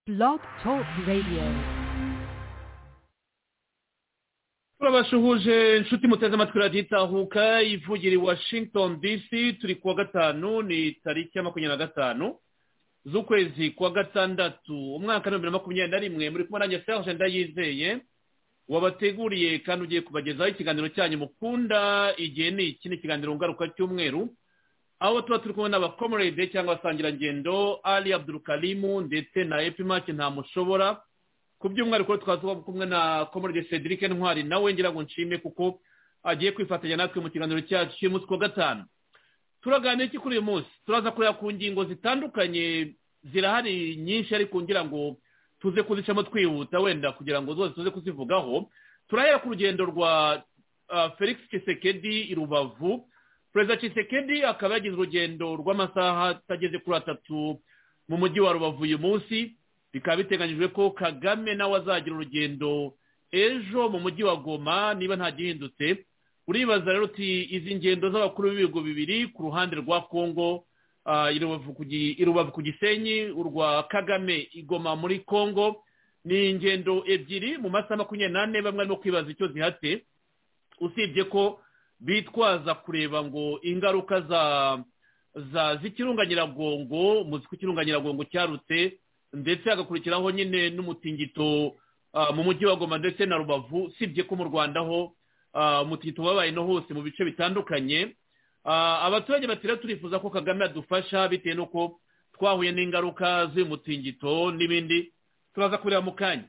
Blog Talk Radio. turabasuhuje inshuti muteze amatwi radiyo itahuka ivugira i washington dc turi kuwa gatanu ni tariki ya makumyabiri na gatanu z'ukwezi kwa gatandatu umwaka w'ibihumbi bibiri na makumyabiri na rimwe muri kumwe nanjye serge ndayizeye wabateguriye kandi ugiye kubagezaho ikiganiro cyanyu mukunda igihe ni iki ni ikiganiro ngaruka cy'umweru aho tuba turi kumwe n'abakomorede cyangwa abasangirangendo ali abdurukarimu ndetse na epimake ntamushobora ku by'umwihariko twaba tuba kumwe na komorede cedric ntwari nawe ngira ngo nshime kuko agiye kwifatanya natwe mu kiganiro cyacu cy'umunsi wa gatanu turaganira iki kuri uyu munsi turaza kureba ku ngingo zitandukanye zirahari nyinshi ariko ngira ngo tuze kuzicamo twihuta wenda kugira ngo zose tuze kuzivugaho turahera ku rugendo rwa ah, felix kisekedi i rubavu perezida kisekedi akaba yagize urugendo rw'amasaha atageze kuri atatu mu mujyi wa rubavu uyu munsi bikaba biteganyijwe ko kagame nawe azagira urugendo ejo mu mujyi wa goma niba nta gihindutse uribaza rero uti izi ngendo z'abakuru b'ibihugu bibiri ku ruhande rwa kongo ah, i Rubavu ku Gi- i rubavu ku gisenyi urwa kagame igoma muri kongo ni ingendo ebyiri mu masaha makumyabiri n'ane bamwe barimo kwibaza icyo zihate usibye ko bitwaza kureba ngo ingaruka za za z'ikirunga nyiragongo muzi ko ikirunga nyiragongo cyarutse ndetse hagakurikiraho nyine n'umutingito ah, mu mujyi wa goma ndetse na rubavu usibye ko mu rwanda ho ah, umutingito wabaye no hose mu bice bitandukanye Ah, abaturage batira turifuza ko kagame adufasha bitewe n'uko twahuye n'ingaruka z'uyu mutingito n'ibindi turaza kureba mu kanya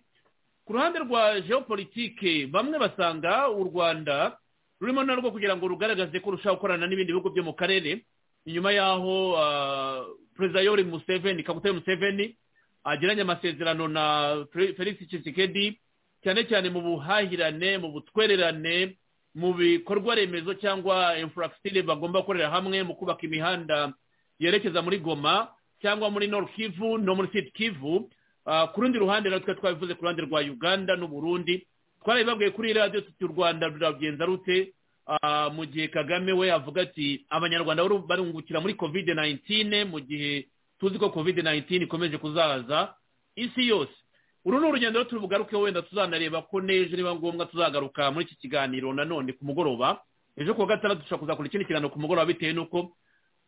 ku ruhande rwa geopolitike bamwe basanga u rwanda rurimo narwo kugira ngo rugaragaze ko rushaka gukorana n'ibindi bihugu byo mu karere inyuma y'aho ah, perezida yori museveni kabutare museveni agiranye amasezerano na Fe- felix tshisekedi cyane cyane mu buhahirane mu butwererane mu bikorwa remezo cyangwa infrastructure bagomba gukorera hamwe mu kubaka imihanda yerekeza muri goma cyangwa muri nord kivu no muri sud kivu Ah, ku rundi ruhande rero twe twabivuze ku ruhande rwa uganda n'uburundi twarabibabwiye kuri radiyo tuti u rwanda ruragenza rute Ah, mu gihe kagame we avuga ati abanyarwanda bari- barungukira muri covid 19 mu gihe tuzi ko covid 19 ikomeje kuzaza isi yose uru ni urugendo rero turubugaruke wenda tuzanareba ko n'ejo niba ngombwa tuzagaruka muri iki kiganiro nanone ku mugoroba ejo kuwa gatandatu dushobora kuzakora ikindi kiganiro ku mugoroba bitewe n'uko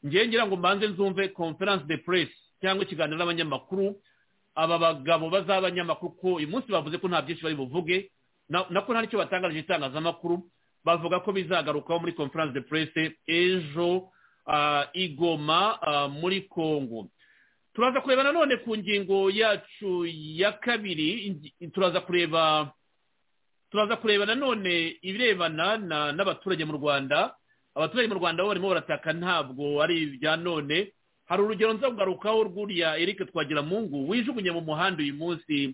ngewe ngira ngo mbanze nzumve conference de presse cyangwa ikiganiro n'abanyamakuru aba bagabo baz'abanyamakuru ko uyu munsi bavuze ko nta byinshi bari buvuge na- nako nta n'icyo batangarije itangazamakuru bavuga ko bizagarukaho muri conference de presse ejo ah, i Goma ah, muri congo turaza kureba nanone ku ngingo yacu ya kabiri ingi- turaza kureba turaza kureba nanone ibirebana na- n'abaturage mu rwanda abaturage mu rwanda bo barimo barataka ntabwo ari ibya none hari urugero nza kugarukaho rw'uriya eric twagiramungu wijugunye mu muhanda uyu munsi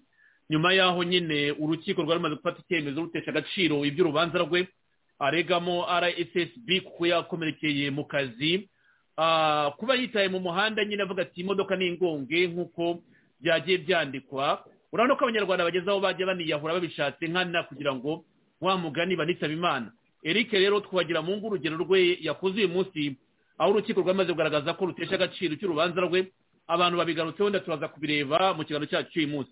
nyuma y'aho nyine urukiko rwari rumaze gufata icyemezo rutesha agaciro iby'urubanza rwe aregamo rssb kuko yakomerekeye mu kazi Ah, kuba yitaye mu muhanda nyine avuga ati imodoka ni ingonge nk'uko byagiye byandikwa urabona ko abanyarwanda bageze aho bajya baniyahura babishatse nkana kugira ngo wa mugani banitaba imana eric rero twagira mu ngo urugero rwe yakoze uyu munsi aho urukiko rwamaze kugaragaza ko rutesha agaciro cy'urubanza rwe abantu babigarutseho wenda turaza kubireba mu kiganiro cyacu cy'uyu munsi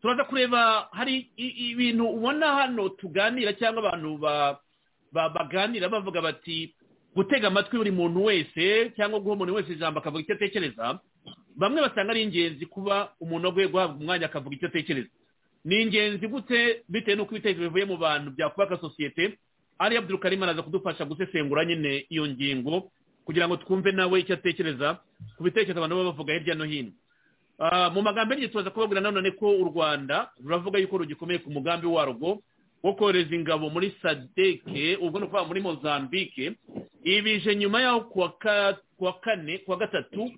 turaza kureba hari i- i- ibintu ubona hano tuganira cyangwa abantu ba- ba- baganira bavuga bati gutega amatwi buri muntu wese cyangwa guha umuntu wese ijambo akavuga icyo atekereza bamwe basanga ari ingenzi kuba umuntu aguye guhabwa umwanya akavuga icyo atekereza ni ingenzi gute bitewe n'uko ibitekerezo bivuye mu bantu byakubaka sosiyete ari abdurukarima araza kudufasha gusesengura nyine iyo ngingo kugira ngo twumve nawe icyo atekereza ku bitekerezo abantu baba bavuga hirya no hino Ah, mu magambo y'igihe turaza kubabwira nanone ko u rwanda ruravuga yuko rugikomeye ku mugambi warwo wo kohereza ingabo muri sadeke ubwo ni ukuvuga muri mozambique ibije nyuma yaho kuwa ka- kuwa kane kuwa gatatu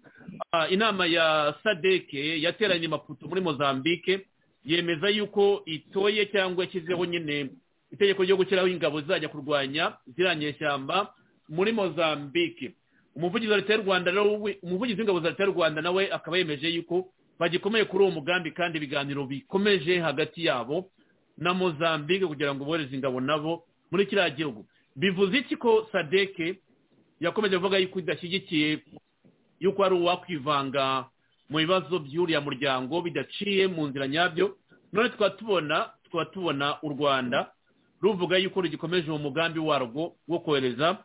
ah, inama ya sadeke yateranye i maputo muri mozambique yemeza yuko itoye cyangwa yashyizeho nyine itegeko ryo gushyiraho ingabo zizajya kurwanya ziriya nyeshyamba muri mozambique umuvugizi wa leta y'u rwanda rero we- umuvugizi w'ingabo za leta y'u rwanda nawe akaba yemeje yuko bagikomeye kuri uwo mugambi kandi ibiganiro bikomeje hagati yabo na mozambique kugira ngo bohereze ingabo nabo muri kiriya gihugu bivuze iki ko sadeke yakomeje avuga yuko idashyigikiye yuko ari uwakwivanga mu bibazo by'uriya muryango bidaciye mu nzira nyabyo none tukaba tubona tukaba tubona u rwanda ruvuga yuko rugikomeje uwo mugambi warwo wo kohereza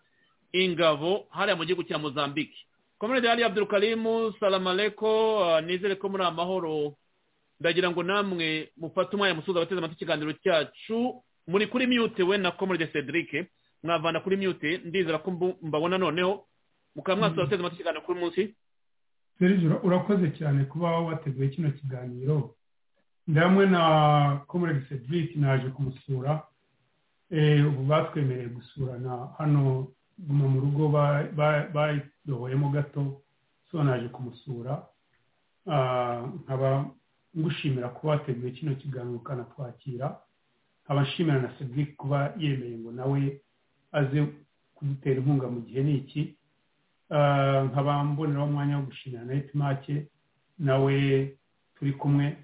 ingabo hariya mu gihugu cya mozambique komerede hariya abdurukarimu salamaleko nizere ko muri amahoro ndagira ngo namwe mufate umwanya musuza abateze amatwi ikiganiro cyacu muri kuri miyute we na komerede cedric mwavana kuri miyute ndizera ko mbu- mbabona noneho mukaba mwasuza abateze amatwi ikiganiro kuri munsi serije ura- urakoze cyane kuba wateguye kino kiganiro ndi hamwe na comrade cedric naje kumusura Eh, ubu batwemereye gusurana hano guma mu rugo ba- ba- bayidohoyemo gato so naje kumusura Ah, nkaba ngushimira kuba wateguye kino kiganiro ukanatwakira nkaba nshimira na cedric kuba yemeye ngo nawe aze kudutera inkunga mu gihe ni iki Ah, nkaba mboneraho umwanya wo gushimira na etimake nawe turi kumwe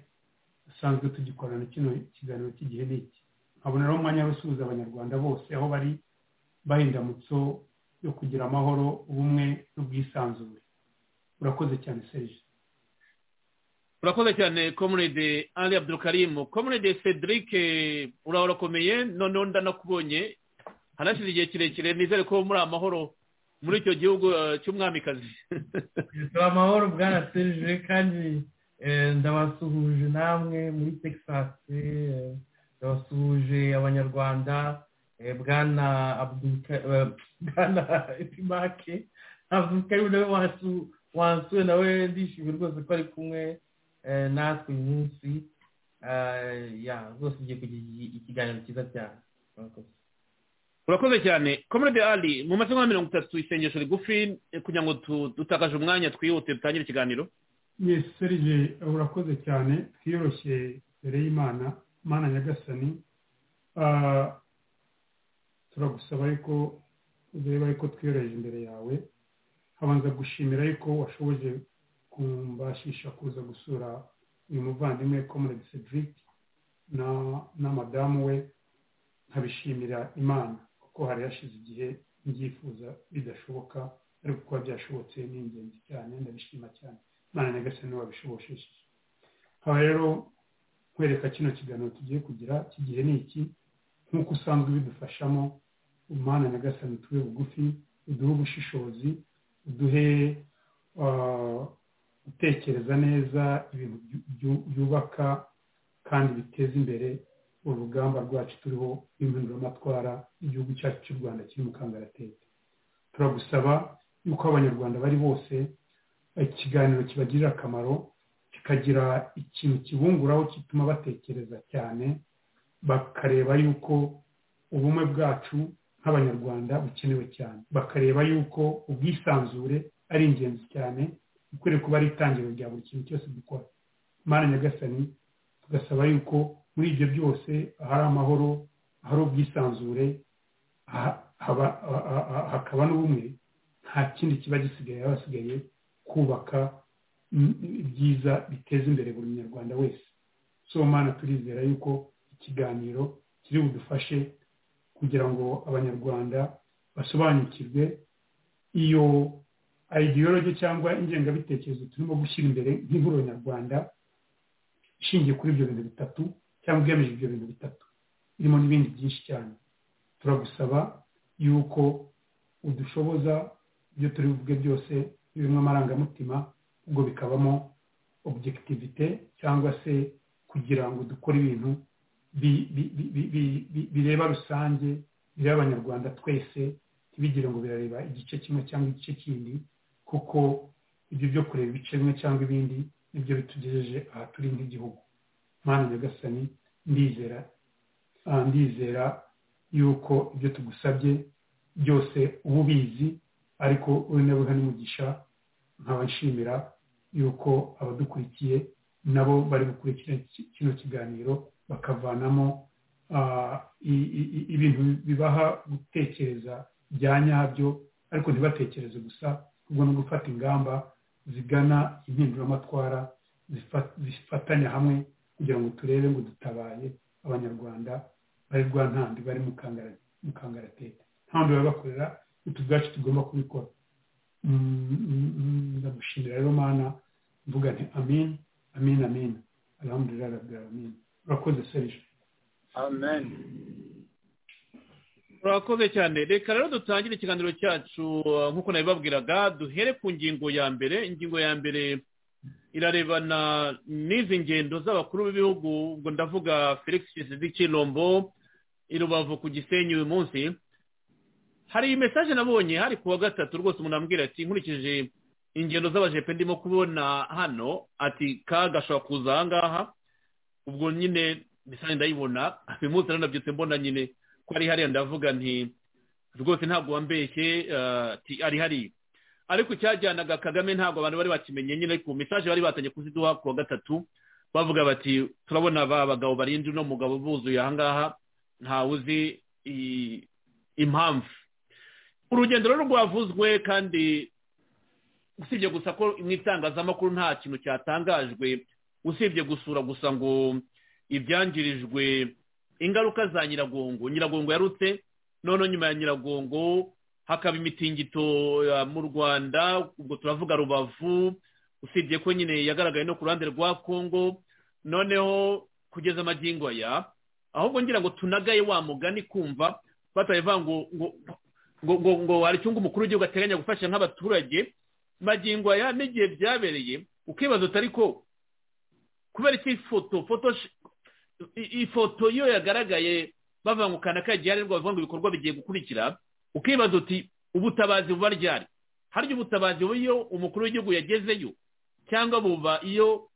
dusanzwe tugikorana kino kiganiro cy'igihe n'iki nkaboneraho umwanya wo gusuhuza abanyarwanda bose aho bari bahindamutso yo kugira amahoro ubumwe n'ubwisanzure urakoze cyane serije urakoze cyane komerede ali abdurukarimu komerede cedric eh, urakomeye noneho ndanakubonye hanashize igihe kirekire nizere ko muri amahoro muri icyo gihugu eh, cy'umwamikazi turi amahoro bwana serije kandi eh, ndabasuhuje namwe muri texas eh, ndabasuhuje abanyarwanda eh, bwana Abdulka- eh, bwana epimake abdukarimu nawe wasu- wansuye nawe ndishimye rwose ko ari kumwe eh, natwe uyu munsi Eh, ya rwose ugiye kugira igi- ikiganiro cyiza cyane Murakoze. urakoze cyane komerede ali mu masaha nka mirongo itatu isengesho rigufi eh, kugira ngo tu- dutakaje umwanya twihute dutangire ikiganiro yes serije urakoze cyane twiyoroshye mbere y'imana imana nyagasani Ah, turagusaba yuko ureba yuko twiyoroheje imbere yawe habanza gushimira yuko washoboje kumbashisha kuza gusura uyu muvandimwe comrade cedric na na madamu we nkabishimira imana kuko hari hashize igihe mbyifuza bidashoboka ariko kuba byashobotse ni ingenzi cyane ndabishima cyane imana nyagasani wabishobosheje nkaba rero nkwereka kino kiganiro tugiye kugira iki gihe ni iki nk'uko usanzwe bidufashamo umwana nyagasani tube bugufi uduhe ubushishozi uduhe ah, gutekereza neza ibintu byu- byu- byubaka kandi biteza imbere urugamba rwacu turiho impinduramatwara igihugu cyacu cy'u rwanda kiri mu kangaratete turagusaba yuko abanyarwanda bari bose ikiganiro kibagirira akamaro kikagira ikintu kibunguraho gituma batekereza cyane bakareba yuko ubumwe bwacu nk'abanyarwanda bukenewe cyane bakareba yuko ubwisanzure ari ingenzi cyane bikwiriye kuba ari itangiriro rya buri kintu cyose dukora imana nyagasani tugasaba yuko muri ibyo byose ahari amahoro ahari ubwisanzure ha- haba- ha- ha- ha- hakaba n'ubumwe nta kindi kiba gisigaye haba hasigaye kubaka mm, ibyiza biteza imbere buri munyarwanda wese so mana turizera yuko ikiganiro kiri budufashe kugira ngo abanyarwanda basobanukirwe iyo ideology cyangwa ingengabitekerezo turimo gushyira imbere nk'ihuriro nyarwanda ishingiye kuri ibyo bintu bitatu cyangwa igamije ibyo bintu bitatu irimo n'ibindi byinshi cyane turagusaba yuko udushoboza ibyo turi buvuge byose birimo amarangamutima ubwo bikabamo objectivité cyangwa se kugira ngo dukore ibintu bi- bi- bi- bi- bi- bi- bireba rusange bireba abanyarwanda twese ntibigire ngo birareba igice kimwe cyangwa igice kindi kuko ibyo byo kureba ibice bimwe cyangwa ibindi nibyo bitugejeje aha turi nk'igihugu mana nyagasani ndizera Ah, ndizera yuko ibyo tugusabye byose uba ubizi ariko unabuha n'umugisha nkaba nshimira yuko abadukurikiye nabo bari gukurikira ki- kino kiganiro bakavanamo ah, i- i- i- ibintu bibaha gutekereza bya nyabyo ariko ntibatekereze gusa ahubwo no gufata ingamba zigana impinduramatwara zifa- zifatanya hamwe kugira ngo turebe ngo dutabaye abanyarwanda bari rwa ntandi bari mu kangara- mu kangaratete ntandi baba bakorera utu bwacu tugomba kubikora Mm, mm, mm, ndagushimira rero mana mvuga nti amin amin amin alhamdulillah rabbil amin urakoze serije amen urakoze cyane reka rero dutangire ikiganiro cyacu uh, nk'uko nabibabwiraga duhere ku ngingo ya mbere ingingo ya mbere irarebana n'izi ngendo z'abakuru b'ibihugu ubwo ndavuga felix kizidi kinombo i rubavu ku gisenyi uyu munsi hari iyi mesaje nabonye hari ku wa gatatu rwose umuntu ambwira ati nkurikije ingendo z'abajepe ndimo kubona hano ati ka gashobora kuza aha ngaha ubwo nyine mesaje ndayibona uyu munsi rero nabyutse mbona nyine ko ari hariya ndavuga nti rwose ntabwo wambeshye eh, ati ari hariya ariko icyajyanaga kagame ntabwo abantu bari bakimenye nyine ku mesaje bari batanye kuziduha ku wa gatatu bavuga bati turabona ba bagabo barinda uno mugabo buzuye ahangaha ntawe uzi i- impamvu urugendo rero rwavuzwe kandi usibye gusa ko mu itangazamakuru nta kintu cyatangajwe usibye gusura gusa ngo ibyangirijwe ingaruka za nyiragongo nyiragongo yarutse noneho nyuma ya nyiragongo hakaba imitingito ya mu rwanda ubwo turavuga rubavu usibye ko nyine yagaragaye no ku ruhande rwa kongo noneho kugeza amagingo aya ahubwo ngira ngo tunagaye wa mugani kumva batabivuga ngo ngo ngo ngo ngo hari icyungu umukuru w'igihugu ateganya gufasha nk'abaturage magingo aya n'igihe byabereye ukibaza utari ko kubera iki foto foto ifoto iyo yagaragaye bavuga ngo kanaka gihari rwo bavuga ngo ibikorwa bigiye gukurikira ukibaza uti ubutabazi buba ryari harya ubutabazi buba iyo umukuru w'igihugu yagezeyo cyangwa buba iyo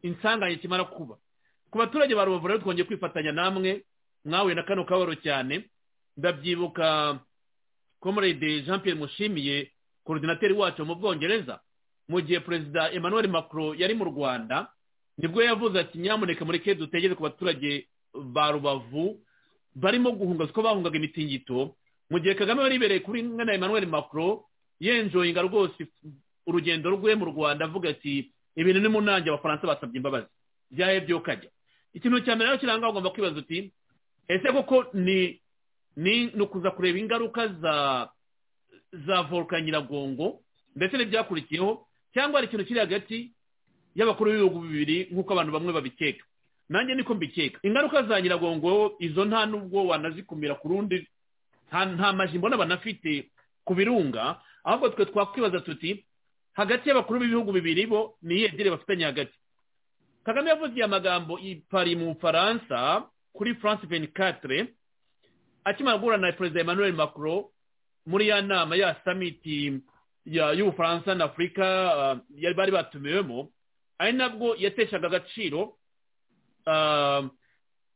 insanganya kimara kuba ku baturage ba rubavu rero twongeye kwifatanya namwe mwahuye na kano kabaro cyane ndabyibuka comrade jean pierre mushimiye korodinateri wacu mu bwongereza mu gihe perezida emmanuel macron yari mu rwanda nibwo yavuze ati nyamuneka mureke dutegere ku baturage ba rubavu barimo guhunga ko bahungaga imitingito mu gihe kagame yari ibereye kuri nkana emmanuel macron yenjoyinga rwose urugendo rwe mu rwanda avuga ati ibintu ni mu nanjye abafaransa basabye imbabazi byahebye ukajya ikintu cya mbere rero kiranga ugomba kwibaza uti ese koko ni ni ni ukuza kureba ingaruka za za voruka nyiragongo ndetse n'ibyakurikiyeho cyangwa hari ikintu kiri hagati y'abakuru b'ibihugu bibiri nk'uko abantu bamwe babikeka nanjye niko mbikeka ingaruka za nyiragongo izo nta nubwo wanazikumira ku rundi nta nta maji mbona banafite ku birunga ahubwo twe twakwibaza tuti hagati y'abakuru b'ibihugu bibiri bo ni iyihe dire bafitanye hagati kagame yavuze aya magambo i pari mu bufaransa kuri france venikatire akimara guhura na perezida emmanuel macron muri ya nama ya samiti ya- y'ubufaransa na afurika ah, yari bari batumiwemo ari nabwo yateshaga agaciro ah,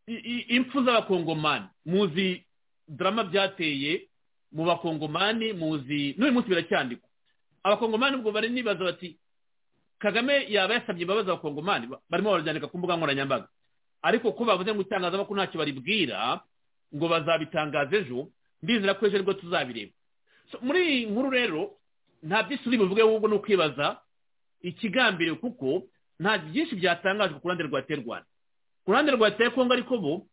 i- i- impfu z'abakongomani muzi drama byateye mu bakongomani muzi n'uyu munsi biracyandikwa abakongomani ubwo bari nibaza bati kagame yaba yasabye imbabazi abakongomani Ba- barimo barabyandika ku mbuga nkoranyambaga ariko ko bavuze ngo itangazamakuru ntacyo baribwira ngo bazabitangaza ejo ndizera ko ejo aribwo tuzabireba So, muri iyi nkuru rero nta byinshi buvuge ahubwo ni ukwibaza ikigambire kuko nta byinshi byatangajwe ku ruhande rwa terwanda ku ruhande rwa tekongo ariko bo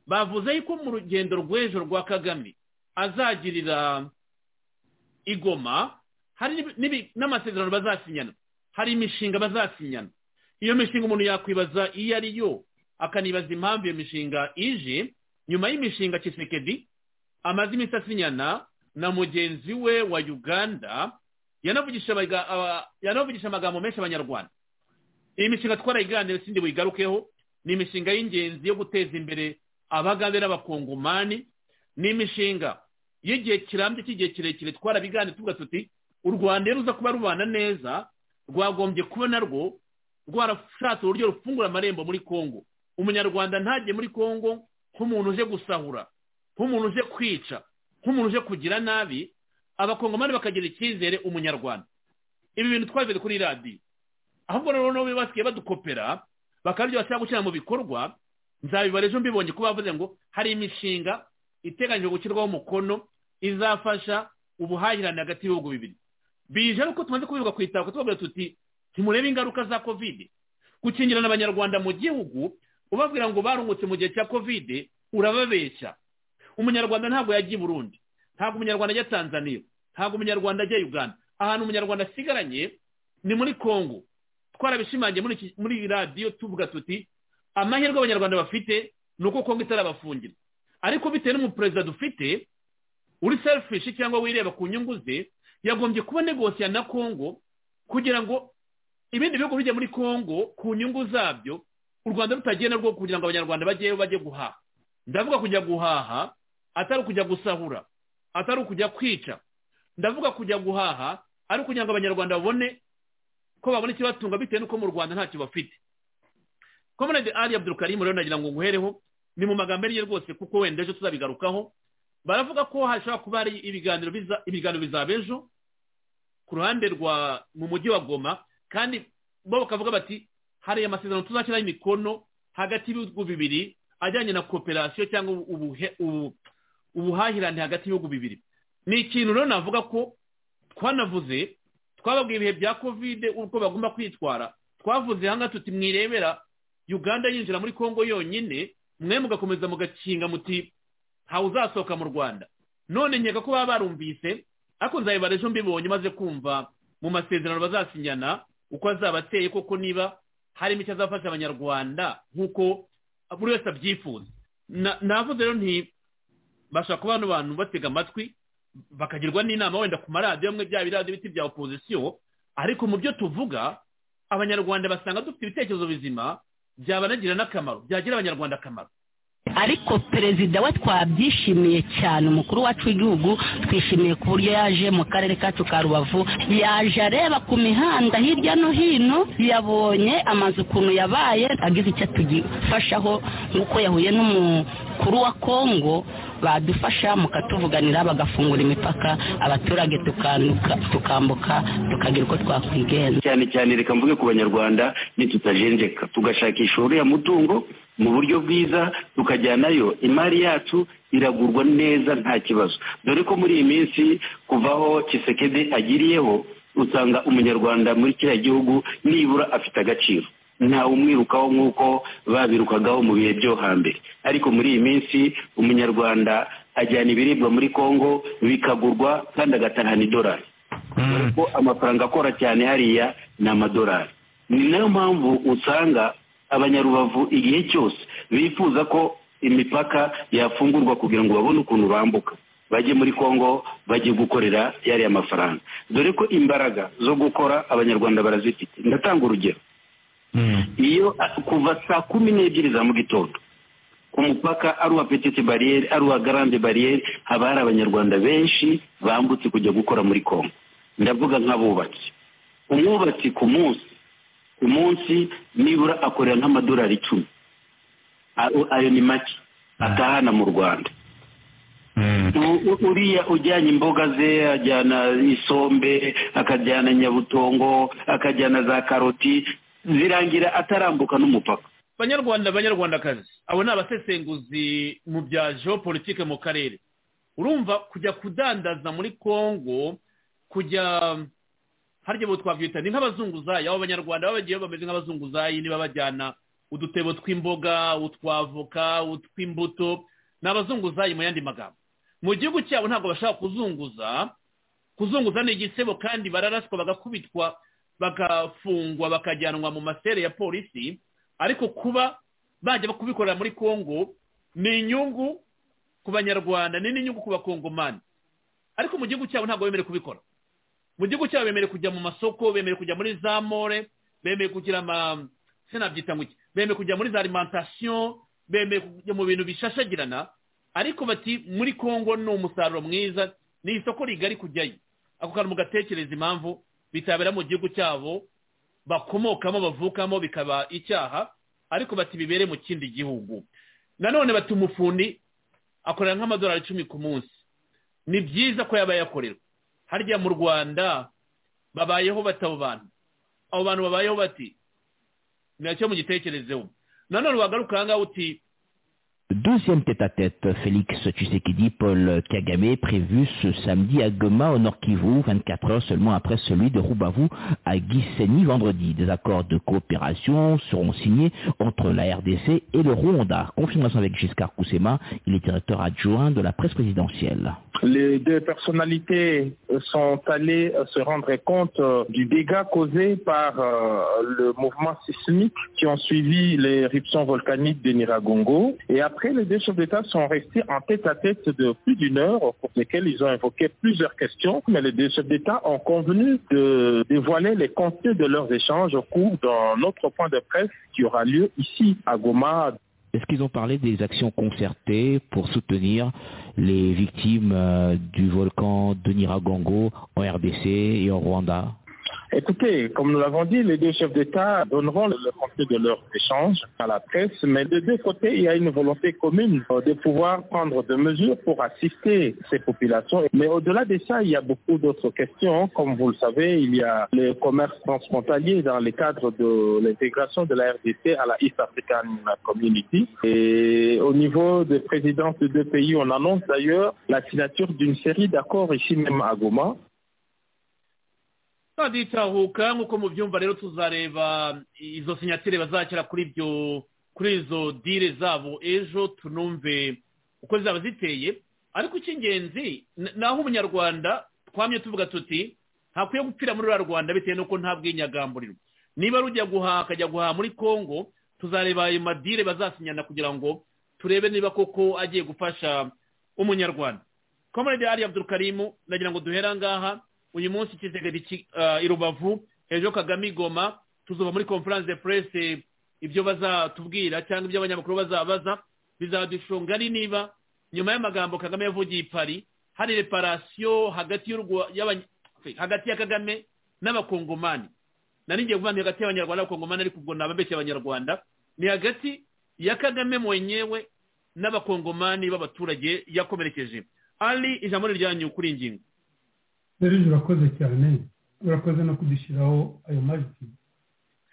bavuze yuko mu rugendo rw'ejo rwa kagame azagirira igoma hari n'ibi- n'ibi- n'amasezerano bazasinyana hari imishinga bazasinyana iyo mishinga umuntu yakwibaza iyo ari yo akanibaza impamvu iyo mishinga ije nyuma y'imishinga kisekedi amaze iminsi asinyana na mugenzi we wa uganda yanavugisha abaga- aba- yanavugisha amagambo menshi abanyarwanda iyi mishinga twarayiganira sindi buyigarukeho ni imishinga y'ingenzi yo guteza imbere abagande n'abakongomani ni imishinga y'igihe kirambye cy'igihe kirekire twarabiganira tuvuga tuti u rwanda iyo ruza kuba rubana neza rwagombye kuba narwo rwarashatse uburyo rufungura amarembo muri kongo umunyarwanda ntajye muri kongo nk'umuntu uje gusahura nk'umuntu uje kwica nk'umuntu uje kugira nabi abakongomani bakagira icyizere umunyarwanda ibi bintu twabivuze kuri radiyo ahubwo rero noneho basigaye badukopera bakaryo bashaka gushyira mu bikorwa nzabibara ejo mbibonye ko bavuze ngo hari imishinga iteganyijwe gushyirwaho umukono izafasha ubuhahirane hagati y'ibihugu bibiri bije ari uko tumaze kubivuga ku itako tubavuga tuti ntimurebe ingaruka za kovide gukingirana abanyarwanda mu gihugu ubabwira ngo barungutse mu gihe cya kovide urababeshya umunyarwanda ntabwo yajya i burundi ntabwo umunyarwanda ajya tanzania ntabwo umunyarwanda ajya uganda ahantu umunyarwanda asigaranye ni muri kongo twarabishimangiye muri iki- muri iyi radiyo tuvuga tuti amahirwe abanyarwanda bafite ni uko kongo itarabafungira ariko bitewe n'umuperezida dufite uri selfish cyangwa wireba ku nyungu ze yagombye kuba negosiya na kongo kugira ngo ibindi bihugu bijya muri kongo ku nyungu zabyo u rwanda rutagenda rwo kugira ngo abanyarwanda bajye bajye guhaha ndavuga kujya guhaha atari ukujya gusahura atari ukujya kwica ndavuga kujya guhaha ari ukugira ngo abanyarwanda babone ko babona ikibatunga bitewe n'uko mu rwanda ntacyo bafite komanade ali abdulkarim rero nagira ngo nguhereho ni mu magambo ariye rwose kuko wenda ejo tuzabigarukaho baravuga ko hashobora kuba hari ibiganiro biza- ibiganiro bizaba ejo ku ruhande rwa mu mujyi wa goma kandi bo bakavuga bati hariya amasezerano tuzashyiraho imikono hagati y'ibihugu bibiri ajyanye na kooperasiyo cyangwa ubuhe- ubu- ubuhahirane hagati y'ibihugu bibiri ni ikintu rero navuga ko twanavuze twababwiye ibihe bya kovide uko bagomba kwitwara twavuze ahangaha tuti mwirebera uganda yinjira muri kongo yonyine mwe mugakomeza mugakinga muti ntawe uzasohoka mu rwanda none nkeka ko baba barumvise ariko nzabibara ejo mbibonye maze kumva mu masezerano bazasinyana uko azaba ateye koko niba harimo icyo azafasha abanyarwanda nk'uko buri wese abyifuza Na- navuze rero nti bashaka kuba hano bantu batega amatwi bakagirwa n'inama wenda ku maradiyo amwe bya biradiyo biti bya opozisiyo ariko mu byo tuvuga abanyarwanda basanga dufite ibitekerezo bizima byabanagira n'akamaro byagira abanyarwanda akamaro ariko perezida we twabyishimiye cyane umukuru wacu w'igihugu twishimiye ku buryo yaje mu karere kacu ka rubavu yaje areba ku mihanda hirya no hino yabonye amazu ukuntu yabaye agize icyo atugifashaho nk'uko yahuye n'umukuru wa kongo badufasha mukatuvuganira bagafungura imipaka abaturage tukanduka tukambuka tukagira uko twakwigenza cyane cyane reka mvuge ku banyarwanda nitutajenjeka tugashakisha uriya mutungo mu buryo bwiza tukajyanayo imari yacu iragurwa neza nta kibazo dore ko muri iyi minsi kuvaho kisekedi agiriyeho usanga umunyarwanda muri kiriya gihugu nibura afite agaciro ntawe umwirukaho nk'uko babirukagaho mu bihe byo hambere ariko muri iyi minsi umunyarwanda ajyana ibiribwa muri kongo bikagurwa kandi agatahana idolari dore ko amafaranga akora cyane hariya ni amadolari ni nayo mpamvu usanga abanyarubavu igihe cyose bifuza ko imipaka yafungurwa kugira ngo babone ukuntu bambuka bajye muri kongo bajye gukorera yariya mafaranga dore ko imbaraga zo gukora abanyarwanda barazifite ndatanga urugero iyo a- kuva saa kumi n'ebyiri za mu gitondo ku mupaka ari uwa petite bariyeri ari uwa garande bariyeri haba hari abanyarwanda benshi bambutse kujya gukora muri kongo ndavuga nk'abubatsi umwubatsi ku munsi ku munsi nibura akorera nk'amadolari icumi A- ayo ni make atahana mu rwanda U- u- uriya ujyanye imboga ze ajyana isombe akajyana nyabutongo akajyana za karoti zirangira atarambuka n'umupaka banyarwanda banyarwandakazi abo ni abasesenguzi mu bya geopolitike mu karere urumva kujya kudandaza muri kongo kujya harya bo twabyita ni nk'abazunguzayi abo banyarwanda baba bagiyeyo bameze nk'abazunguzayi niba bajyana udutebo tw'imboga utwavoka utw'imbuto ni abazunguzayi mu yandi magambo mu gihugu cyabo ntabwo bashaka kuzunguza kuzunguza ni igisebo kandi bararaswa bagakubitwa bagafungwa bakajyanwa mu masere ya polisi ariko kuba bajya kubikorera muri kongo ni inyungu ku banyarwanda ni n'inyungu ku bakongomani ariko mu gihugu cyabo ntabwo bemerewe kubikora mu gihugu cyabo bemerewe kujya mu masoko bemerewe kujya muri za more bemerewe kugira ama se nabyita ngo iki bemerewe kujya muri za alimentation bemerewe kujya mu bintu bishashagirana ariko bati muri kongo ni umusaruro mwiza ni isoko rigari kujyayo ako kantu mugatekereza impamvu bitabera mu gihugu cyabo bakomokamo bavukamo bikaba icyaha ariko bati bibere mu kindi gihugu nanone bati umufundi akorera nk'amadolari icumi ku munsi ni byiza ko yaba yakorerwa harya mu rwanda babayeho bati abo bantu abo bantu babayeho bati nacyo mugitekerezeho nanone wagaruka aha ngaha uti Deuxième tête-à-tête, Félix Tshisekedi, Paul Kagame, prévu ce samedi à Goma, au Nord Kivu, 24 heures seulement après celui de Rubavu à Gisenyi vendredi. Des accords de coopération seront signés entre la RDC et le Rwanda. Confirmation avec Giscard Koussema, il est directeur adjoint de la presse présidentielle. Les deux personnalités sont allées se rendre compte du dégât causé par le mouvement sismique qui ont suivi l'éruption volcanique de Niragongo. Et après, les deux chefs d'État sont restés en tête-à-tête tête de plus d'une heure pour lesquels ils ont évoqué plusieurs questions. Mais les deux chefs d'État ont convenu de dévoiler les contenus de leurs échanges au cours d'un autre point de presse qui aura lieu ici à Goma est-ce qu'ils ont parlé des actions concertées pour soutenir les victimes euh, du volcan de Niragongo en RDC et en Rwanda Écoutez, comme nous l'avons dit, les deux chefs d'État donneront le contenu de leur échange à la presse, mais de deux côtés, il y a une volonté commune de pouvoir prendre des mesures pour assister ces populations. Mais au-delà de ça, il y a beaucoup d'autres questions. Comme vous le savez, il y a le commerce transfrontalier dans le cadre de l'intégration de la RDC à la East African Community. Et au niveau des présidents de deux pays, on annonce d'ailleurs la signature d'une série d'accords ici même à Goma twanditahuka nk'uko mubyumva rero tuzareba izo sinyatire bazakira kuri ibyo kuri izo dire zabo ejo tunumve uko zaba ziteye ariko icy'ingenzi naho umunyarwanda twamye tuvuga tuti ntakwiye gupfira muri ruriya rwanda bitewe n'uko nta bwinyagamburiro niba rujya guhaha akajya guhaha muri congo tuzareba ayo madire bazasinyana kugira ngo turebe niba koko agiye gufasha umunyarwanda komorede ari abdurukarimu nagira ngo duhere ngaha uyu munsi ikizegeri i rubavu ejo kagame igoma tuzuba muri conference de presse ibyo bazatubwira cyangwa ibyo abanyamakuru bazabaza bizadushinga ari niba nyuma y'amagambo kagame yavugiye i pari hari reparasiyo hagati hagati ya kagame n'abakongomani nari ngiye kuvuga hagati y'abanyarwanda n'abakongomani ariko ubwo nababeshye abanyarwanda ni hagati ya kagame mwenyewe n'abakongomani b'abaturage yakomerekeje ari ijambo ryanyu kuri ingingo serije urakoze cyane urakoze no kudushyiraho ayo majwi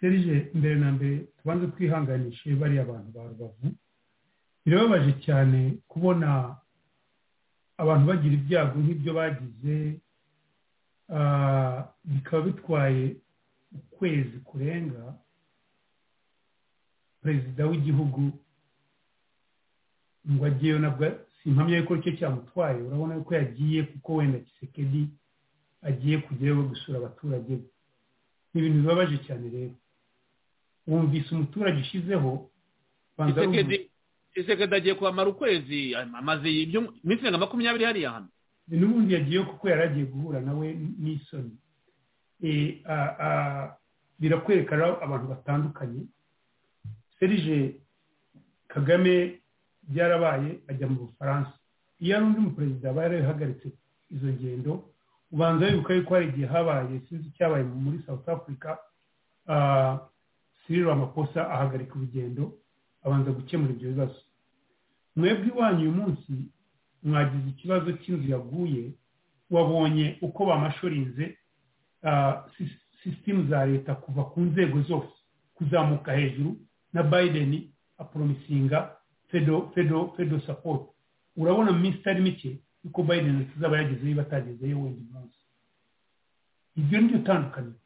serije mbere na mbere tubanze twihanganishe bariya bantu ba rubavu birababaje cyane kubona abantu bagira ibyago nk'ibyo bagize bikaba bitwaye ukwezi kurenga perezida w'igihugu ngo agiyeyo nabwo si impamya y'uko icyo cyamutwaye urabona ko yagiye kuko wenda gisekedi agiye kujyayo gusura abaturage be ni ibintu bibabaje cyane rero wumvise umuturage ushyizeho isekedi agiye kwamara ukwezi amaze iminsi nka makumyabiri hariya hano n'ubundi yagiyeyo kuko yari agiye guhura nawe n'isoni birakwerekana abantu batandukanye serije kagame byarabaye ajya mu bufaransa iyo ari undi muperezida aba yarahagaritse izo ngendo ubanza wibuka yuko hari igihe habaye sinzi icyabaye muri south africa siriro amakosa ahagarika urugendo abanza gukemura ibyo bibazo mwebwe iwanyu uyu munsi mwagize ikibazo cy'inzu yaguye wabonye uko bamashorinze sisitemu za leta kuva ku nzego zose kuzamuka hejuru na biden aporomisinga fedo sapoti urabona mu minsi itari mike yuko bayideni tuzaba yagezeyo batagezeyo wenda umunsi iryo ni ryo tandukaniro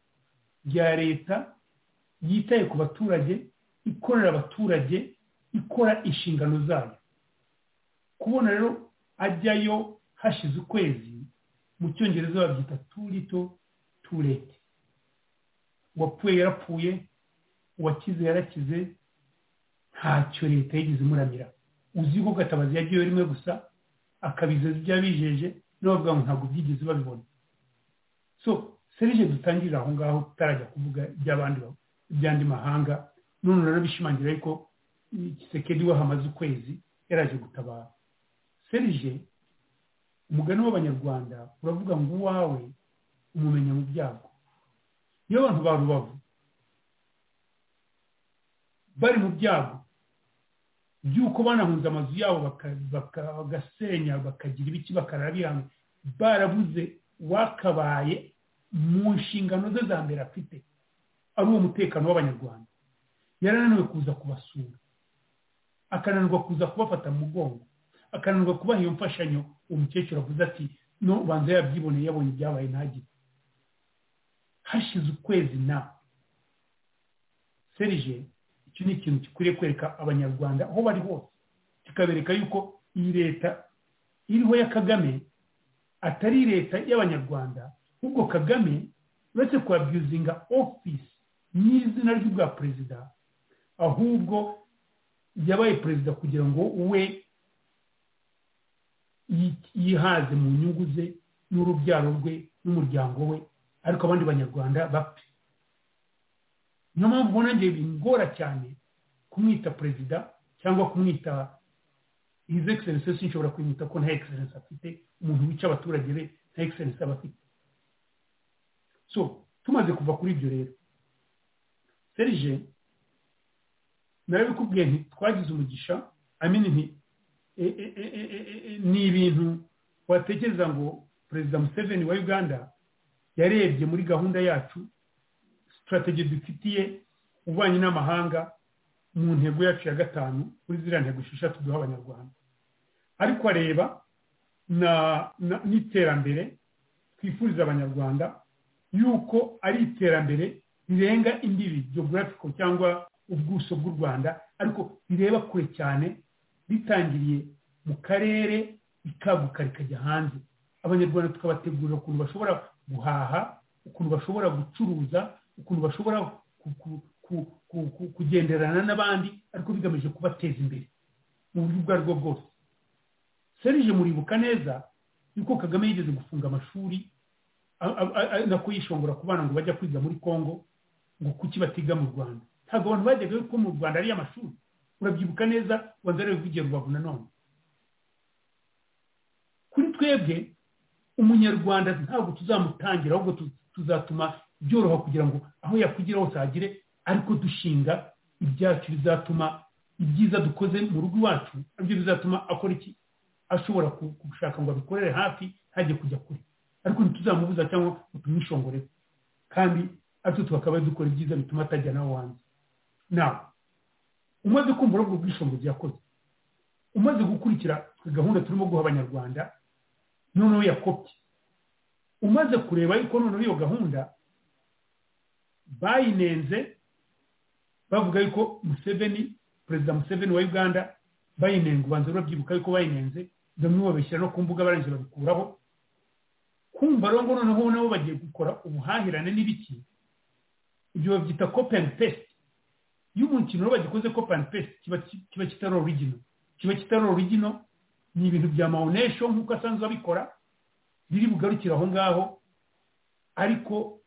rya leta yitaye ku baturage ikorera abaturage ikora inshingano zayo kubona rero ajyayo hashize ukwezi mu cyongereza babyita turito turete uwapfuye yarapfuye uwakize yarakize ntacyo leta yigeze imuramira uzi ko gatabazi yagiyeyo rimwe gusa akabiza ibyo bijeje n'abavuga ngo ntabwo byigeze babibona so serije dutangirira aho ngaho tutarajya kuvuga iby'abandi iby'andi mahanga none rero bishimangira ariko igisekedi we hamaze ukwezi yaraje gutabara serije umugani w'abanyarwanda uravuga ngo uwawe umumenya mu byago iyo abantu ba rubavu bari mu byago by'uko banahunze amazu yabo bagasenya bakagira ibiki bakarabiranga barabuze wakabaye mu nshingano ze za mbere afite ari uwo mutekano w'abanyarwanda yarananiwe kuza kubasura akananirwa kuza kubafata mu mugongo akananirwa kubaha iyo mfashanyo umukecuru avuze ati no ubanza yabyiboneye yabonye ibyabaye ntagire hashize ukwezi na serije icyo ni ikintu gikwiriye kwereka abanyarwanda aho bari hose kikabereka yuko iyi leta iriho ya kagame atari leta y'abanyarwanda ahubwo kagame uretse kuwabyuzinga ofisi n'izina ry'ubwa perezida ahubwo yabaye perezida kugira ngo we yihaze mu nyungu ze n'urubyaro rwe n'umuryango we ariko abandi banyarwanda bapfe niyo mpamvu ubona nanjye bingora cyane kumwita perezida cyangwa kumwita izi egiserensi nshobora kwimita ko nta egiserensi afite umuntu wica abaturage be nta egiserensi aba afite so tumaze kuva kuri ibyo rero serije narabikubwiye nti twagize umugisha amini nti ni ibintu watekereza ngo perezida museveni wa uganda yarebye muri gahunda yacu sitarategiye dufitiye ububanyi n'amahanga mu ntego yacu ya gatanu kuri ziriya ntego esheshatu duha abanyarwanda ariko areba n'iterambere twifuriza abanyarwanda yuko ari iterambere rirenga imbibi geographico cyangwa ubwuso bw'u rwanda ariko rireba kure cyane ritangiriye mu karere rikaguka rikajya hanze abanyarwanda tukabategurira ukuntu bashobora guhaha ukuntu bashobora gucuruza ukuntu bashobora kugenderana n'abandi ariko bigamije kubateza imbere mu buryo ubwo aribwo bwose serije muribuka neza yuko kagame yigeze gufunga amashuri nako yishongora ku bana ngo bajya kwiga muri congo ngo kuki batiga mu rwanda ntabwo abantu bajyaga ko mu rwanda ari amashuri urabyibuka neza rwanda rero ruvugiye rubavu nanone kuri twebwe umunyarwanda ntabwo tuzamutangira ahubwo tuzatuma byoroha kugira ngo aho yakwigira hose hagire ariko dushinga ibyacu bizatuma ibyiza dukoze mu rugo iwacu nabyo bizatuma akora iki ashobora gushaka ngo abikorere hafi ntajye kujya kure ariko ntituzamubuza cyangwa ngo tumwishongore kandi atyo tukaba dukora ibyiza bituma atajya nawe wanjye nawe umaze kumva urabwo bwishongore yakoze umaze gukurikira gahunda turimo guha abanyarwanda noneho yakopye umaze kureba yuko noneho iyo gahunda bayinenze bavuga yuko museveni perezida museveni wa uganda bayinenga ubanza urabyibuka yuko bayinenze bamwe babishyira no ku mbuga barangije babikuraho kumva rero ngo noneho nabo bagiye gukora ubuhahirane n'ibiki ibyo babyita cope and paste iyo umukino rero bagikoze cope and paste kiba kitari origino kiba kitari origino ni ibintu bya mawonesho nk'uko asanzwe abikora biri bugarukire aho ngaho ariko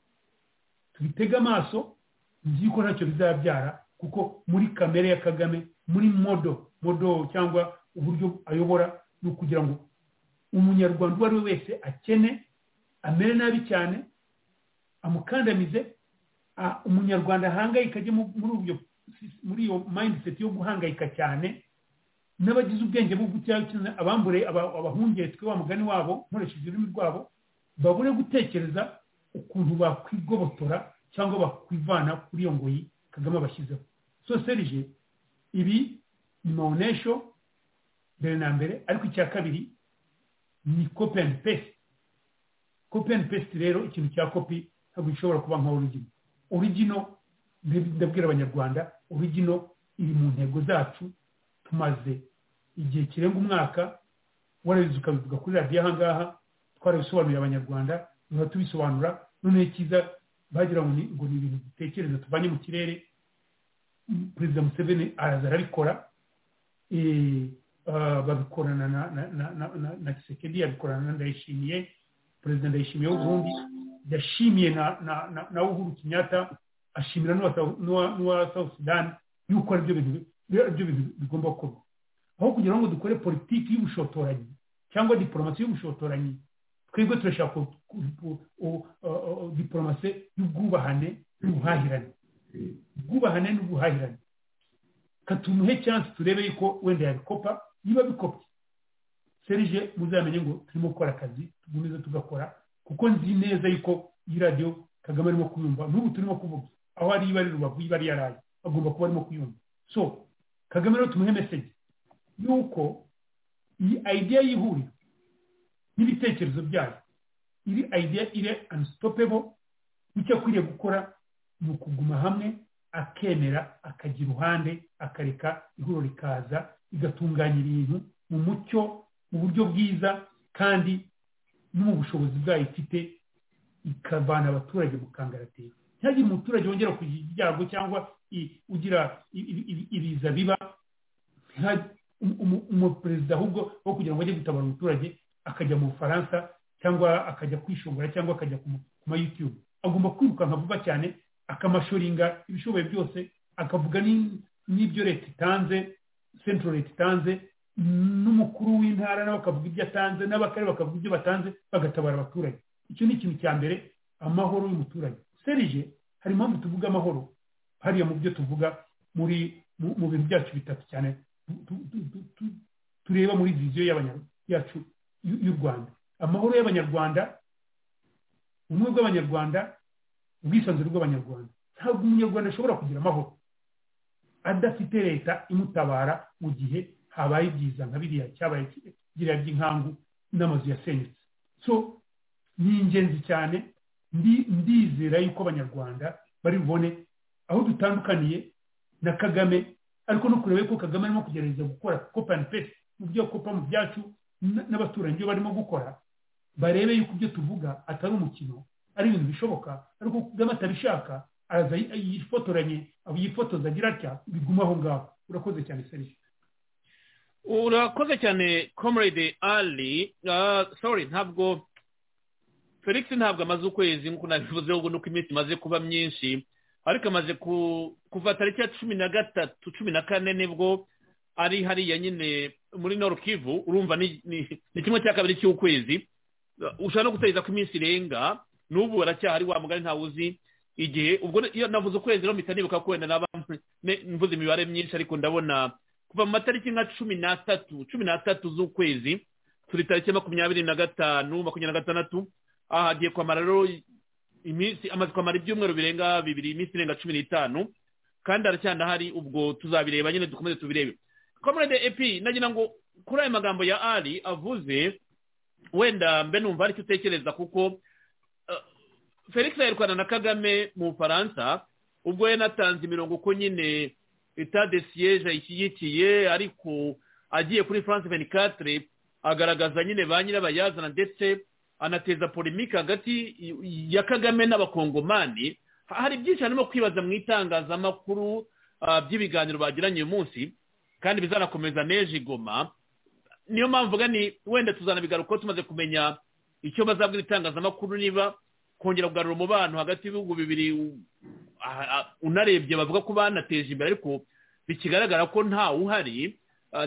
tubitege amaso nzi ko ntacyo bizabyara kuko muri kamere ya kagame muri modo modo cyangwa uburyo ayobora ni ukugira ngo umunyarwanda uwo ari we wese akene amere nabi cyane amukandamize umunyarwanda ahangayika ajye muri iyo mayindiseti yo guhangayika cyane n'abagize ubwenge bwo cyane abambure abahungere twe wa mugani wabo nkoresheje ururimi rwabo babure gutekereza ukuntu bakwigobotora cyangwa bakwivana kuri iyo ngoyi kagame abashyizeho so serije ibi ni mawonesho mbere na mbere ariko icya kabiri ni kopi andi pesite kopi andi pesite rero ikintu cya kopi ntabwo gishobora kuba nka origino origino ndabwira abanyarwanda origino iri mu ntego zacu tumaze igihe kirenga umwaka warabizi ukabivuga kuri radiyo aha ngaha twarabisobanuriye abanyarwanda tuba tubisobanura noneho icyiza bagira ngo ni ibintu dutekereza tuvanye mu kirere perezida museveni araza arabikora babikorana na kisekedi yabikorana na ndayishimiye perezida ndayishimiye w'uburundi yashimiye na uhuru kinyata ashimira n'uwa south sudan yuko aribyo bintu bigomba gukorwa aho kugira ngo dukore politiki y'ubushotoranyi cyangwa diporomasi y'ubushotoranyi twebwe turashaka diporomasi y'ubwubahane n'ubuhahirane ubwubahane n'ubuhahirane katumuhe cyansi turebe yuko wenda yabikopa niba bikopye serije muzamenye ngo turimo gukora akazi tugumize tugakora kuko nzi neza yuko iyi radiyo kagame arimo kuyumva n'ubu turimo kuvuga aho ari iba ari rubavu iba ari yaraye agomba kuba arimo kuyumva so kagame rero tumuhe meseje yuko iyi ideya y'ihuriro n'ibitekerezo byayo iri idea iri anisitopebo icyo akwiriye gukora ni ukuguma hamwe akemera akajya iruhande akareka ihuriro rikaza rigatunganya ibintu mu mucyo mu buryo bwiza kandi no mu bushobozi bwayo ifite ikavana abaturage mu kangaratera ntihagire umuturage wongera kugira ibyago cyangwa ugira ibiza biba umuperezida ahubwo wo kugira ngo ajye gutabara umuturage akajya mu bufaransa cyangwa akajya kwishongora cyangwa akajya ku ma yutube agomba kwirukanka vuba cyane akamashoringa ibishoboye byose akavuga n'ibyo leta itanze sentro leta itanze n'umukuru w'intara nawe akavuga ibyo atanze n'abakarere bakavuga ibyo batanze bagatabara abaturage icyo ni ikintu cya mbere amahoro y'umuturage serije hari impamvu tuvuga amahoro hariya mu byo tuvuga muri mu bintu byacu bitatu cyane tureba muri viziyo yacu y'u rwanda amahoro y'abanyarwanda ubumwe bw'abanyarwanda ubwisanzure bw'abanyarwanda ntabwo umunyarwanda ashobora kugira amahoro adafite leta imutabara mu gihe habaye ibyiza nka biriya cyabaye kiriya by'inkangu n'amazu yasenyutse so ni ingenzi cyane ndizera yuko abanyarwanda bari bubone aho dutandukaniye na kagame ariko no kureba ko kagame arimo kugerageza gukora kopa andi pesi mu byo kopa mu byacu n'abaturanyi ibyo barimo gukora barebe yuko ibyo tuvuga atari umukino ari ibintu bishoboka ariko kagame atabishaka araza yifotoranye yifotoza agira atya biguma aho ngaho urakoze cyane serivisi urakoze cyane comrade ali sorry ntabwo felix ntabwo amaze ukwezi nk'uko nabivuze ahubwo nuko iminsi imaze kuba myinshi ariko amaze kuva tariki ya cumi na gatatu cumi na kane nibwo ari hariya nyine muri norukivu urumva ni kimwe cya kabiri cy'ukwezi ushobora no gutegereza ko iminsi irenga n'ubu baracyahari wa mugari ntawe uzi igihe ubwo iyo navuze ukwezi rero mpita nibuka ko wenda naba mvuze imibare myinshi ariko ndabona kuva mu matariki nka cumi n'atatu cumi n'atatu z'ukwezi turi tariki makumyabiri na gatanu makumyabiri na gatandatu aha hagiye kwamara rero iminsi amaze kwamara ibyumweru birenga bibiri iminsi irenga cumi n'itanu kandi haracyandahari ubwo tuzabireba nyine dukomeze tubirebe komurede epi nagira ngo kuri ayo magambo ya ari avuze wenda mbe numva aricyo utekereza kuko felix yayirwana na kagame mu bufaransa ubwo yanatanze imirongo uko nyine de siyeje ayishyigikiye ariko agiye kuri france venikatire agaragaza nyine ba nyirabayazana ndetse anateza polemike hagati ya kagame n'abakongomani hari byinshi harimo kwibaza mu itangazamakuru by'ibiganiro bagiranye uyu munsi kandi bizanakomeza n'ejo igoma niyo mpamvu ni wenda tuzanabigarukaho tumaze kumenya icyo bazabwira itangazamakuru niba kongera kugarura umubano hagati y'ibihugu bibiri unarebye bavuga ko banateje imbere ariko bikigaragara ko ntawe uhari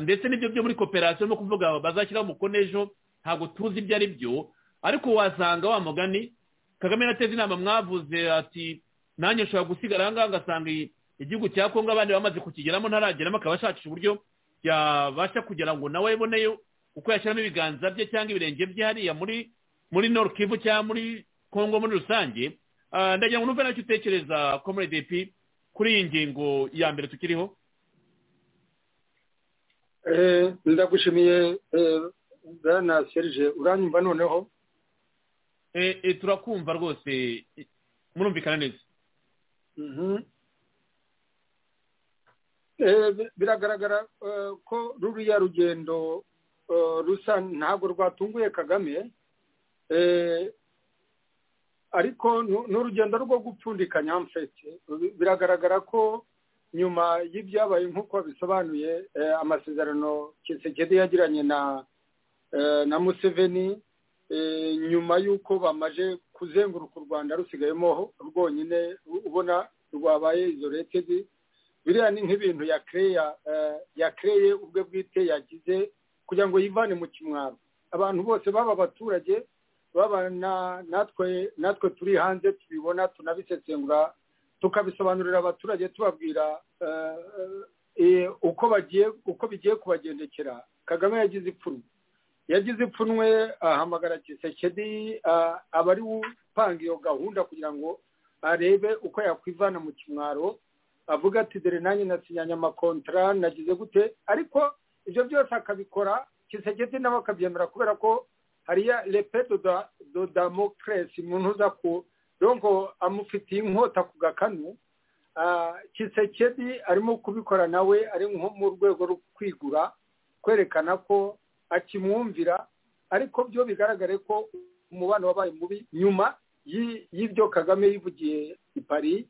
ndetse n'ibyo byo muri koperasiyo no kuvuga bazashyiraho umukono ejo ntabwo tuzi ibyo ari byo ariko wasanga wa mugani kagame nateze inama mwavuze ati nanjye nshobora gusigara aha ngaha ngasanga igihugu cya kongo abandi bamaze kukigeramo ntarageramo akaba ashakisha uburyo yabasha kugira ngo nawe aboneyo uko yashyiramo ibiganza bye cyangwa ibirenge bye hariya muri muri norukivu cyangwa muri kongo muri rusange ndagira ngo n'uve nacyo utekereza komurede epi kuri iyi ngingo ya mbere tukiriho ndagushimiye bwana serge uranyumva noneho turakumva rwose murumvikana neza biragaragara ko ruriya rugendo rusa ntabwo rwatunguye kagame ariko ni urugendo rwo gupfundikanya mfete biragaragara ko nyuma y'ibyabaye nk'uko bisobanuye amasezerano kisekedi yagiranye na na museveni nyuma y'uko bamaze kuzenguruka u rwanda rusigayemo rwonyine ubona rwabaye izoretedi biriya ni nk'ibintu yakereye ubwe bwite yagize kugira ngo yivane mu kimwaro abantu bose baba abaturage babana natwe natwe turi hanze tubibona tunabisesengura tukabisobanurira abaturage tubabwira uko bagiye uko bigiye kubagendekera kagame yagize ipfunwe yagize ipfunwe ahamagara kisekedi aba ari upanga iyo gahunda kugira ngo arebe uko yakwivana mu kimwaro avuga ati dore nanjye nasinyanye amakontara nagize gute ariko ibyo byose akabikora kisekedi nawe akabyemera kubera ko hariya repeto do damokeresi mu ntuza ku donko amufitiye inkota ku gakanu kisekedi arimo kubikora nawe ari nko mu rwego rwo kwigura kwerekana ko akimwumvira ariko byo bigaragare ko umubano wabaye mubi nyuma y'ibyo kagame yivugiye i paris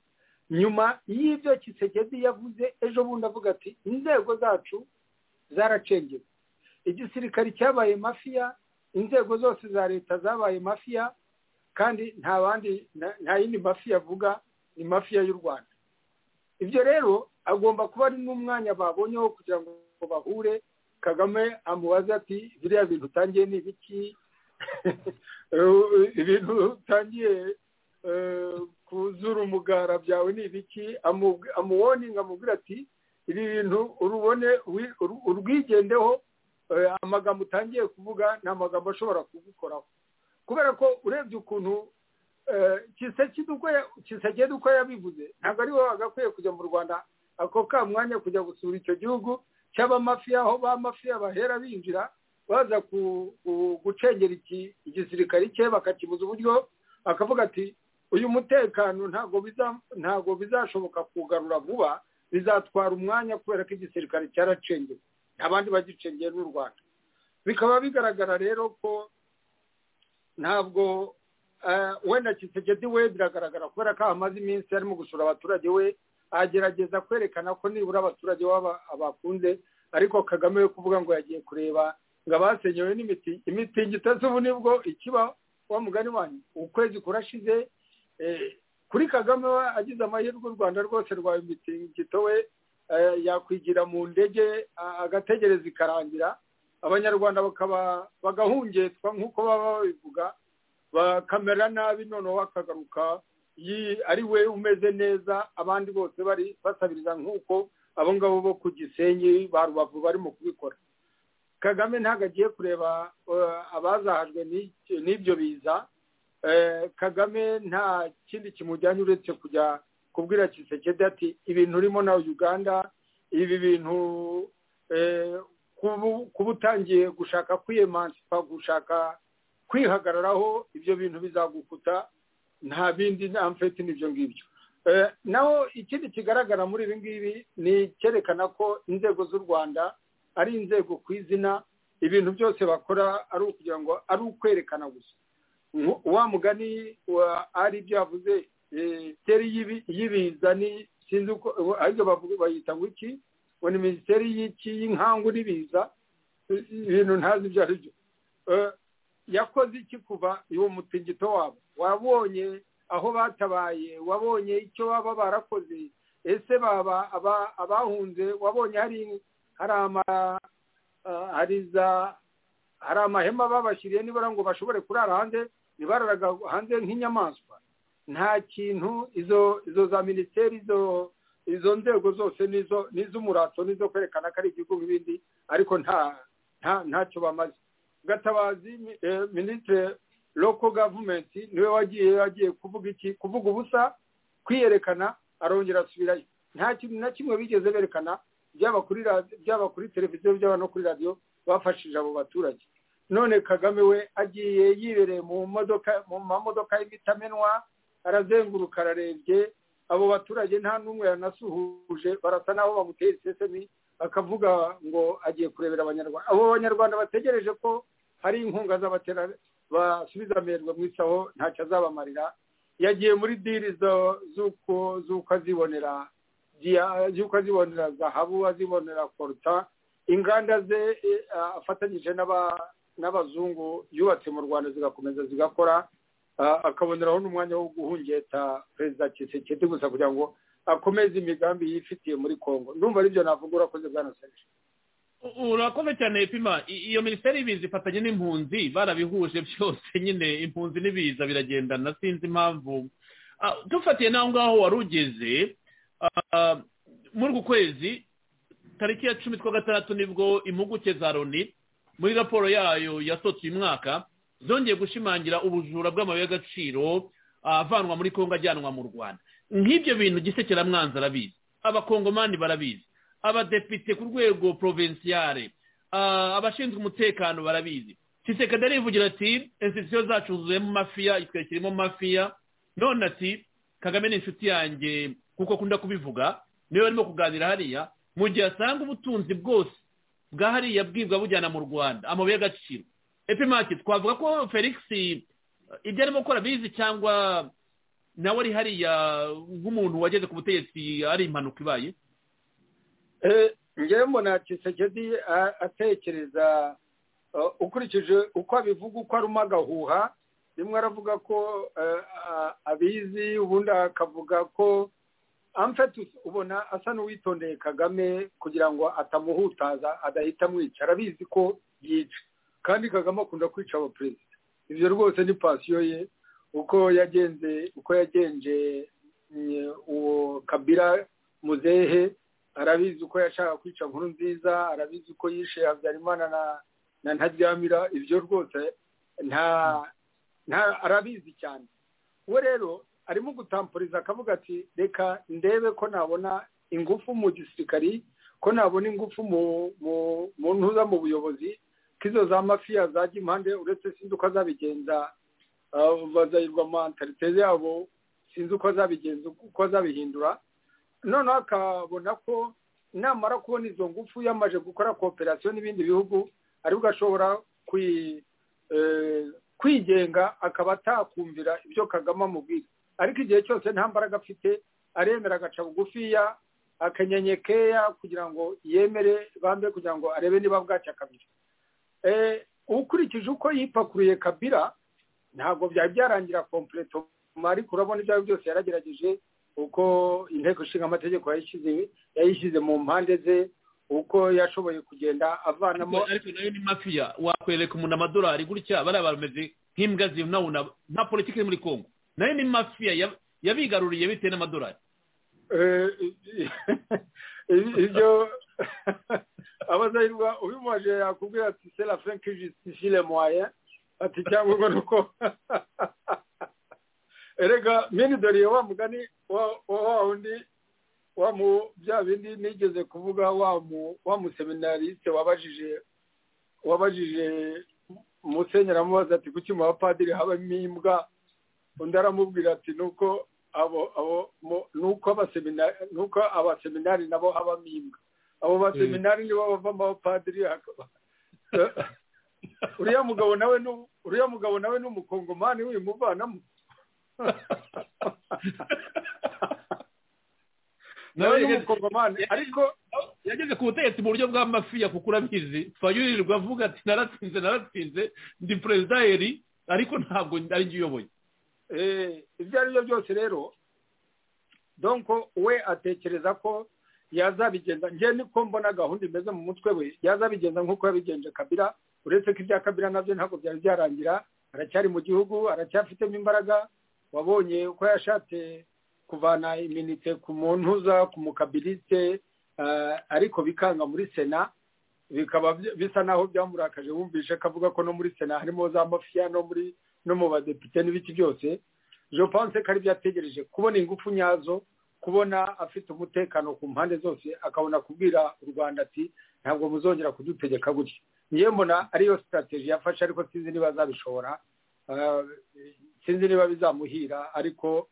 nyuma y'ibyo Kisekedi yavuze ejo bundi avuga ati inzego zacu zaracengera igisirikare cyabaye mafiya inzego zose za leta zabaye mafiya kandi nta bandi nta yindi mafiya avuga ni mafiya y'u rwanda ibyo rero agomba kuba ari n'umwanya babonyeho kugira ngo bahure kagame amubaze ati biriya bintu utangiye ni ibiki ibintu utangiye kuzura umugara byawe ni ibiki amuwoninga amubwira ati ibi bintu urubone urwigendeho amagambo utangiye kuvuga ni amagambo ashobora kugukoraho kubera ko urebye ukuntu kisagenda uko yabivuze ntabwo ari wowe wagakwiye kujya mu rwanda ako ka mwanya kujya gusura icyo gihugu cy'abamafiya aho ba mafiya bahera binjira baza gucengera igisirikari cye bakakibuza uburyo akavuga ati uyu mutekano ntabwo bizashoboka kugarura vuba bizatwara umwanya kubera ko igisirikare cyaracengeye abandi bagicengeye n'u rwanda bikaba bigaragara rero ko ntabwo wenda kitegedi we biragaragara kubera ko hamaze iminsi arimo gusura abaturage we agerageza kwerekana ko nibura abaturage baba abakunze ariko kagame we kuvuga ngo yagiye kureba ngo abasenyewe n'imiti imitingito z'ubu nibwo ikiba wa mugani wanyu ukwezi kurashize kuri kagame we agize amahirwe u rwanda rwose rwawe imitingito we yakwigira mu ndege agategereza ikarangira abanyarwanda bagahungetswa nk'uko baba babivuga bakamera nabi noneho akagaruka ari we umeze neza abandi bose bari basabiriza nk'uko abo ngabo bo ku gisenyi ba rubavu barimo kubikora kagame ntabwo agiye kureba abazahajwe n'ibyo biza kagame nta kindi kimujyanye uretse kujya kubwira kisekedi ati ibintu urimo na uganda ibi bintu kuba utangiye gushaka kwiyemansipa gushaka kwihagararaho ibyo bintu bizagukuta nta bindi nta mfeti n'ibyo ngibyo naho ikindi kigaragara muri ibi ngibi ni icyerekana ko inzego z'u rwanda ari inzego ku izina ibintu byose bakora ari ukugira ngo ari ukwerekana gusa wa mugani ari ibyo yavuze minisiteri y'ibiza ni sinzi uko aribyo bayita ngo iki ngo ni minisiteri y'iki y'inkangu n'ibiza ibintu ntazi ibyo ari byo yakoze iki kuva uwo mutingito wabo wabonye aho batabaye wabonye icyo baba barakoze ese baba abahunze wabonye hari hari hari amahema babashyiriye nibura ngo bashobore kurara hanze ntibararaga hanze nk'inyamaswa nta kintu izo izo za minisiteri izo izo nzego zose ni iz'umurato n'izo kwerekana ko ari igihugu nk'ibindi ariko nta ntacyo bamaze gatabazi minisitiri loko gavumenti niwe wagiye agiye kuvuga iki kuvuga ubusa kwiyerekana arongera asubirayo nta kintu na kimwe bigeze berekana byaba kuri televiziyo byaba no kuri radiyo bafashije abo baturage none kagame we agiye yibereye mu modoka mu mamodoka y'ibitamenwa arazenguruka ararebye abo baturage nta n'umwe yanasuhuje barasa n'aho bamuteye isesemi bakavuga ngo agiye kurebera abanyarwanda abo banyarwanda bategereje ko hari inkunga z'abatera basubiza amerwe mu isaho ntacyo azabamarira yagiye muri diri z'uko azibonera z'uko azibonera zahabu azibonera koruta inganda ze afatanyije n'abazungu yubatse mu rwanda zigakomeza zigakora akaboneraho n'umwanya wo guhungeta perezida kisekedi gusa kugira ngo akomeze imigambi yifitiye muri congo ndumva aribyo navuga urakoze bwa naseje urakoze cyane epima iyo minisiteri y'ibiza ifatanye n'impunzi barabihuje byose nyine impunzi n'ibiza biragendana sinzi impamvu dufatiye n'aho ngaho wari ugeze muri uku kwezi tariki ya cumi twa gatandatu nibwo impuguke za loni muri raporo yayo yasotse uyu mwaka zongeye gushimangira ubujura bw'amabuye y'agaciro avanwa muri kongo ajyanwa mu rwanda nk'ibyo bintu gisekeramwanzi arabizi abakongomani barabizi abadepite ku rwego porovinsiyare abashinzwe umutekano barabizi kisekada rivugira ati insitisiyo zacu zuzuyemo mafiya itwekiremo mafiya none ati kagame ni inshuti yanjye kuko akunda kubivuga niwe barimo kuganira hariya mu gihe asanga ubutunzi bwose bwa hariya bwibwa bujyana mu rwanda amabuye y'agaciro epimaki twavuga ko felix ibyo arimo gukora bizi cyangwa nawe ari hariya nk'umuntu wageze ku butegetsi ari impanuka ibaye ngewe mbona kisekedi atekereza ukurikije uko abivuga uko arimo agahuha rimwe aravuga ko abizi ubundi akavuga ko amfete ubona asa n'uwitondeye kagame kugira ngo atamuhutaza adahita amwica arabizi ko yica kandi kagame akunda kwica abaperezida ibyo rwose ni pasiyo ye uko yagenze uko yagenje uwo kabira muzehe arabizi uko yashaka kwica nkuru nziza arabizi uko yishe habyarimana na ntaryamira ibyo rwose nta arabizi cyane we rero arimo gutampuriza akavuga ati reka ndebe ko nabona ingufu mu gisirikari ko nabona ingufu mu ntuza mu buyobozi ko izo za mafiya zajya impande uretse sinzi uko azabigenza bazayirwa mantarite yabo sinzi uko azabigenza uko azabihindura noneho akabona ko namara kubona izo ngufu yamaje gukora kooperasiyo n'ibindi bihugu aribwo ashobora kwigenga akaba atakumvira ibyo kagame amubwira ariko igihe cyose nta mbaraga afite aremera agaca bugufiya akanyenye keya kugira ngo yemere bambe kugira ngo arebe niba bwacya kabira ukurikije uko yipakuruye kabira ntabwo byari byarangira kompleto ariko urabona ibyo ari byose yaragerageje uko inteko ishinga amategeko yayishyize mu mpande ze uko yashoboye kugenda avanamo ariko nayo ni mafiya wakwereka umuntu amadolari gutya bariya bameze nk'imbwa zibunabuna nta politiki iri muri kongo nayo ni mafiya yabigaruriye bitewe n'amadolari ibyo abazahirwa ubimubaje yakubwira ati sera frank justifile moyen ati cyangwa ngo ni uko erega mini dore wa mugani wa wundi wa mu bya bindi nigeze kuvuga wa mu wa museminarisite wabajije wabajije musenyeri amubaza ati kuki mu bapadiri habamo imbwa undi aramubwira ati nuko abo abo nuko abaseminari nuko abaseminari nabo habamo imbwa abo baseminari nibo bavamo abapadiri uriya mugabo nawe uriya mugabo nawe ni umukongomani wimuvanamo nawe n'umukongomani ariko yageze ku butegetsi mu buryo bw'amafiya kuko urabizi fayuririrwa avuga ati naratsinze naratsinze ndi perezida heri ariko ntabwo ari njye uyoboye ibyo ari byo byose rero donko we atekereza ko yazabigenza njye niko mbona gahunda imeze mu mutwe we yazabigenza nk'uko yabigenje kabira uretse ko ibya kabira nabyo ntabwo byari byarangira aracyari mu gihugu aracyafitemo imbaraga wabonye uko yashatse kuvana iminite ku muntu uza ku mukabilite ariko bikanga muri sena bikaba bisa naho byamurakaje wumvishe akavuga ko no muri sena harimo za mafiya no muri no mu badepite n'ibiki byose je pense ko ari byo ategereje kubona ingufu nyazo kubona afite umutekano ku mpande zose akabona kubwira u rwanda ati ntabwo muzongera kudutegeka gutya niyo mbona ariyo sitateji yafashe ariko sinzi niba azabishobora sinzi niba bizamuhira ariko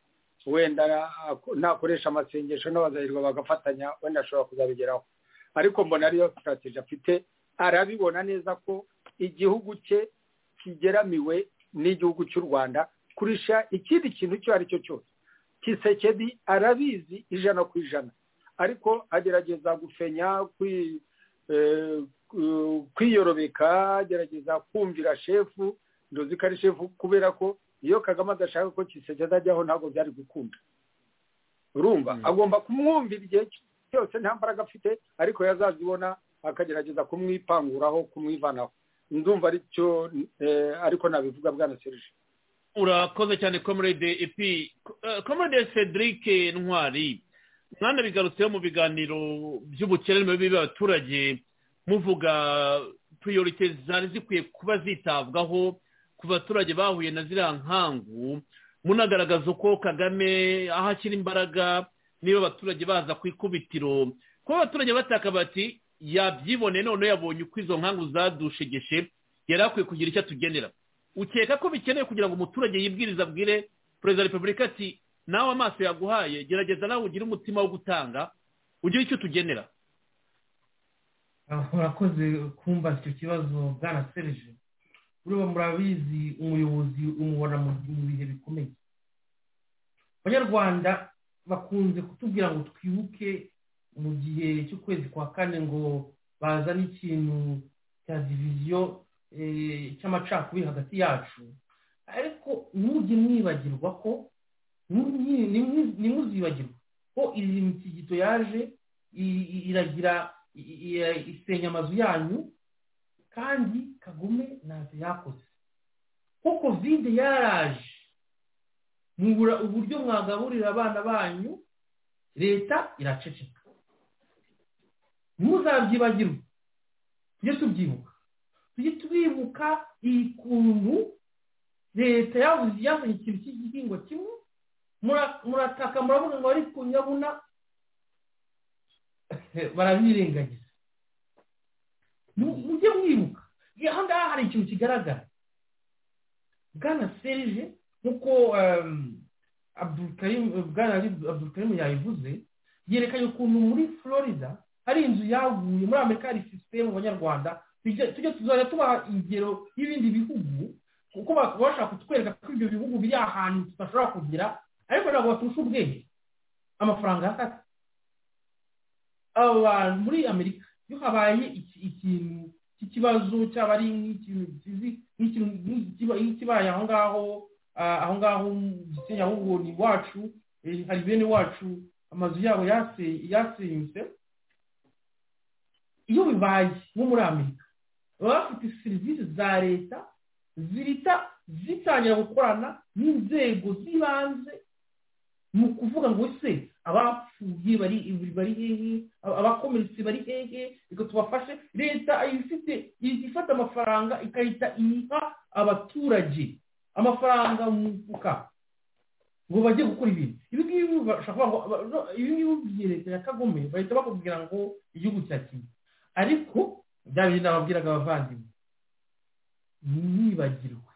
wenda nakoresha amasengesho n'abazahirwa bagafatanya wenda ashobora kuzabigeraho ariko mbona ariyo sitarategi afite arabibona neza ko igihugu cye kigeramiwe n'igihugu cy'u rwanda kurusha ikindi kintu icyo ari cyo cyose kisekedi arabizi ijana ku ijana ariko agerageza gufenya kwiyorobeka agerageza kumvira shefu ndozi ko ari shefu kubera ko iyo kagame adashaka ko kiseke ajyaho ntabwo byari gukunda urumva agomba kumwumvira igihe cyose nta mbaraga afite ariko yazazibona akagerageza kumwipanguraho kumwivanaho ndumva aricyo ariko nabivuga bwana serije urakoze cyane komerede epi komerede cedric ntwari mwanabigarutseho mu biganiro by'ubukererwe by'abaturage muvuga priyorite zari zikwiye kuba zitabwaho ku baturage bahuye na ziriya nkangu munagaragaza uko kagame aho ashyira imbaraga niba abaturage baza ku ikubitiro kuba abaturage bataka bati yabyibone none yabonye uko izo nkangu zadushegeshe yari akwiye kugira icyo atugenera ukeka ko bikenewe kugira ngo umuturage yibwirize abwire perezida wa repubulika ati nawe amaso yaguhaye gerageza nawe ugire umutima wo gutanga ugire icyo utugenera urakoze kumva icyo kibazo bwanasereje buriya murabizi umuyobozi umubona mu bihe bikomeye abanyarwanda bakunze kutubwira ngo twibuke mu gihe cy'ukwezi kwa kane ngo bazane ikintu cya diviziyo cy'amacakubiri hagati yacu ariko ntujye mwibagirwa ko ntimuzibagirwa ko iyi misigito yaje iragira isenya amazu yanyu kandi kagume ntacyo yakoze ko kovide yaraje mubura uburyo mwagaburira abana banyu leta iraceceka ntuzabyibagirwe tujye tubyibuka tujye twibuka iyi kuntu leta yabuze yazanye ikintu cy'igihingwa kimwe murataka muravuga ngo ariko nyabuna barabirengagiza mujye mwibuka aha ngaha hari ikintu kigaragara bwana serije nk'uko bwana abdulkarimu yabivuze yerekanye ukuntu muri florida hari inzu yaguye muri amerika hari sisiteme mu banyarwanda tujya tuzajya tubaha ingero y'ibindi bihugu kuko bashaka kutwereka ko ibyo bihugu biri ahantu tudashobora kugira ariko ntabwo baturusha ubwenge amafaranga yakata abantu muri amerika iyo habaye ikintu cy'ikibazo cyaba ari nk'ikintu nk'ikibaye aho ngaho aho ngaho gisinya ahubwo ni iwacu hari bene iwacu amazu yabo yasenyutse iyo bibaye nko muri amerika baba bafite serivisi za leta zihita zitangira gukorana n'inzego z'ibanze ni ukuvuga ngo se abapfuye bari bari hehe abakomeretse bari hehe reka tubafashe leta ifite ifata amafaranga igahita iyiha abaturage amafaranga mu mufuka ngo bajye gukora ibintu ibi ngibi ibi ngibi by'iyi leta ya kagome bahita bakubwira ngo igihugu cyakira ariko bya bintu nababwiraga abavandimwe ntibagirwe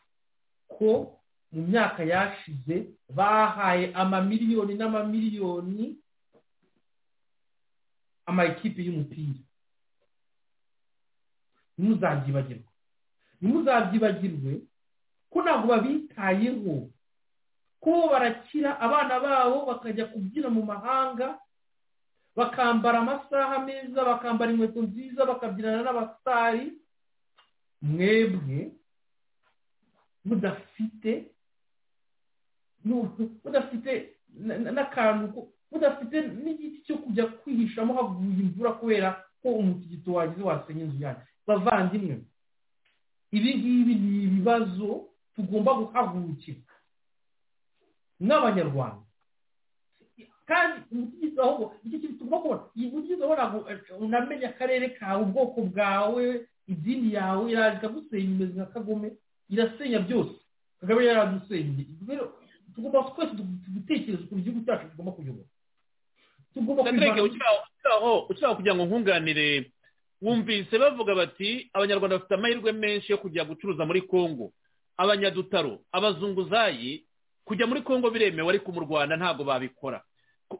ko mu myaka yashize bahaye amamiliyoni n'amamiliyoni amakipe y'umupira ntimuzabyibagirwe ntimuzabyibagirwe ko ntabwo babitayeho ko barakira abana babo bakajya kubyina mu mahanga bakambara amasaha meza bakambara inkweto nziza bakabyinana n'abasitari mwebwe mudafite mudafite n'akantu mudafite n'igiti cyo kujya kwihishamo haguye imvura kubera ko umutigito wagize wasenya inzu yanyu bavandimwe ibi ngibi ni ibibazo tugomba guhagurukira n'abanyarwanda kandi umutigito ahubwo icyo kintu tugomba kubona iyi mutigito ntabwo unamenya akarere kawe ubwoko bwawe idini yawe iraje ikagusenya imeze nka kagome irasenya byose kagame yaradusenya tugomba twese gutekereza ukuntu igihugu cyacu tugomba kuyobora tugomba ukiraho kugira ngo nkunganire wumvise bavuga bati abanyarwanda bafite amahirwe menshi yo kujya gucuruza muri congo abanyadutaro abazunguzayi kujya muri congo biremewe ariko mu rwanda ntabwo babikora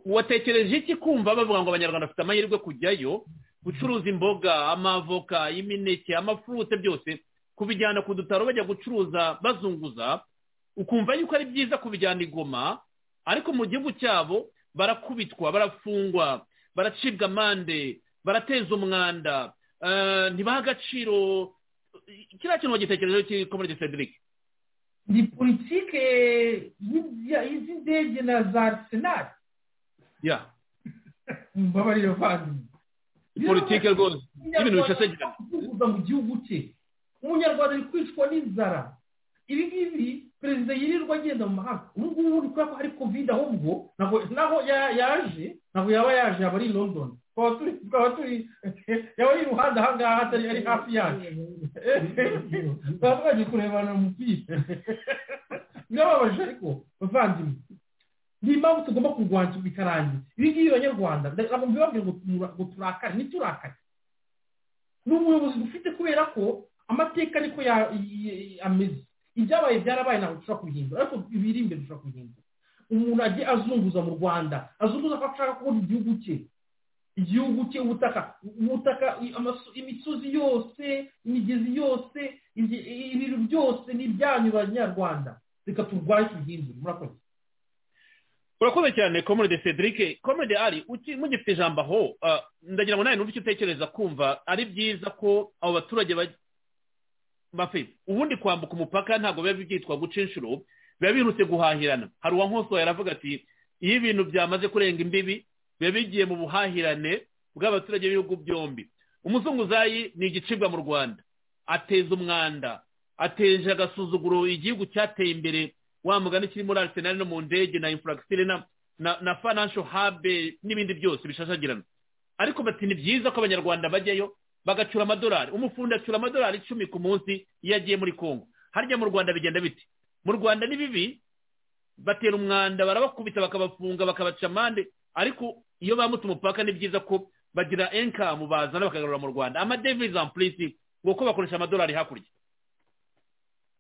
watekereje iki kumva bavuga ngo abanyarwanda bafite amahirwe kujyayo gucuruza imboga amavoka imineke amafurute byose kubijyana ku dutaro bajya gucuruza bazunguza ukumva yuko ari byiza kubijyana igoma ariko mu gihugu cyabo barakubitwa barafungwa baracibwa amande barateza umwanda ntibaha agaciro kiriya kintu bagitekerejeho cy'ikomerege cedric ni politike y'indege na za senari ya mbabarira bavandimwe politike rwose y'ibintu bishasagirana mu gihugu cye umunyarwanda ari kwicwa n'inzara ibi ngibi perezida yirirwa agenda mu mahanga ubu ngubu ni kubera ko hari kovide ahubwo naho yaje ntabwo yaba yaje yaba ari i london twaba turi yaba ari iruhande aha ngaha atari ari hafi yacu twaba twagiye kurebana umupira birababaje ariko bavandimwe ni impamvu tugomba kurwanya bikarangira ibi ngibi abanyarwanda ntabwo mbibabwira ngo turakare ntiturakare ni umuyobozi dufite kubera ko amateka niko ameze ibyabaye byarabaye ntabwo dushobora kubihindura ariko ibiri imbere dushobora kubihindura umuntu ajye azunguza mu rwanda azunguza ko ashaka kubona igihugu cye igihugu cye ubutaka ubutaka i- amaso- imisozi yose imigezi yose ibye- ibintu byose ni ibyanyu banyarwanda reka turwanye tubihindure murakoze urakoze cyane komode cedric komode ari uki- mugifite ijambo aho ah, ndagira ngo nawe n'uburyo utekereza kumva ari byiza ko abo baturage baj- bafi ubundi kwambuka umupaka ntabwo biba byitwa guca inshuro biba bihuse guhahirana hari uwa nkosoye aravuga ati iyo ibintu byamaze kurenga imbibi biba bigiye mu buhahirane bw'abaturage b'ibihugu byombi umuzunguzayi ni igicibwa mu rwanda ateza umwanda ateje agasuzuguro igihugu cyateye imbere wa mugani kiri muri arisenali no mu ndege na infuragitire na na- na financial hub n'ibindi byose bishashagirana ariko bati ni byiza ko abanyarwanda bajyayo bagacyura amadolari umufundi acyura amadolari icumi ku munsi iyo agiye muri congo harya mu rwanda bigenda biti mu rwanda ni bibi batera umwanda barabakubita bakabafunga bakabaca amande ariko iyo bambutse umupaka ni byiza ko bagira enkamu bazana bakagarura mu rwanda amadevizi ampurisi ngo ko bakoresha amadolari hakurya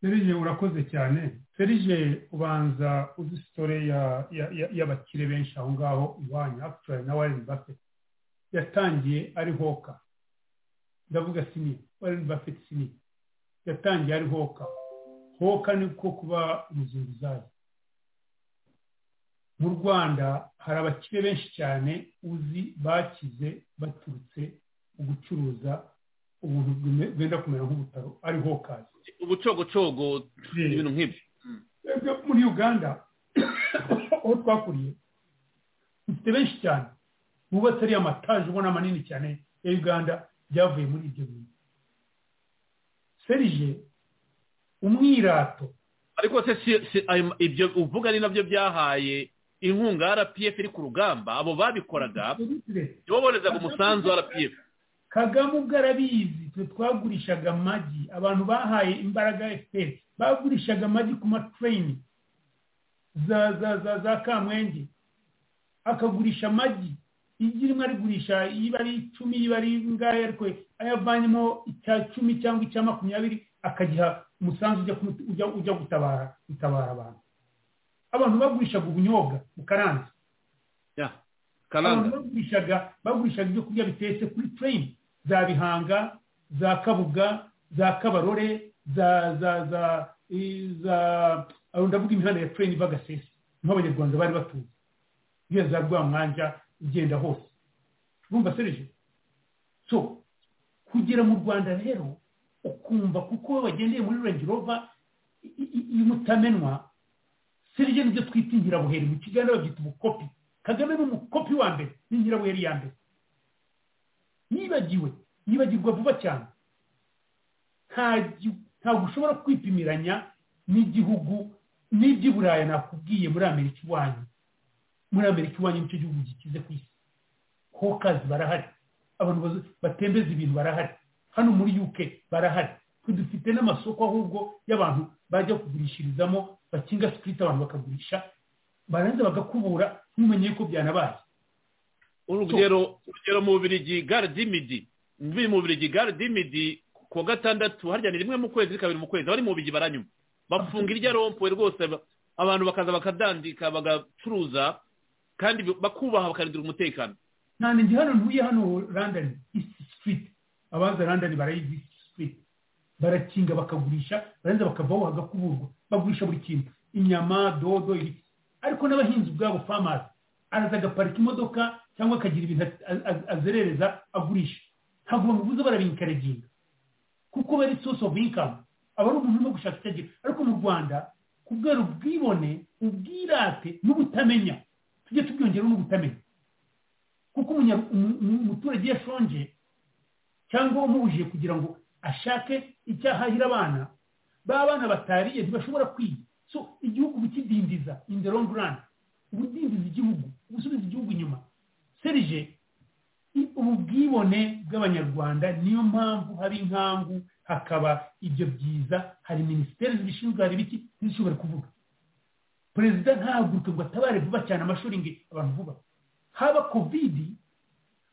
ferije urakoze cyane ferije ubanza uzi sitore ya- ya- ya- y'abakire benshi aho ngaho iwanyu akitura na wareni bafeti yatangiye ari hoka ndavuga sini wareni bafeti sini yatangiye ari hoka hoka ni ko kuba umuzunguzayi mu rwanda hari abakire benshi cyane uzi bakize baturutse mu gucuruza ubuntu bwime- bwenda kumera nk'ubutaro ari hokazi ubucogocogo ibintu nk'ibyo twebwe muri uganda aho twakuriye dufite benshi cyane bubatse ariya mataje ubona manini cyane ya uganda byavuye muri ibyo bintu serije umwirato ariko se si- si- ayo- ibyo uvuga ni nabyo byahaye inkunga rpf iri ku rugamba abo babikoraga nibo boherezaga umusanzu wa rpf kagame ubwo arabizi twe twagurishaga amagi abantu bahaye imbaraga fpr bagurishaga amagi ku matureyini za za za za kamwenge akagurisha amagi igi rimwe arigurisha iba ari icumi iba ari ingahe ariko ayavanyemo icya cumi cyangwa icya makumyabiri akagiha umusanzu ujya kumu- ujya- ujya gutabara gutabara abantu abantu bagurishaga ubunyobwa bukaranze Ya, abantu karanga bagurishaga bagurishaga ibyo kurya bitetse kuri tureyini za bihanga za kabuga za kabarore za za za i- za aho ndavuga imihanda ya tureyini iva gasesi niho abanyarwanda bari batuye iyo za rwamwanja igenda hose urumva serije so kugera mu rwanda rero ukumva kuko we wagendeye muri renji rova i- i- imutamenwa serije nibyo twita ingirabuheri mu kiganiro babyita ubukopi kagame ni umukopi wa mbere ni nyirabuheri ya mbere yibagiwe yibagirwa vuba cyane nta gi- ntabwo ushobora kwipimiranya n'igihugu n'iby'i buraya nakubwiye muri amerika iwanyu muri amerika iwanyu nicyo gihugu gikize ku isi hokazi barahari abantu bazo- batembeza ibintu barahari hano muri uk barahari twe dufite n'amasoko ahubwo y'abantu bajya kugurishirizamo bakinga sitiriti abantu bakagurisha barangiza bagakubura ntumenye ko byanabaye urugero urugero mu bubirigi gare dimidi mbi mu bubirigi gare dimidi ku wa gatandatu harya ni rimwe mu kwezi kabiri mu kwezi abari mu bubirigi baranyuma bafunga irya rompuwe rwose ba- abantu bakaza bakadandika bagacuruza kandi bi- bakubaha bakarindira umutekano nta ndi hano ntuye hano randani isi sitiriti abaza randani barayizi isi sitiriti barakinga bakagurisha barangiza bakavaho hagakuburwa bagurisha buri kintu inyama dodo ibiki ariko n'abahinzi ubwabo famazi araza agaparika imodoka cyangwa akagira ibintu a- a- azerereza agurisha ntabwo bamubuza barabinkareginga kuko bari source of income aba ari umuntu urimo gushaka icyo agira ariko mu rwanda kubwera ubwibone ubwirate n'ubutamenya tujye tubyongereho n'ubutamenya kuko umunya- umu- umu- umuturage iyo ashonje cyangwa umubujije kugira ngo ashake icyo ahahira abana ba bana batariye ntibashobora kwiga so igihugu bikidindiza in the long run ubudindiza igihugu ubusubiza igihugu inyuma serije i- ubu bwibone bw'abanyarwanda niyo mpamvu hari inkangu hakaba ibyo byiza hari minisiteri zibishinzwe hari ibiki ntizishobore kuvuga perezida ntahaguruke ngo atabare vuba cyane amashuri ngo abantu vuba haba kovidi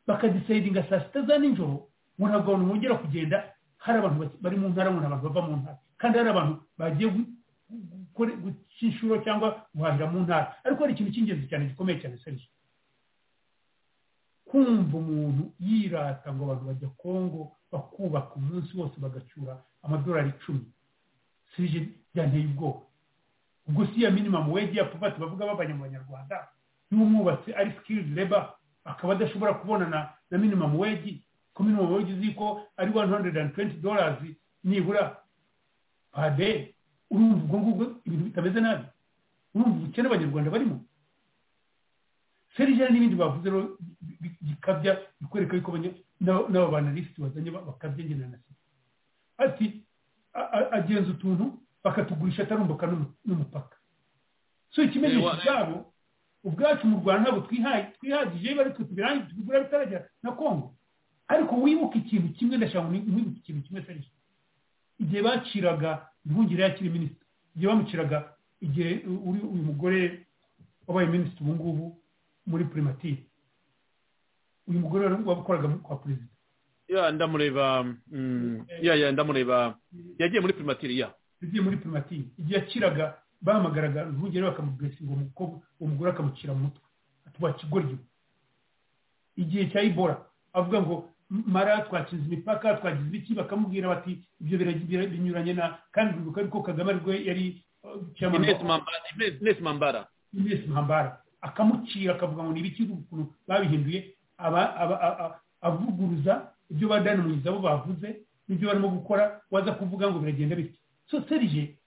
bakadisayidinga saa sita za nijoro ngo ntabwo abantu bongera kugenda hari abantu baki- bari mu ntara ngo ni abantu bava mu ntara kandi hari abantu bagiye gu- gukore- guca inshuro cyangwa guhahira mu ntara ariko hari ikintu cy'ingenzi cyane gikomeye cyane serije kumva umuntu yirata ngo abantu bajya kongo bakubaka umunsi wose bagacyura amadolari icumi sije byanteye ubwoba ubwo si iya minimamu wegi ya pubati bavuga babanye mu banyarwanda n'umwubatsi ari sikiri reba akaba adashobora kubonana na minimamu wegi ko minimamu wegi uzi ko ari wani hundredi andi tuwenti dolazi nibura pade urumva ubwo ngubwo ibintu bitameze nabi urumva ubukene abanyarwanda barimo serije n'ibindi bavuze rero gikabya bikwereka yuko n'aba banalisiti bazanye bakabyengerana na sida ati agenza utuntu bakatugurisha atarumbuka n'umupaka so ikimenyetso cyabo ubwacu mu rwanda ntabwo twihagije bari kutubirangiza tubigura bitarajya na kongo ariko wibuke ikintu kimwe ndashaka mwibuke ikintu kimwe serije igihe baciraga ntungire yakiri minisitiri igihe bamuciraga igihe uyu mugore wabaye minisitiri ubu ngubu muri primatire uyu mugore wakoraga kwa perezida ya ndamureba ya ya ndamureba yagiye muri primatire ya yagiye muri primatire igihe yakiraga bahamagaraga ntugere bakamubesinga umukobwa uwo mugore akamucira mu mutwe atuba kigoryi igihe cya ibora avuga ngo mara twakinze imipaka twagize ibiki bakamubwira bati ibyo binyuranye na kandi bibuka yuko kagame aribwo yari inesi mambara inesi mambara akamucira akavuga ngo ibiki ukuntu babihinduye avuguruza ibyo badani mugizi abo bavuze n'ibyo barimo gukora waza kuvuga ngo biragenda bityo so serije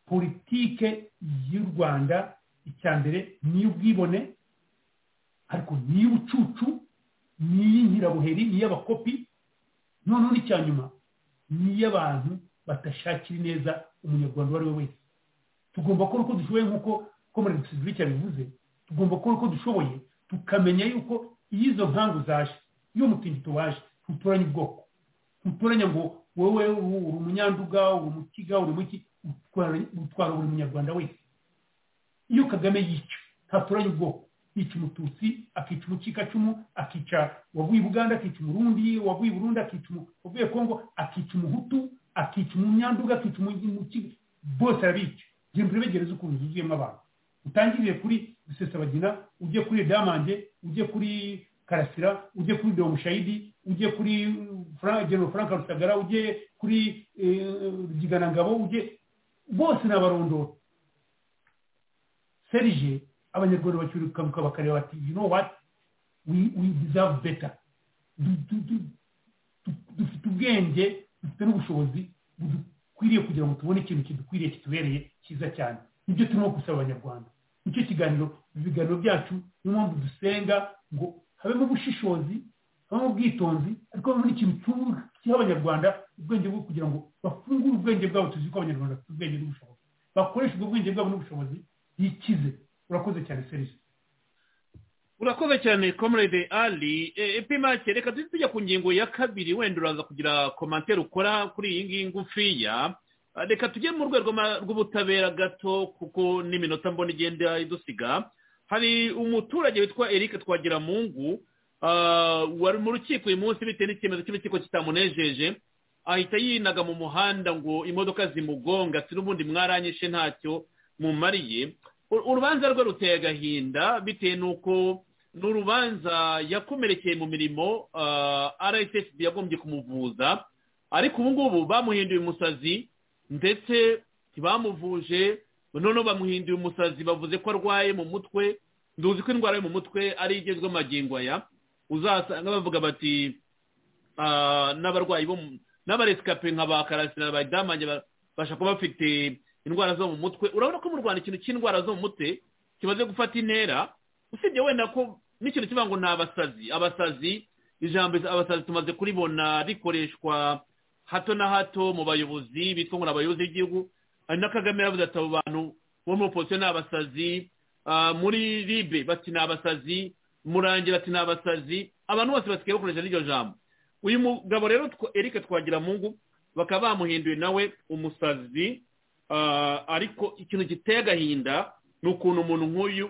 politike y'u rwanda icya mbere ni iy'ubwibone ariko ni iy'ubucucu ni iy'inkirabuheri ni iy'abakopi noneho n'icya nyuma ni iy'abantu batashakira neza umunyarwanda uwo ari we wese tugomba gukora uko dushoboye nk'uko komerasi zibiri yabivuze tugomba gukora uko dushoboye tukamenya yuko iyo izo nkangu zaje iyo umutingito waje ntuturanye ubwoko ntuturanye ngo wowe uri umunyanduga uri umukiga uri muki utwara buri munyarwanda wese iyo kagame yica ntaturanye ubwoko yica umututsi akica umukikacumu akica wavuye i buganda akica umurundi wavuye i burundi akica wavuye kongo akica umuhutu akica umunyanduga akica umukiga bose arabica genda urebegereze ukuntu zuzuyemo abantu utangiriye kuri rusesabagina ujye kuri damange ujye kuri karasira ujye kuri domushayidi ujye kuri genero frank rusagara ujye kuri rugiganangabo ujye bose ni abarondoro serije abanyarwanda bacyurukanguka bakareba bati you know what we deserve better dufite ubwenge dufite n'ubushobozi budukwiriye kugira ngo tubone ikintu kidukwiriye kitubereye cyiza cyane nibyo turimo gusaba abanyarwanda nicyo kiganiro ibiganiro byacu niyo mpamvu dusenga ngo habemo ubushishozi habemo ubwitonzi ariko habemo n'ikintu cyuha abanyarwanda ubwenge bwo kugira ngo bafungure ubwenge bwabo tuzi ko abanyarwanda bafite ubwenge n'ubushobozi bakoresha ubwo bwenge bwabo n'ubushobozi bikize urakoze cyane serivisi urakoze cyane comrade ali epima reka tujye tujya ku ngingo ya kabiri wenda uraza kugira komantere ukora kuri iyi ngiyi ngufiya reka tujye mu rwego rw'ubutabera gato kuko n'iminota mbona igenda idusiga hari umuturage witwa eric twagiramungu wari mu rukiko uyu munsi bitewe n'icyemezo cy'urukiko kitamunejeje ahita yinaga mu muhanda ngo imodoka zimugonga si n'ubundi mwaranyishe ntacyo mumariye urubanza rwe ruteye agahinda bitewe n'uko ni urubanza yakomerekeye mu mirimo rssb yagombye kumuvuza ariko ubu ngubu bamuhinduye umusazi ndetse ntibamuvuje noneho bamuhinduye umusazi bavuze ko arwaye mu mutwe nduzi ko indwara yo mu mutwe ari igezwe amagingo aya uzasanga bavuga bati n'abarwayi bo n'abaresikape nka ba karasira ba damange bashaka kuba bafite indwara zo mu mutwe urabona ko mu rwanda ikintu cy'indwara zo mu mutwe kimaze gufata intera usibye wenda ko n'ikintu kivuga ngo ni abasazi abasazi ijambo abasazi tumaze kuribona rikoreshwa hato na hato mu bayobozi bitwa ngo ni abayobozi b'igihugu hari na kagame yavuze ati abo bantu bo mu polisi ni abasazi muri ribe bati ni abasazi murangira ati ni abasazi abantu bose basigaye bakoresha n'iryo jambo uyu mugabo rero erike twagira mungu bakaba bamuhinduye nawe umusazi ariko ikintu giteye agahinda ni ukuntu umuntu nk'uyu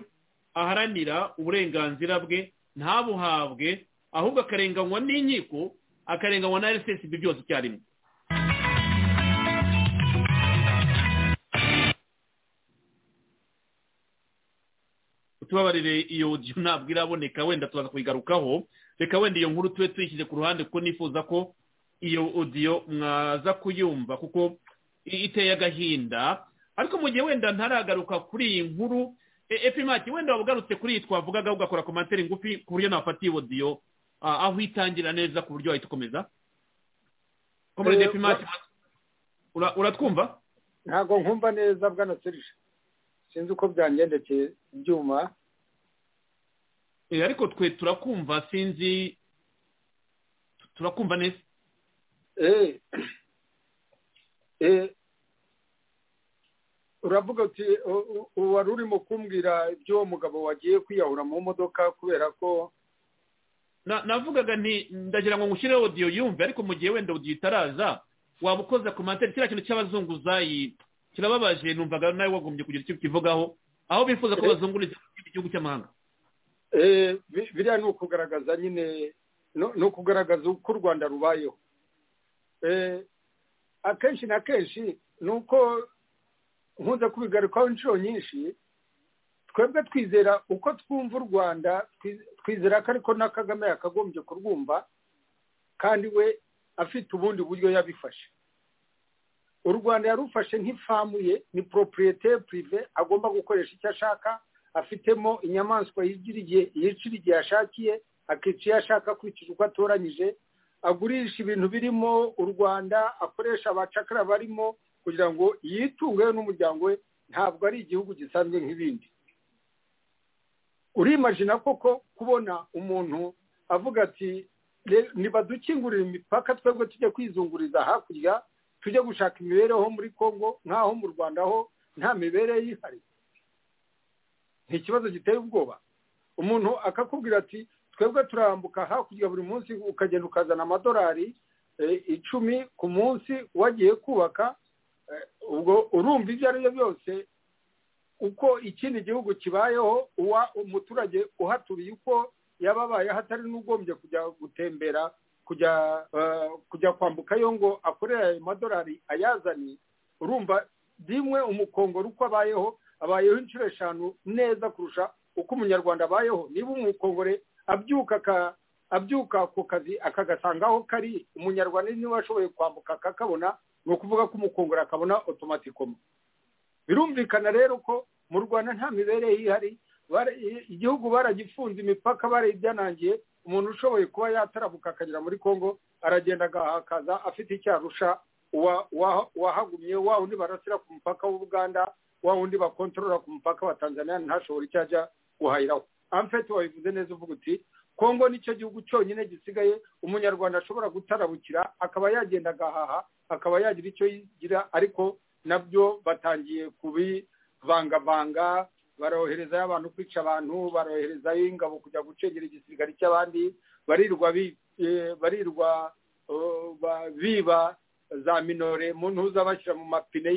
aharanira uburenganzira bwe ntabuhabwe ahubwo akarenganywa n'inkiko akarenganywa na rssb byose icyarimwe tubabarire iyo ntabwo iraboneka wenda tuza kuyigarukaho reka wenda iyo nkuru tube tuyishyize ku ruhande kuko nifuza ko iyo odiyo mwaza kuyumva kuko iteye agahinda ariko mu gihe wenda ntaragaruka kuri iyi nkuru epimati wenda waba ugarutse kuri iyi twavugaga ugakora komantere ngufi ku buryo nafata iyo odiyo aho itangira neza ku buryo wahita ukomeza komerede epimati uratwumva ntabwo nkumva neza bwana serije sinzi uko byangendekeye ibyuma ariko twe turakumva sinzi turakumva neza uravuga uti wari urimo kumbwira iby'uwo mugabo wagiye kwiyahura mu modoka kubera ko navugaga nti ndagira ngo ngushyireho odiyo yumve ariko mu gihe wenda odiyo itaraza waba ukoze ku materi kiriya kintu cy'abazunguzayi kirababaje numvaga nawe wagombye kugira icyo ukivugaho aho bifuza ko bazunguriza igihugu cy'amahanga biriya ni ukugaragaza nyine ni ukugaragaza uko u rwanda rubayeho akenshi na kenshi ni uko nkunze kubigarukaho inshuro nyinshi twebwe twizera uko twumva u rwanda twizera ko ariko na kagame yakagombye kurwumva kandi we afite ubundi buryo yabifashe u rwanda yarufashe nk'ifamu ye ni poropuriyete purive agomba gukoresha icyo ashaka afitemo inyamaswa yigira igihe yicira igihe ashakiye akica iyo ashaka akurikije uko atoranyije agurisha ibintu birimo u rwanda akoresha abacakara barimo kugira ngo yitungeho n'umuryango we ntabwo ari igihugu gisanzwe nk'ibindi urimajina koko kubona umuntu avuga ati ntibadukingurire imipaka twebwe tujye kwizunguriza hakurya tujye gushaka imibereho muri congo nk'aho mu rwanda ho nta mibereho yihariye ni ikibazo giteye ubwoba umuntu akakubwira ati twebwe turambuka hakurya buri munsi ukagenda ukazana amadolari icumi ku munsi wagiye kubaka ubwo urumva ibyo ari byo byose uko ikindi gihugu kibayeho uwa umuturage uhaturiye uko yaba abaye hatari n'ugombye kujya gutembera kujya kujya kwambukayo ngo akorere ayo madolari ayazane urumva rimwe umukongoro uko abayeho abayeho inshuro eshanu neza kurusha uko umunyarwanda abayeho niba umukongore abyuka abyuka ku kazi akagasanga aho kari umunyarwanda niba ashoboye kwambuka akakabona ni ukuvuga ko umukungura akabona otomatikoma birumvikana rero ko mu rwanda nta mibereho ihari igihugu baragifunze imipaka barayibyanangiye umuntu ushoboye kuba yatarabuka akagera muri congo aragenda agahakaza afite icyo arusha uwahagumye wa undi barasira ku mupaka w'ubuganda wa undi bakontorora ku mupaka wa tanzania ntashobora icyo ajya guhahiraho amfete wabivuze neza uvuga uti kongo nicyo gihugu cyonyine gisigaye umunyarwanda ashobora gutarabukira akaba yagenda agahaha akaba yagira icyo yigira ariko nabyo batangiye kubivangavanga baroherezayo abantu kwica abantu baroherezayo ingabo kujya gucengera igisirikare cy'abandi barirwa barirwa biba za minore mu ntuza bashyira mu mapine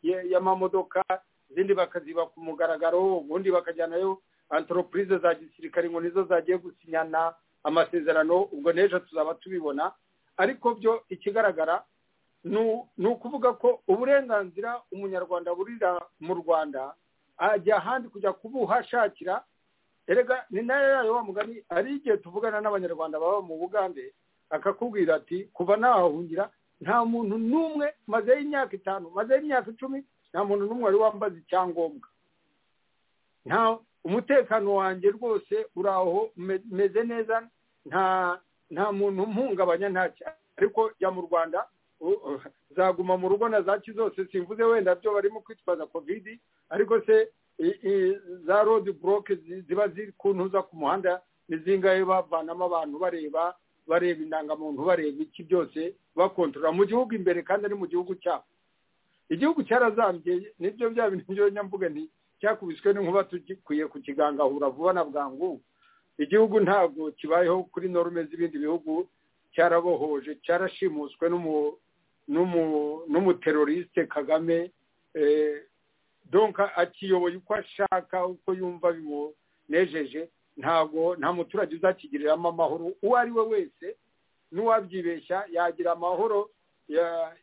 y'amamodoka izindi bakaziba ku mugaragaro ubundi bakajyanayo antoropurize za gisirikare ngo nizo zagiye gusinyana amasezerano ubwo n'ejo tuzaba tubibona ariko byo ikigaragara ni ukuvuga ko uburenganzira umunyarwanda burira mu rwanda ajya ahandi kujya kubuhashakira erega ni nayo yayo wa mugani hari igihe tuvugana n'abanyarwanda baba mu bugande akakubwira ati kuva nahahungira nta muntu n'umwe mazeho imyaka itanu mazeho imyaka icumi nta muntu n'umwe wari wambaza icyangombwa nta umutekano wanjye rwose uraho umeze neza nta nta muntu mpungabanya ntacyo ariko jya mu rwanda zaguma mu rugo na za zose simvuze wenda byo barimo kwitwaza kovidi ariko se za rodi buroke ziba ziri ku ntuza ku muhanda ni zingahe bavanamo abantu bareba bareba indangamuntu bareba iki byose bakontorora mu gihugu imbere kandi ari mu gihugu cyabo igihugu cyarazambye nibyo bya bintu byo nyamvuga nti cyakubiswe n'inkuba tugikwiye kukigangahura vuba na bwangu igihugu ntabwo kibayeho kuri norume z'ibindi bihugu cyarabohoje cyarashimuswe n'umu n'umuteroriste kagame donka akiyoboye uko ashaka uko yumva bimunejeje ntabwo nta muturage uzakigiriramo amahoro uwo ari we wese n'uwabyibeshya yagira amahoro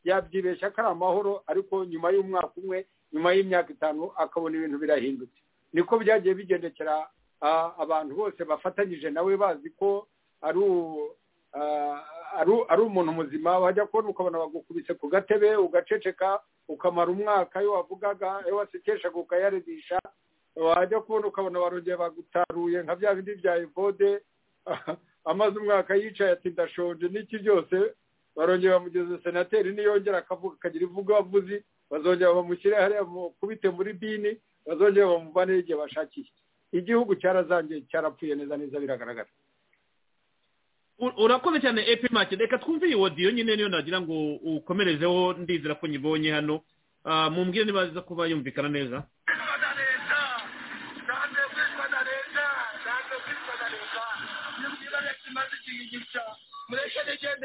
yabyibeshya ko ari amahoro ariko nyuma y'umwaka umwe nyuma y'imyaka itanu akabona ibintu birahindutse niko byagiye bigendekera abantu bose bafatanyije nawe bazi ko ari umuntu muzima wajya kubona ukabona bagukubise ku gatebe ugaceceka ukamara umwaka iyo wavugaga iyo wasekeshaga ukayaredisha wajya kubona ukabona barongeye bagutaruye nka bya bindi bya evode amaze umwaka yicaye ati ndashonje n'iki byose barongeye bamugeza senateri niyongera akavuga akagira ivuga wavuzi bazongera bamushyire hariya mukubite muri bini bazongera bamuvanire igihe bashakiye igihugu cyarazangiye cyarapfuye neza neza biragaragara urakoze cyane epimake reka twumve iyi wodiyo nyine niyo nagira ngo ukomerezeho ndizera ko nyibonye hano mumbwire niba aza kuba yumvikana neza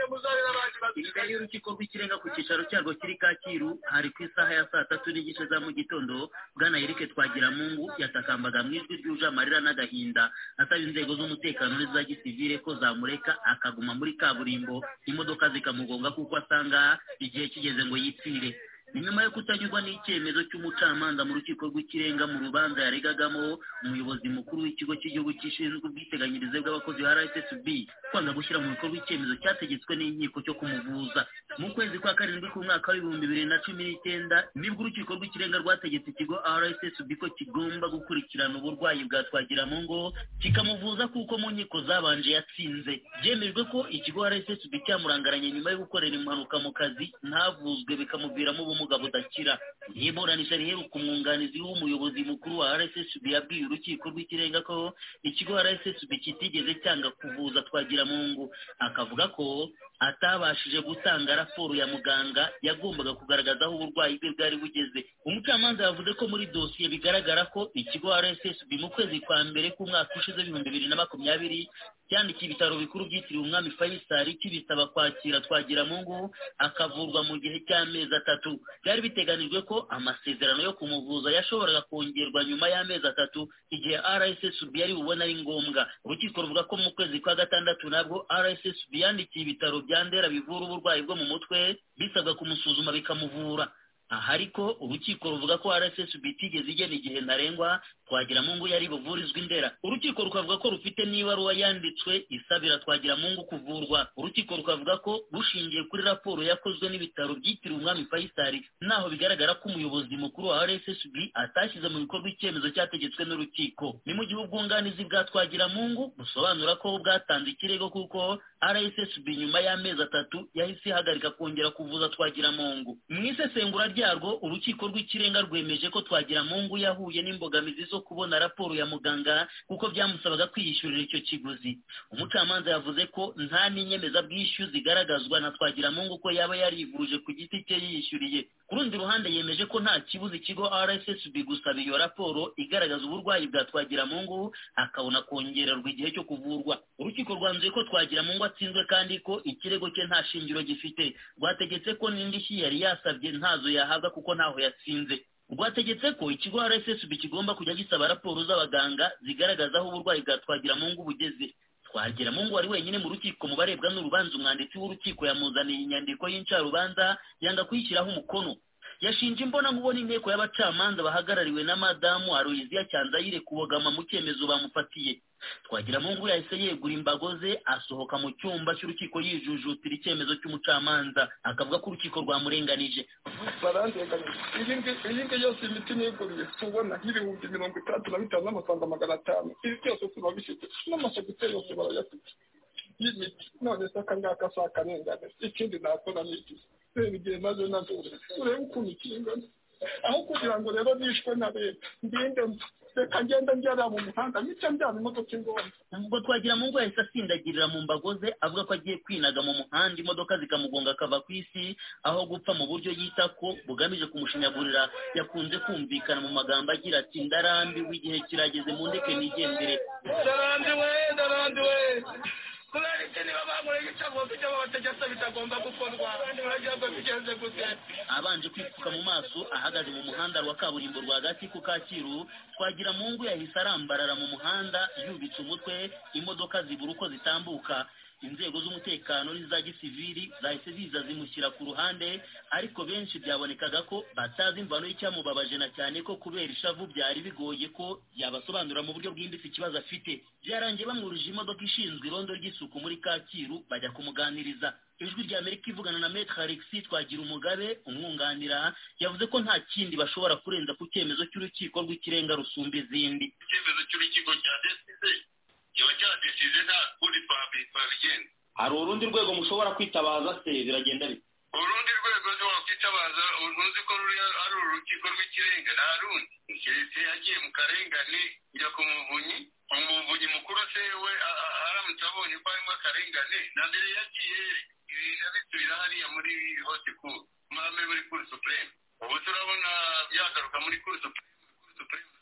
imbere y'urukiko rw'ikirenga ku cyicaro cyarwo kiri kacyiru hari ku isaha ya saa tatu n'igice za mu gitondo bwana eric twagiramungu yatakambaga mu ijwi ryuje amarira n'agahinda asaba inzego z'umutekano n'iza gisivire ko zamureka akaguma muri kaburimbo imodoka zikamugonga kuko asanga igihe kigeze ngo yipfire ni nyuma yo kutanyurwa n'icyemezo cy'umucamanza mu rukiko rw'ikirenga mu rubanza yaregagamo umuyobozi mukuru w'ikigo cy'igihugu gishinzwe ubwiteganyirize bw'abakozi ba rssb kwanga gushyira mu bikorwa icyemezo cyategetswe n'inkiko cyo kumuvuza mu kwezi kwa karindwi k'umwaka w'ibihumbi bibiri na cumi n'icyenda nibwo urukiko rw'ikirenga rwategetse ikigo rssb ko kigomba gukurikirana uburwayi bwa twagiramungo kikamuvuza kuko mu nkiko zabanje yatsinze byemejwe ko ikigo rssb cyamurangaranye nyuma yo gukorera impanuka mu kazi ntavuzwe bikamuviramo ubumuga ubumuga budakira iburanisha riheruka umwunganizi w'umuyobozi mukuru wa rssb yabwiye urukiko rw'ikirenga ko ikigo rssb kitigeze cyanga kuvuza twagiramungu akavuga ko atabashije gutanga raporo ya muganga yagombaga kugaragaza aho uburwayi bwe bwari bugeze umucamanza yavuze ko muri dosiye bigaragara ko ikigo rssb mu kwezi kwa mbere k'umwaka ushize ibihumbi bibiri na makumyabiri cyandikiye ibitaro bikuru byitiriwe umwami fayisari kibisaba kwakira twagiramungu akavurwa mu gihe cy'amezi atatu byari biteganijwe ko amasezerano yo kumuvuza yashoboraga kongerwa nyuma y'amezi atatu igihe rssb yari bubone ari ngombwa urukiko ruvuga ko mu kwezi kwa gatandatu nabwo rssb yandikiye ibitaro bya ndera bivura uburwayi bwo mu mutwe bisabwa kumusuzuma bikamuvura aha ariko urukiko ruvuga ko rssb itigeze igena igihe ntarengwa twagiramungu yari buvurizwe indera urukiko rukavuga ko rufite n'ibaruwa yanditswe isabira twagiramungu kuvurwa urukiko rukavuga ko rushingiye kuri raporo yakozwe n'ibitaro byitiriwe umwami fayisari naho bigaragara ko umuyobozi mukuru wa rssb atashyize mu bikorwa icyemezo cyategetswe n'urukiko ni mu gihe ubwunganizi bwa twagiramungu busobanura ko bwatanze ikirego kuko rssb nyuma y'amezi atatu yahise ihagarika kongera kuvuza twagiramungu mu isesengura ryarwo urukiko rw'ikirenga rwemeje ko twagiramungu yahuye n'imbogamizi zo kubona raporo ya muganga kuko byamusabaga kwiyishyurira icyo kiguzi umucamanza yavuze ko nta n'inyemezabwishyu zigaragazwa na twagiramungu ko yaba yarivuje ku giti cye yiyishyuriye ku rundi ruhande yemeje ko nta kibuza ikigo rssb gusaba iyo raporo igaragaza uburwayi bwa twagiramungu akabona kongererwa igihe cyo kuvurwa urukiko rwanzuye ko twagiramungu atsinzwe kandi ko ikirego cye nta shingiro gifite rwategetse ko n'indishyi yari yasabye ntazo yahabwa kuko ntaho yatsinze rwategetse ko ikigo rssb kigomba kujya gisaba raporo z'abaganga zigaragaza aho uburwayi bwa twagiramungu bugeze twagiramungu wari wenyine mu rukiko mu barebwa n'urubanza umwanditsi w'urukiko yamuzaniye inyandiko y'incarubanza yanga kuyishyiraho umukono yashinje imbona nkubona inteko y'abacamanza bahagarariwe na madamu aroyiziya cyanzayire kubogama mu cyemezo bamufatiye twagiramungu yahise yegura imbago ze asohoka mu cyumba cy'urukiko yijujutira icyemezo cy'umucamanza akavuga ko urukiko rwamurenganije iyi ngiyi yose imiti niguriye tubona nk'ibihumbi mirongo itandatu na bitanu n'amafaranga magana atanu ibi byose tuba bifite n'amasegiteri yose barayafite y'imiti none se akangaka si akarengane ikindi nakora ni iki reba igihe nazo nazo urebe ukuntu kingana aho kugira ngo rero nishwe na leta ngende reka ngenda njyana mu muhanda nicyo njyana imodoka ingomba ubwo twagira mu ngo yahise asindagirira mu mbago ze avuga ko agiye kwinaga mu muhanda imodoka zikamugonga akava ku isi aho gupfa mu buryo yita ko bugamije kumushinyagurira yakunze kumvikana mu magambo agira ati ndarambiwe igihe kirageze mu ndeke nigendere ndarambiwe ndarambiwe kubera iki niba bankoreye icyavuga ibyo babategetse bitagomba gukorwa uragira ngo bigenze gute abanje kwipfuka mu maso ahagaze mu muhanda wa kaburimbo rwagati ku kacyiru twagira mu ngo yahise arambarara mu muhanda yubitse umutwe imodoka zibura uko zitambuka inzego z'umutekano n'iza gisivili zahise ziza zimushyira ku ruhande ariko benshi byabonekaga ko batazi imvano y'icyamubabaje na cyane ko kubera ishavu byari bigoye ko yabasobanurira mu buryo bwimbitse ikibazo afite byarangiye bamwuruje imodoka ishinzwe irondo ry'isuku muri kacyiru bajya kumuganiriza ijwi rya amerika ivugana na metre alexis twagira umugabe umwunganira yavuze ko nta kindi bashobora kurenza ku cyemezo cy'urukiko rw'ikirenga rusumba izindi icyemezo cy'urukiko cya deside kiba cyadesize nta kundi twabigenza hari urundi rwego mushobora kwitabaza se biragenda bite urundi rwego ntiwakwitabaza ntuzi ko ruri ari urukiko rw'ikirenga nta rundi keretse yagiye mu karengane njya ku muvunyi umuvunyi mukuru se we aramutse abonye ko harimo akarengane na mbere yagiye ibintu bisubira hariya muri hose kuru mwame muri kuru supureme ubu turabona yagaruka muri kuru supureme kuru supureme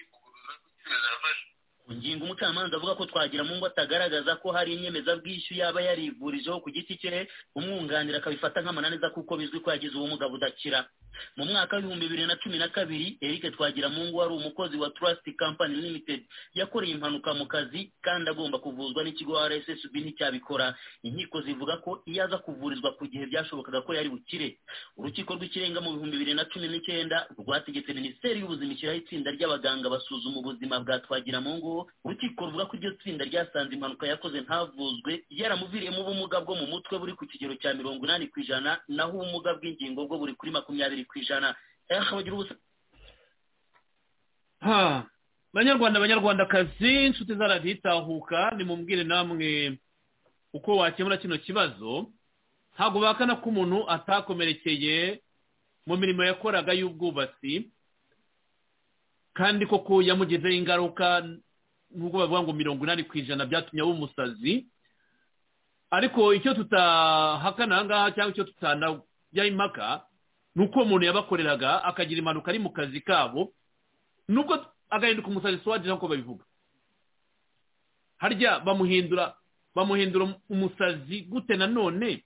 ikuguruza ku cyemezo yafashe ku ngingo umucamanza avuga ko twagira mu ngo atagaragaza ko hari inyemezabwishyu yaba yarivurijeho ku giti cye umwunganira akabifata nk'amananiza kuko bizwi ko yagize ubumuga budakira mu mwaka w'ibihumbi bibiri na cumi na kabiri eric twagira mu ngo wari umukozi wa trust company limited yakoreye impanuka mu kazi kandi agomba kuvuzwa n'ikigo rssb nticyabikora inkiko zivuga ko iyo aza kuvurizwa ku gihe byashobokaga ko yari bukire urukiko rw'ikirenga mu bihumbi bibiri na cumi n'icyenda rwategetse minisiteri y'ubuzima ishyiraho itsinda ry'abaganga basuzuma ubuzima bwa twagira mu ngo urukiko ruvuga ko iryo tsinda ryasanze impanuka yakoze ntavuzwe yaramuviriyemo ubumuga bwo mu mutwe buri ku kigero cya mirongo inani ku ijana naho ubumuga bw'ingingo bwo buri kuri makumyabiri ku ijana banyarwanda banyarwandakazi inshuti zaradiyo itahuka nimubwire namwe uko wakemura kino kibazo ntabwo bakana ko umuntu atakomerekeye mu mirimo yakoraga y'ubwubatsi kandi koko yamugezeho ingaruka nubwo bavuga ngo mirongo inani ku ijana byatumye aba umusazi ariko icyo tutahakana aha ngaha cyangwa icyo tutanajyaho impaka ni uko umuntu yabakoreraga akagira impanuka ari mu kazi kabo nubwo agahinduka umusazi suwagira nk'uko babivuga harya bamuhindura bamuhindura umusazi gute nanone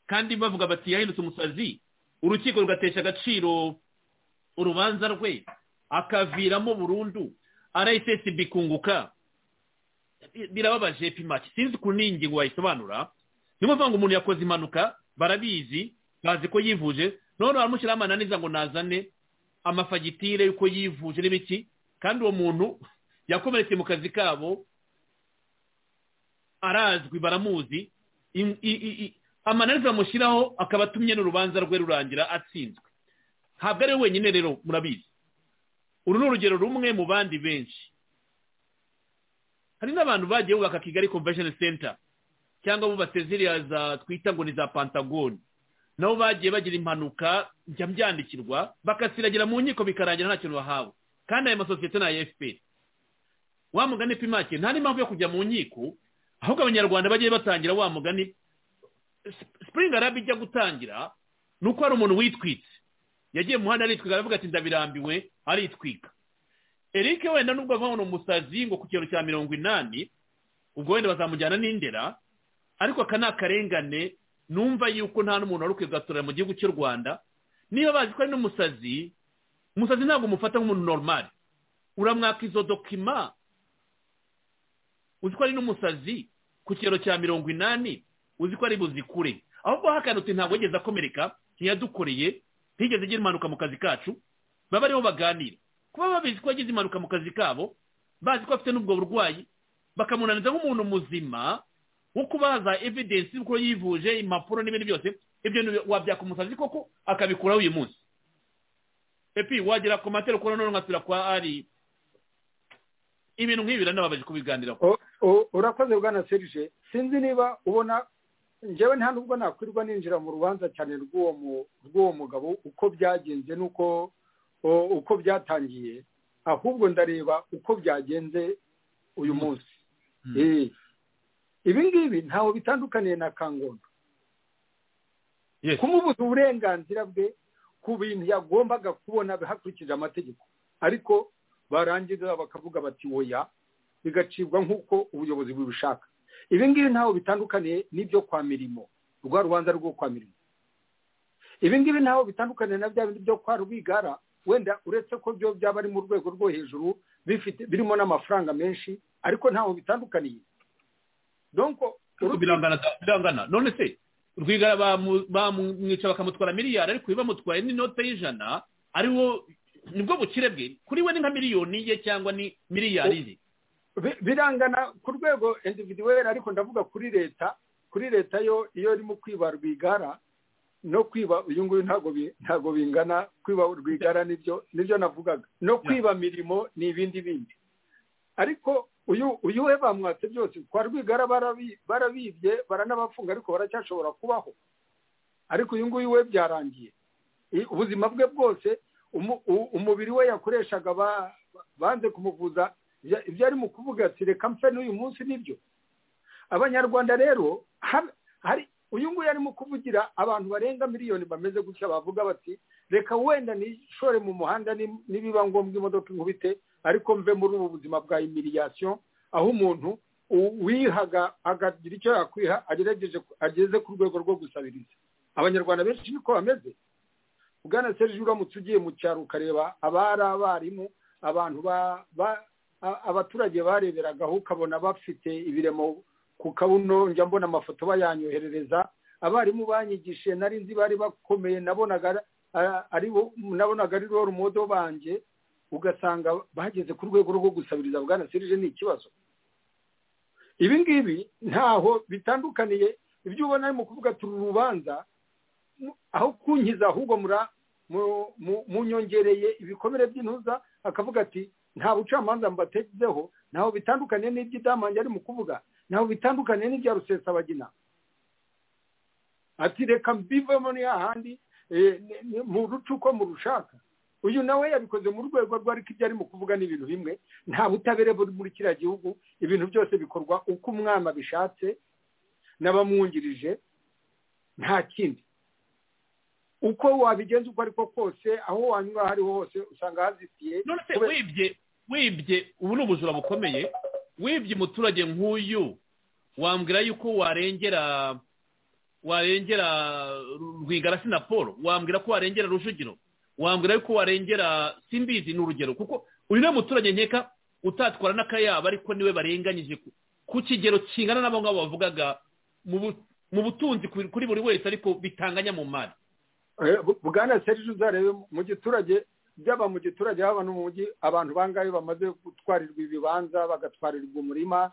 kandi bavuga bati yahindutse umusazi urukiko rugatesha agaciro urubanza rwe akaviramo burundu rssb kunguka birababaje pimati sinzi ku n'ingingo wayisobanura niyo mpamvu umuntu yakoze impanuka barabizi bazi ko yivuje none baramushyiraho amananiza ngo nazane amafagitire y'uko yivuje n'ibiki kandi uwo muntu yakomeretse mu kazi kabo arazwi baramuzi amananiza bamushyiraho akaba atumye n'urubanza rwe rurangira atsinzwe ntabwo ari we wenyine rero murabizi uru ni urugero rumwe mu bandi benshi hari n'abantu bagiye bubaka kigali convention center cyangwa bubatse ziriya za twita ngo ni za pantagoni nabo bagiye bagira impanuka njya byandikirwa bakasiragira mu nkiko bikarangira nta kintu bahawe kandi ayo masosiyete ni aya fpr wa mugani pimake nta n'impamvu yo kujya mu nkiko ahubwo abanyarwanda bagiye batangira wa mugani spring arabi ijya gutangira ni uko hari umuntu witwitse yagiye mu muhanda aritwika aravuga ati ndabirambiwe aritwika eric wenda nubwo avamo umusazi ngo ku kigero cya mirongo inani ubwo wenda bazamujyana n'indera ariko aka ni akarengane numva yuko nta n'umuntu wari ukwigatorera mu gihugu cy'u rwanda niba bazi ko ari n'umusazi umusazi ntabwo umufata nk'umuntu normal uramwaka izo dokima uzi ko ari n'umusazi ku kigero cya mirongo inani uzi ko ari buzikure ahubwo hakanutse ntabwo yigeze akomereka ntiyadukoreye ntiyigeze igira impanuka mu kazi kacu baba ariho baganira kuba babizi ko yagize impanuka mu kazi kabo bazi ko afite n'ubwo burwayi bakamunaniza nk'umuntu muzima wo kubaza evidensi y'uko yivuje impapuro n'ibindi byose ibyo wabyaka umusazi koko akabikuraho uyu munsi epi wagera ku matera ukora none nkatira kwa ari ibintu nk'ibi biranababaje kubiganira urakoze bwana serije sinzi niba ubona njyewe nta nubwo nakwirwa ninjira mu rubanza cyane rw'uwo mugabo uko byagenze n'uko uko byatangiye ahubwo ndareba uko byagenze uyu munsi ibi ngibi ntaho bitandukaniye na kangondo kumubuza uburenganzira bwe ku bintu yagombaga kubona hakurikije amategeko ariko barangiza bakavuga bati woya bigacibwa nk'uko ubuyobozi bubishaka ibi ngibi ntaho bitandukaniye n'ibyo kwa mirimo rwa rubanza rwo kwa mirimo ibi ngibi ntaho bitandukaniye na bya bindi byo kwa rwigara wenda uretse ko byo byaba ari mu rwego rwo hejuru birimo n'amafaranga menshi ariko ntaho bitandukaniye birangana none se rwigara bamwica bakamutwara miliyari ariko bamutwaye n'inote y'ijana ari wo nibwo bukire bwe kuri we ni nka miliyoni ye cyangwa ni miliyari ye Bi- birangana ku rwego individuweri ariko ndavuga kuri leta kuri leta yo iyo irimo kwiba rwigara no kwiba uyu nguyu ntabwo bi- ntabwo bingana kwiba rwigara nibyo nibyo navugaga no kwiba mirimo ni ibindi bindi ariko uyu uyu we bamwatse byose kwa rwigara barabi- barabibye baranabafunga ariko baracyashobora kubaho ariko uyu nguyu we byarangiye I- ubuzima bwe bwose umu- u- umubiri we yakoreshaga ba- banze kumuvuza ibya- ibyo ari mu kuvuga ati reka mfe n'uyu munsi nibyo abanyarwanda rero har- hari uyu nguyu arimo kuvugira abantu barenga miliyoni bameze gutya bavuga bati reka wenda nishore mu muhanda ni- nibiba ngombwa imodoka inkubite ariko mve muri ubu buzima bwa imiriyasiyo aho umuntu u- wihaga akagira icyo yakwiha agerageje ku- ageze ku rwego rwo gusabiriza abanyarwanda benshi niko bameze bwana serge uramutse ugiye mu cyaro ukareba abari abarimu abantu ba- ba- a- abaturage bareberagaho ukabona bafite ibiremo ku kabuno njya mbona amafoto bayanyoherereza abarimu banyigishije nari nzi bari bakomeye nabonaga ari- a- ari bo- nabonaga ari bo rumodo banjye ugasanga bageze ku rwego rwo gusabiriza bwana serge ni ikibazo ibi ngibi ntaho bitandukaniye ibyo ubona ari mu kuvuga ati uru rubanza mu- aho kunkiza ahubwo mura mu- mu- munyongereye ibikomere by'intuza akavuga ati nta bucamanza mbatezeho ntaho bitandukaniye n'iby'idamange ari mu kuvuga ntaho bitandukaniye n'ibya rusesabagina ati reka mbivemo ni hahandi eh, ni- ni- mu ruca uko murushaka uyu nawe yabikoze mu rwego rwe ariko ibyo arimo kuvuga ni ibintu bimwe nta butabere buri muri kiriya gihugu ibintu byose bikorwa uko umwami abishatse n'abamwungirije nta kindi uko wabigenza uko ariko kose aho wanyura aho ariho hose usanga hazitiye none se Kube- wibye wibye ubu ni ubujura bukomeye wibye umuturage nk'uyu wambwira yuko warengera warengera rwigara sinapolo wambwira ko warengera rujugiro wambwira yuko warengera simbizi ni urugero kuko uyu niwe muturage nkeka utatwara n'akayabo ariko niwe barenganyije ku- ku kigero kingana n'abo ngabo bavugaga mu bu- mu butunzi kuri kuri buri wese ariko bitanganya mu mari Eh, bu- bwana serije uzarebe mu giturage byaba mu giturage haba no mu mujyi abantu bangahe bamaze gutwarirwa ibibanza bagatwarirwa umurima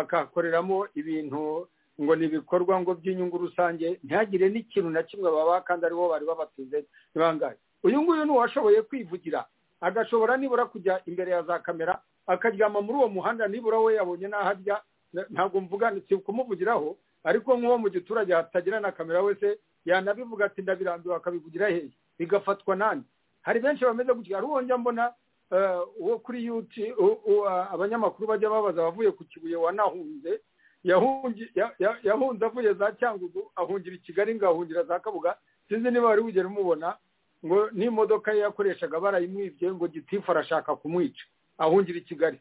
bakakoreramo ibintu ngo ni ibikorwa ngo by'inyungu rusange ntihagire n'ikintu na kimwe baba kandi aribo bari babatuze ni bangahe uyu nguyu ni uwashoboye kwivugira agashobora nibura kujya imbere ya za kamera akaryama muri uwo muhanda nibura we yabonye n'aho ajya Na- ntabwo mvuga si kumuvugiraho ariko nk'uwo mu giturage hatagira na kamera wese yanabivuga ati ndabirambiwe akabivugira hehe bigafatwa nani hari benshi bameze gutya hari uwo njya mbona eh, uwo kuri yuti u- u- a- abanyamakuru bajya babaza abavuye ku kibuye wanahunze yahungi- ya- ya- yahunze avuye za cyangugu ahungira i kigali ngo ahungira za kabuga sinzi niba wari wigera umubona ngo n'imodoka ye yakoreshaga barayimwibye ngo gitifu arashaka kumwica ahungira i kigali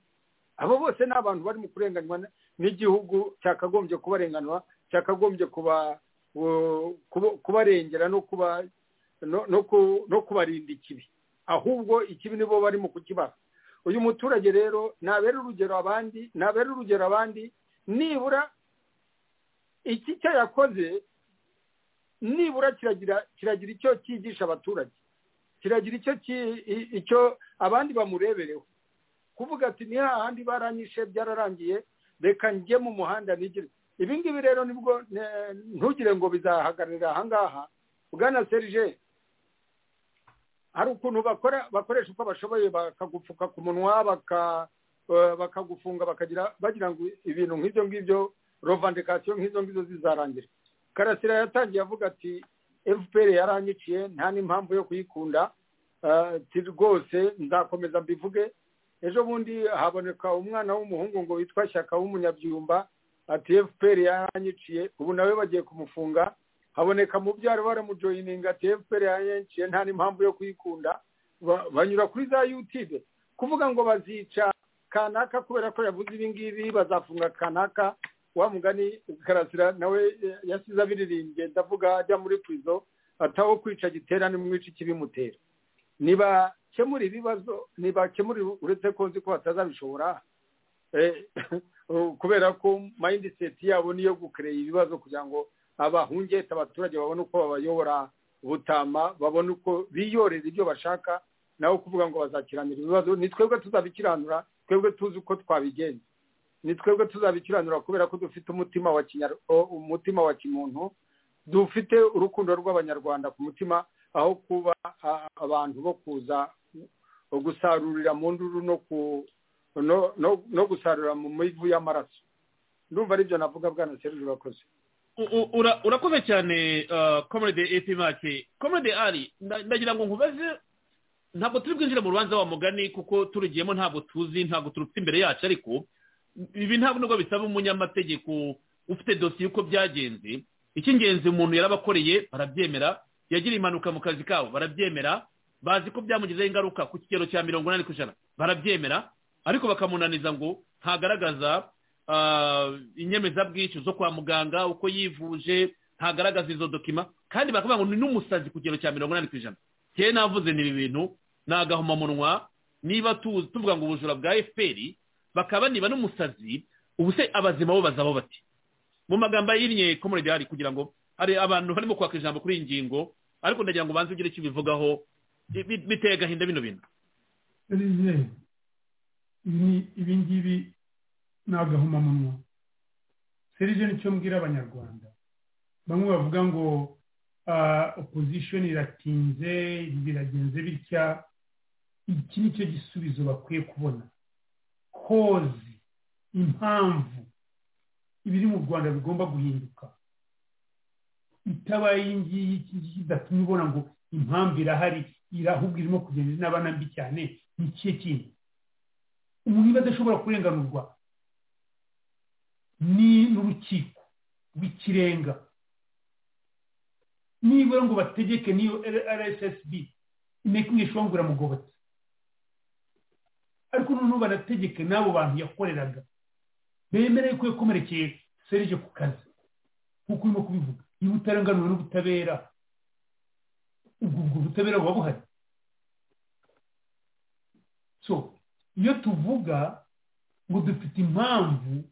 abo bose ni abantu barimo kurenganywa n- n'igihugu cyakagombye kubarenganwa cyakagombye kuba wo- kuba- kubarengera no kuba no no ku- no kubarinda ikibi ahubwo ikibi nibo barimo kukibaha uyu muturage rero nabera urugero abandi nabera urugero abandi nibura iki cyo yakoze nibura kiragira kiragira icyo cyigisha abaturage kiragira icyo ki- i- icyo abandi bamurebereho kuvuga ati ni hahandi baranyishe byararangiye reka njye mu muhanda nigire ibi ngibi rero nibwo ne- ntugire ngo bizahagararira ahangaha bwana serije hari ukuntu bakora bakoresha uko bashoboye bakagupfuka ku munwa baka eh, bakagufunga bakagira bagira ngo ibintu nk'ibyo ngibyo rovandikasiyo nk'izo ngizo zizarangira karasira yatangiye avuga ati fpr yaranyiciye nta n'impamvu yo kuyikunda eh, ati rwose nzakomeza mbivuge ejo bundi haboneka umwana w'umuhungu ngo witwa shyaka w'umunyabyumba ati fpr yaranyiciye ubu nawe bagiye kumufunga haboneka mu byaro baramujoyininga ati fpr yaranyiciye nta n'impamvu yo kuyikunda Ba- banyura kuri za youtube kuvuga ngo bazica kanaka kubera ko yavuze ibi ngibi bazafunga kanaka wa mugani karasira nawe eh, yasize abiririmbye ndavuga ajya muri prizo ataho kwica gitera nimwica ikibimutera ntibakemura ibibazo ntibakemura uretse ko nzi ko batazabishobora kubera ko mayindiseti yabo niyo gukereye ibibazo kugira ngo abahungete abaturage babone uko babayobora butama babone uko biyoreza ibyo bashaka nawe kuvuga ngo bazakiranira ibibazo ni twebwe tuzabikiranura twebwe tuzi uko twabigenza ni twebwe tuzabikiranura kubera ko dufite umutima wa kinyar- o- umutima wa kimuntu dufite urukundo rw'abanyarwanda ku mutima aho kuba a- abantu bo kuza gusarurira mu nduru no ku no- no- no gusarurira mu mivu y'amaraso ndumva aribyo navuga bwana serge urakoze U- u- ura- urakoze cyane komode epi make komode ari nda- ndagira ngo nkubaze ntabwo turi bwinjire mu rubanza wa mugani kuko turugiyemo ntabwo tuzi ntabwo turupfa imbere yacu ariko ibi ntabwo nubwo bisaba umunyamategeko ufite dosiye uko byagenze icy'ingenzi umuntu yarabakoreye barabyemera yagiriye impanuka mu kazi kabo barabyemera bazi ko byamugizeho ingaruka ku kigero cya mirongo inani ku ijana barabyemera ariko bakamunaniza ngo ntagaragaza ah, inyemezabwishyu zo kwa muganga uko yivuje ntagaragaza izo dokima kandi bakavuga ngo ni n'umusazi ku kigero cya mirongo inani ku ijana kera navuze ni ibi bintu ni agahomamunwa niba tuzi tuvuga ngo ubujura bwa efuperi bakaba niba n'umusazi ubu se abazima bo bazaho bati mu magambo ahinnye komoredi hari kugira ngo hari abantu barimo kwaka ijambo kuri iyi ngingo ariko ndagira ngo ubanze ugire icyo ubivugaho bi- bi- biteye agahinda bino bintu serivise ni ibi ngibi ni agahomamunwa serivise nicyo mbwira abanyarwanda bamwe bavuga ngo opozisiyo iratinze biragenze bitya iki ni cyo gisubizo bakwiye kubona kozi impamvu ibiri mu rwanda bigomba guhinduka itabaye iyi ngiyi iki ngiki idatumye ubona ngo impamvu irahari irahubwo irimo kugenda inabana mbi cyane ni ikihe kintu umuntu niba adashobora kurenganurwa ni n'urukiko rw'ikirenga nibura ngo bategeke n'iyo rssb making strong biramugobotse ariko noneho banategeke n'abo bantu yakoreraga bemereye ko yakomerekeye serije ku kazi nk'uko urimo kubivuga niba utarenganura n'ubutabera ubwo ubwo butabera buba buhari so iyo tuvuga ngo dufite impamvu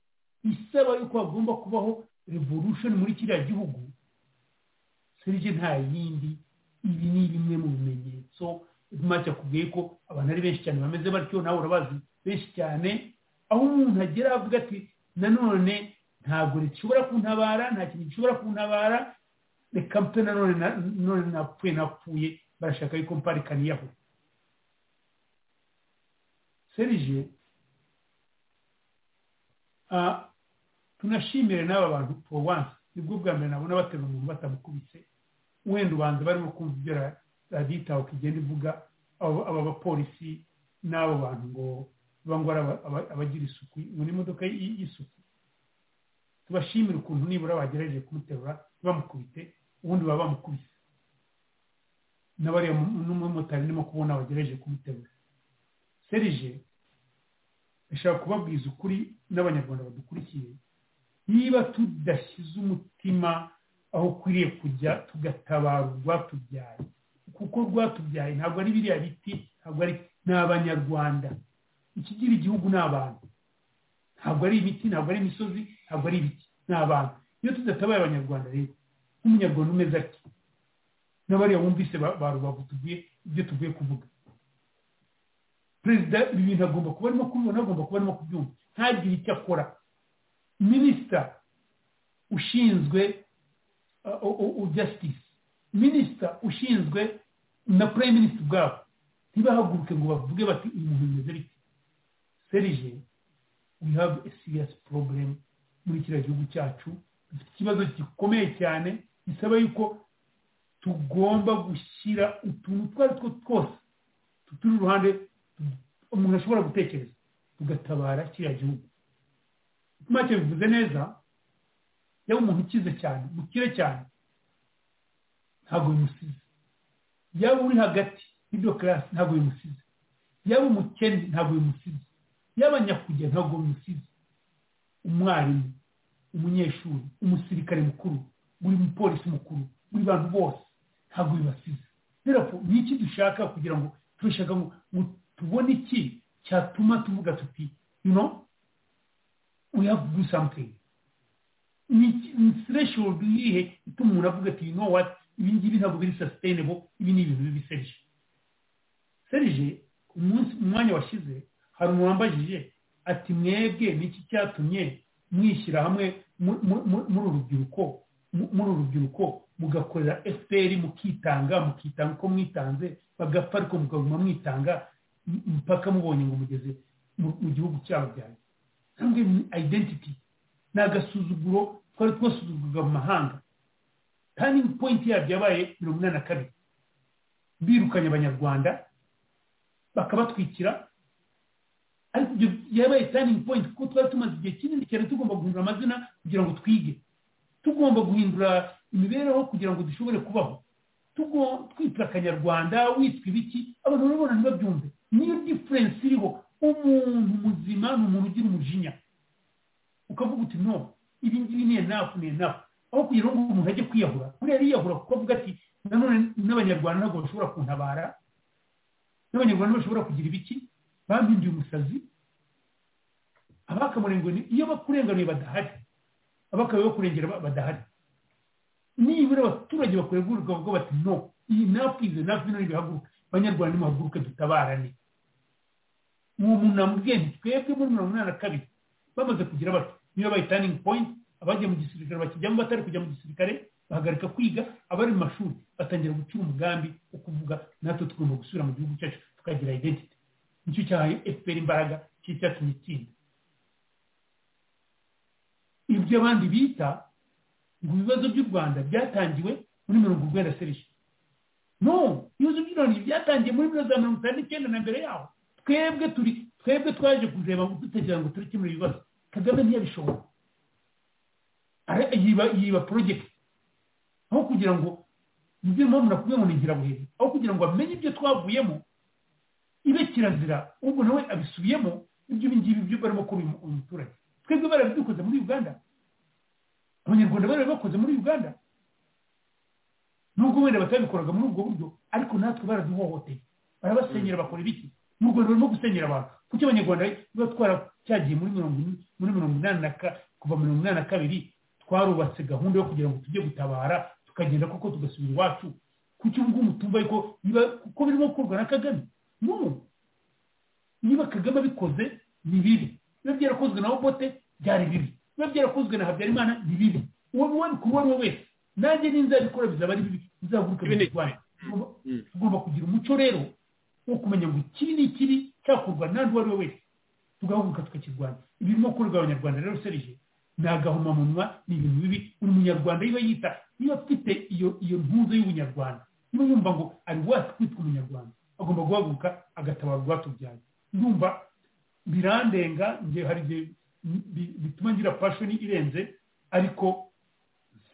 isaba yuko hagomba kubaho revolution muri kiriya gihugu serije nta yindi ibi ni bimwe mu bimenyetso ntacyo akubwiye ko abantu ari benshi cyane bameze batyo nawe urabazi benshi cyane aho umuntu agera avuga ati nanone ntabwo rishobora kuntabara nta kintu gishobora kuntabara reka mpe nanone na- none napfuye napfuye barashaka yuko mparikaniyeho serije ah, tunashimire n'aba bantu for once nibwo bwa mbere nabona baterura umuntu batamukubise wenda ubanza barimo kumva ibyo ra- radiyo itahuka igenda ivuga abo- aba bapolisi n'abo bantu ngo biba ngo ari aba- aba- abagira isuku ngo ni imodoka y- y'isuku tubashimire ukuntu nibura bagerageje kumuterura ntibamukubite ubundi baba bamukubise n'abariya mu- n'umumotari ndimo kubona bagerageje kumuterura serije ndashaka kubabwiza ukuri n'abanyarwanda badukurikiye niba tudashyize umutima aho ukwiriye kujya tugatabara urwatubyaye kuko rwatubyaye ntabwo ari biriya biti ntabwo ari ni abanyarwanda ikigira igihugu ni abantu ntabwo ari ibiti ntabwo ari imisozi ntabwo ari ibiti ni abantu iyo tudatabaye abanyarwanda rero nk'umunyarwanda umeze ati n'abariya bumvise ba ba rubavu tugiye ibyo tugiye kuvuga perezida ibi bintu agomba kuba arimo kubibona agomba kuba arimo kubyumva ntagire icyo akora minisita ushinzwe uh, u- u- u- justice minisita ushinzwe na prime minister ubwabo ntibahaguruke ngo bavuge bati uyu muntu bimeze biti serije we have a serious problem muri kiriya gihugu cyacu dufite ikibazo gikomeye cyane gisaba yuko tugomba gushyira utuntu utwo ari two twose tuturi iruhande tu- umuntu ashobora gutekereza tugatabara kiriya gihugu make bivuze neza yaba umuntu ukize cyane mukire cyane ntabwo bimusize yaba uri hagati y'ibyo karasi ntabwo bimusize yaba umukene ntabwo bimusize yaba nyakujya ntabwo bimusize umwarimu umunyeshuri umusirikare mukuru buri mupolisi mukuru buri bantu bose ntabwo bibasize therefore ni iki dushaka kugira ngo turashaka ngo ngo tubone iki cyatuma tuvuga tuti you know we have to do something ni threshold yihe ituma umuntu avuga ati you know what ibi ngibi ntabwo biri sustainable ibi ni ibintu bibi serije serije umunsi mu mwanya washize hari umuntu wambajije ati mwebwe niki cyatumye mwishyira hamwe muri urubyiruko muri urubyiruko mugakorera fpr mukitanga mukitanga uko mwitanze bagapfa ariko mukaguma mwitanga mpaka mubonye ngo mugeze mu gihugu cyabo byanyu cyangwa identity ni agasuzuguro twari twasuzugurwa mu mahanga turning point yabyo yabaye mirongo inani na kabiri birukanye abanyarwanda bakabatwikira ariko ibyo yabaye turning point kuko twari tumaze igihe kinini cyane tugomba guhindura amazina kugira ngo twige tugomba guhindura imibereho kugira ngo dushobore kubaho twitwa akanyarwanda witwa ibiki abantu urabona ntibabyumve niyo diferensi iriho umuntu muzima ni umuntu ugira umujinya ukavuga uti no ibi ngibi ni enafu ni enafu aho kugira ngo umuntu ajye kwiyahura buriya yiyahura kuko avuga ati nanone n'abanyarwanda ntabwo bashobora kuntabara n'abanyarwanda bashobora kugira ibiki bampinduye umusazi abakamurenganiye iyo bakurenganuye badahari abakabaye bakurengera badahari nibura abaturage bakorerwa ubwo bati no iyi nafu izi nafu ino ntibihaguruka abanyarwanda nimuhaguruke dutabarane uwo muntu amubwiye nti twebwe muri mirongo inani na kabiri bamaze kugira bato niyo bayi taningi poyinti abagiye mu gisirikare bakijyamo batari kujya mu gisirikare bahagarika kwiga abari mu mashuri batangira gucura umugambi wo kuvuga natwe tugomba gusubira mu gihugu cyacu tukagira identity nicyo cyahaye efuperi imbaraga cy'icyatumye itsinda ibyo abandi bita ngo ibibazo by'u rwanda byatangiwe muri mirongo urwenda serije no ibibazo by'u rwanda byatangiye muri bino za mirongo itanu n'icyenda na mbere yaho twebwe turi twebwe twaje kureba ngo dutekereza ngo turekemure ibibazo kagame ntiyabishobora yiba yiba porojegiti aho kugira ngo nibyo mpamvu nakubwiye ngo ni ingirabuheri aho kugira ngo amenye ibyo twavuyemo ibe kirazira ubwo nawe abisubiyemo ibyo ibi ngibi byo barimo kuba uyu muturage twebwe barabidukunda muri uganda abanyarwanda bari bakoze muri uganda nubwo wenda batabikoraga muri ubwo buryo ariko natwe baraduhohoteye barabasenyera bakora ibiki mu rwanda barimo gusenyera abantu kuko abanyarwanda biba twaracyagiye muri mirongo muri mirongo inani na kuva mirongo inani na kabiri twarubatse gahunda yo kugira ngo tujye gutabara tukagenda kuko tugasubira iwacu kuki ubu ngubu tumva yuko biba kuko birimo gukorwa na kagame no niba kagame abikoze ni bibi biba byarakozwe na obote byari bibi biba byarakozwe na habyarimana ni bibi uwo wabikora uwo wese nanjye n'inzabikora bizaba ari bibi nzaguruka mu rwanda tugomba kugira umuco rero wo kumenya ngo ikibi ni ikibi cyakorwa n'andi uwo ari we wese tugahaguruka tukakirwanya ibirimo gukorerwa abanyarwanda rero serije ni agahomamunwa ni ibintu bibi buri munyarwanda yiba yita niba afite iyo iyo ntuzo y'ubunyarwanda niba yumva ngo ari wasi kwitwa umunyarwanda agomba guhaguruka agatabara urwatubyaye ndumva birandenga njye hari igihe bituma ngira pashoni irenze ariko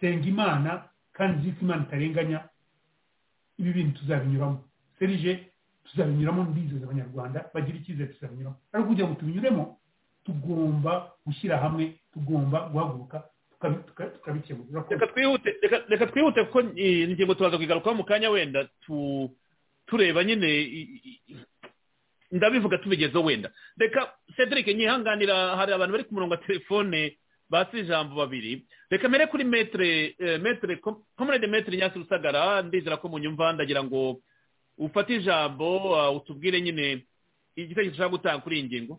senga imana kandi nzi ko imana itarenganya ibi bintu tuzabinyuramo serije tuzabinyuramo ndizeza abanyarwanda bagira icyizere tuzabinyuramo ariko kugira ngo tubinyuremo tugomba gushyira hamwe tugomba guhaguruka tukabikemura reka twihute kuko ingingo tubaza kuyigarukaho mu kanya wenda tureba nyine ndabivuga tubigezeho wenda reka cedric nyihanganira hari abantu bari ku murongo wa telefone basi ijambo babiri reka mbere kuri metere metere komerede metere nyasi rusagara ndizera ko munyumva ndagira ngo ufate ijambo utubwire nyine igitekerezo ushaka gutanga kuri iyi ngingo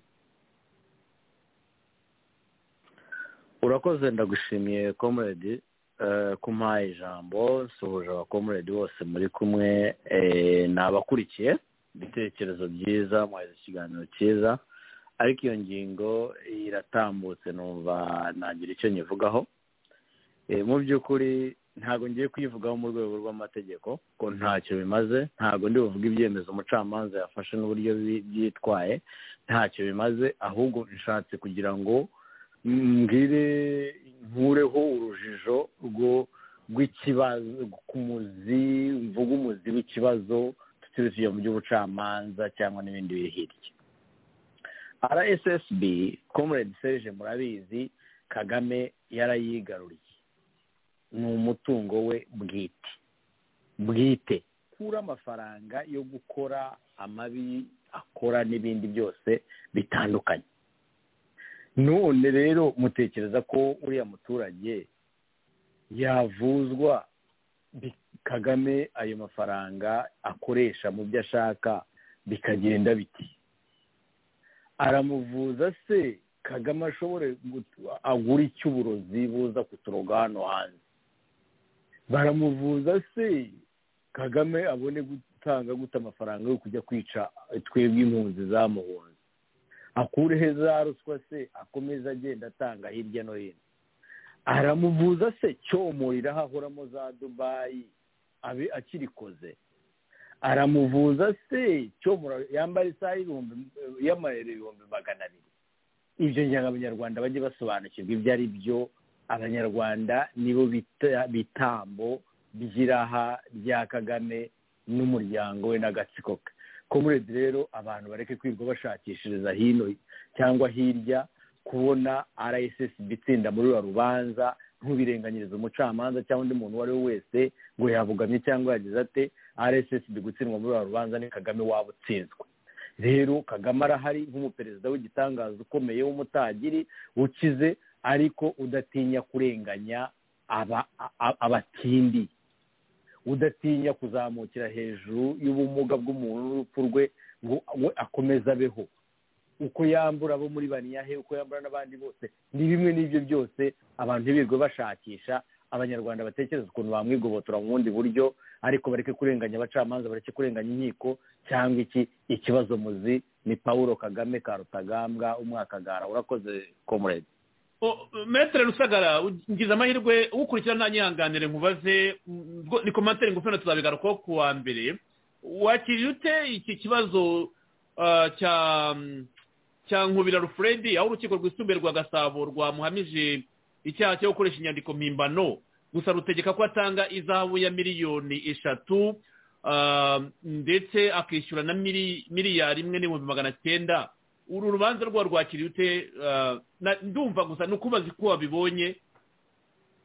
urakoze ndagushimiye komerede kumpaye ijambo nsuhuje abakomerede bose muri kumwe ni abakurikiye ibitekerezo byiza mwahize ikiganiro cyiza ariko iyo ngingo iratambutse numva nagira icyo nyivugaho mu by'ukuri ntabwo ngiye kuyivugaho mu rwego rw'amategeko ko ntacyo bimaze ntabwo ndi buvuge ibyemezo umucamanza yafashe n'uburyo byitwaye ntacyo bimaze ahubwo nshatse kugira ngo mbwire nkureho urujijo rw'ikibazo ku muzi mvuga umuzi w'ikibazo tutuye mu by'ubucamanza cyangwa n'ibindi biri hirya rssb comrade serge murabizi kagame yarayigaruriye ni umutungo we bwite bwite kura amafaranga yo gukora amabi akora n'ibindi byose bitandukanye none rero mutekereza ko uriya muturage yavuzwa bi- kagame ayo mafaranga akoresha mu byo ashaka bikagenda biti aramuvuza se kagame ashobore gut- agura icy'uburozi buza kuturoga hano hanze baramuvuza se kagame abone gutanga guta amafaranga yo kujya kwica twebwe impunzi zamuhunze akureho za ruswa se akomeze agenda atanga hirya no hino aramuvuza se cyomorira aho ahoramo za dubayi abe akirikoze aramuvuza se cyomora yambara isaha y'ibihumbi y'amayero ibihumbi magana abiri ibyo kugira ngo abanyarwanda bajye basobanukirwa ibyo ari byo abanyarwanda nibo bita- bitambo by'iraha rya kagame n'umuryango we n'agatsiko ke komurede rero abantu bareke kwirirwa bashakishiriza hino cyangwa hirya kubona rssb itsinda muri ruriya rubanza ntubirenganyirize umucamanza cyangwa undi muntu uwo ari we wese ngo yabugamye cyangwa yagize ate rssb gutsindwa muri ruriya rubanza ni kagame waba utsinzwe rero kagame arahari nk'umuperezida w'igitangaza ukomeye w'umutagiri ukize ariko udatinya kurenganya aba- a- abatindi udatinya kuzamukira hejuru y'ubumuga bw'umuntu n'urupfu rwe ngo we akomeze abeho uko yambura abo muri baniyahe uko yambura n'abandi bose ni bimwe n'ibyo byose abantu ntibirwe bashakisha abanyarwanda batekereza ukuntu bamwigobotora mu bundi buryo ariko bareke kurenganya abacamanza bareke kurenganya inkiko cyangwa iki ikibazo muzi ni paul kagame ka rutagambwa umwakagara urakoze komurede O- metere rusagara ngize amahirwe ukurikira nta nyihanganire nkubaze mm, bwo- ni komantere ngufi na tuzabigarukaho ku wa mbere wakiriye ute iki kibazo ah, cya cya nkubira rufuredi aho urukiko rwisumbuye rwa gasabo rwamuhamije icyaha cyo gukoresha inyandiko mpimbano gusa rutegeka ko atanga izahabu ya miliyoni eshatu ah, ndetse akishyura na mili- miliyari imwe n'ibihumbi magana cyenda uru rubanza rwa rwakiriye ute ah, na- ndumva gusa ni ukubaza uko wabibonye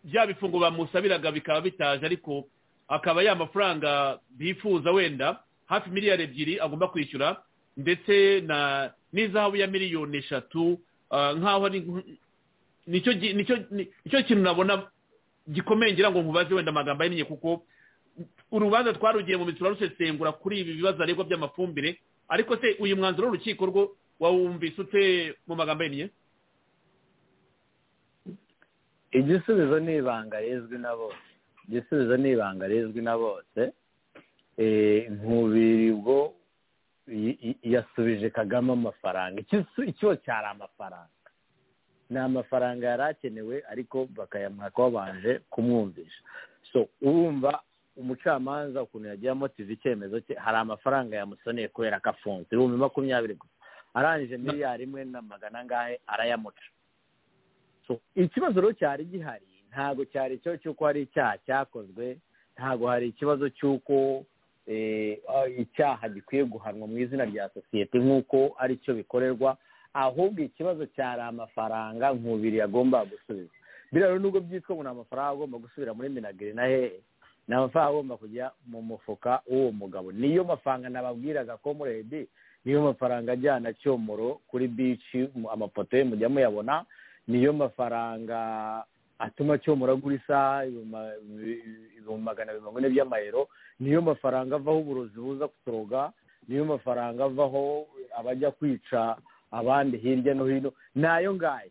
bya bifungo bamusabiraga bikaba bitaje ariko akaba ya mafaranga bifuza wenda hafi miliyari ebyiri agomba kwishyura ndetse na n'izahabu ya miliyoni eshatu ah, nk'aho ari nk- nicyo gi- nicyo ni- nicyo kintu nabona gikomeye ngira ngo nkubaze wenda amagambo ahinnye kuko urubanza twarugiye mu mitsura rusesengura kuri ibi bibazo aregwa by'amafumbire ariko se uyu mwanzuro w'urukiko rwo wawumvise ute mu magambo ahinnye igisubizo ni ibanga rizwi na bose igisubizo ni ibanga rizwi na bose Eh, nkubiri ubwo i- i- yasubije kagame amafaranga Ikisu- icyo cyari amafaranga ni amafaranga yari akenewe ariko bakayamwaka babanje kumwumvisha so urumva umucamanza ukuntu yagiye amotiva icyemezo cye hari amafaranga yamusoneye kubera ko afunze ibihumbi makumyabiri gusa arangije miliyari imwe na magana angahe arayamuca So, ikibazo rero cyari gihari ntabwo cyari icyo cy'uko hari icyaha cyakozwe ntabwo hari ikibazo cy'uko eh, ah, icyaha gikwiye guhanwa mu izina rya sosiyete nk'uko ari cyo bikorerwa ahubwo ikibazo cyari amafaranga nkubiri yagomba gusubiza biriya rero nubwo byitwa ngo ni amafaranga agomba gusubira muri minagiri na hehe ni amafaranga agomba kujya mu mufuka w'uwo mugabo niyo mafaranga nababwiraga ko muredi niyo mafaranga ajyana cyomoro kuri bici mu- amafoto ye mujya muyabona niyo mafaranga atuma cyomora agura isaha ibihumbi magana abiri mirongo ine by'amayero niyo mafaranga avaho uburozi buza kuturoga niyo mafaranga avaho abajya kwica abandi hirya no hino nayo ngayo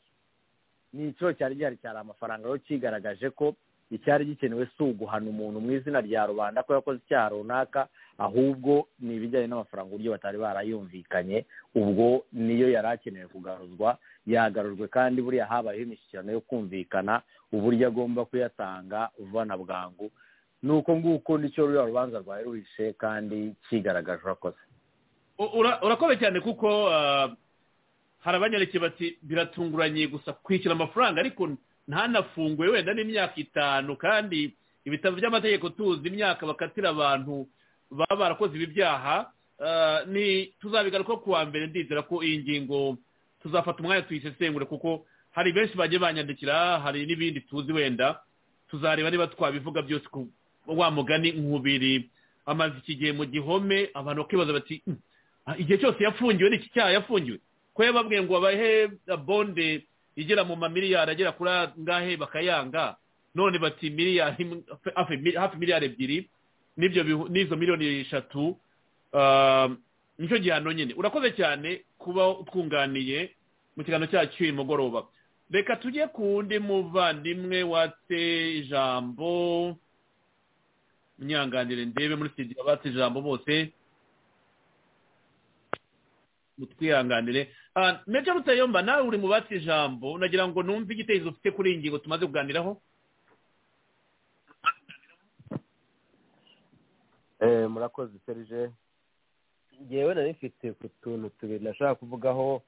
ni ikibazo cyari gihari cyari amafaranga rero kigaragaje ko icyari gikenewe si uguhana umuntu mu izina rya rubanda ko yakoze icyaha runaka ahubwo ni ibijyanye n'amafaranga uburyo batari barayumvikanye ubwo niyo yari akenewe kugaruzwa yagarujwe kandi buriya habayeho imishyikirano yo kumvikana uburyo agomba kuyatanga uvana bwangu ni uko nguko nicyo ruriya rubanza rwawe ruhishe kandi kigaragaje urakoze U- ura- urakoze cyane kuko ah, hari abanyareke bati biratunguranye gusa kwishyura amafaranga ariko ntanafunguwe wenda n'imyaka itanu kandi ibitabo by'amategeko tuzi imyaka bakatira abantu baba barakoze ibi byaha ah, ni tuzabigaruka ku wa mbere ndizera ko iyi ngingo tuzafata umwanya tuyisesengure kuko hari benshi bagiye banyandikira hari n'ibindi tuzi wenda tuzareba niba twabivuga byose ku wa mugani nkubiri amaze iki gihe mu gihome abantu bakibaza bati "Mm, ah, igihe cyose yafungiwe ni iki cyaha yafungiwe ko yababwiye ngo babahe bonde igera mu mamiliyari agera kuri angahe bakayanga none bati miliyari imwe- hafi mi- hafi miliyari ebyiri n'ibyo bihu- n'izo miliyoni eshatu ah, nicyo gihano nyine urakoze cyane kuba utwunganiye mu kiganiro cyacu uyu mugoroba reka tujye ku wundi muvandimwe watse ijambo munyanganire ndebe muri studio abatse ijambo bose mutwihanganire Ah, meja rutayomba nawe uri mu batse ijambo nagira ngo numve igitekerezo ufite kuri iyi ngingo tumaze kuganiraho Eh, murakoze serije ngewe nari mfite ku tuntu tubiri nashaka kuvugaho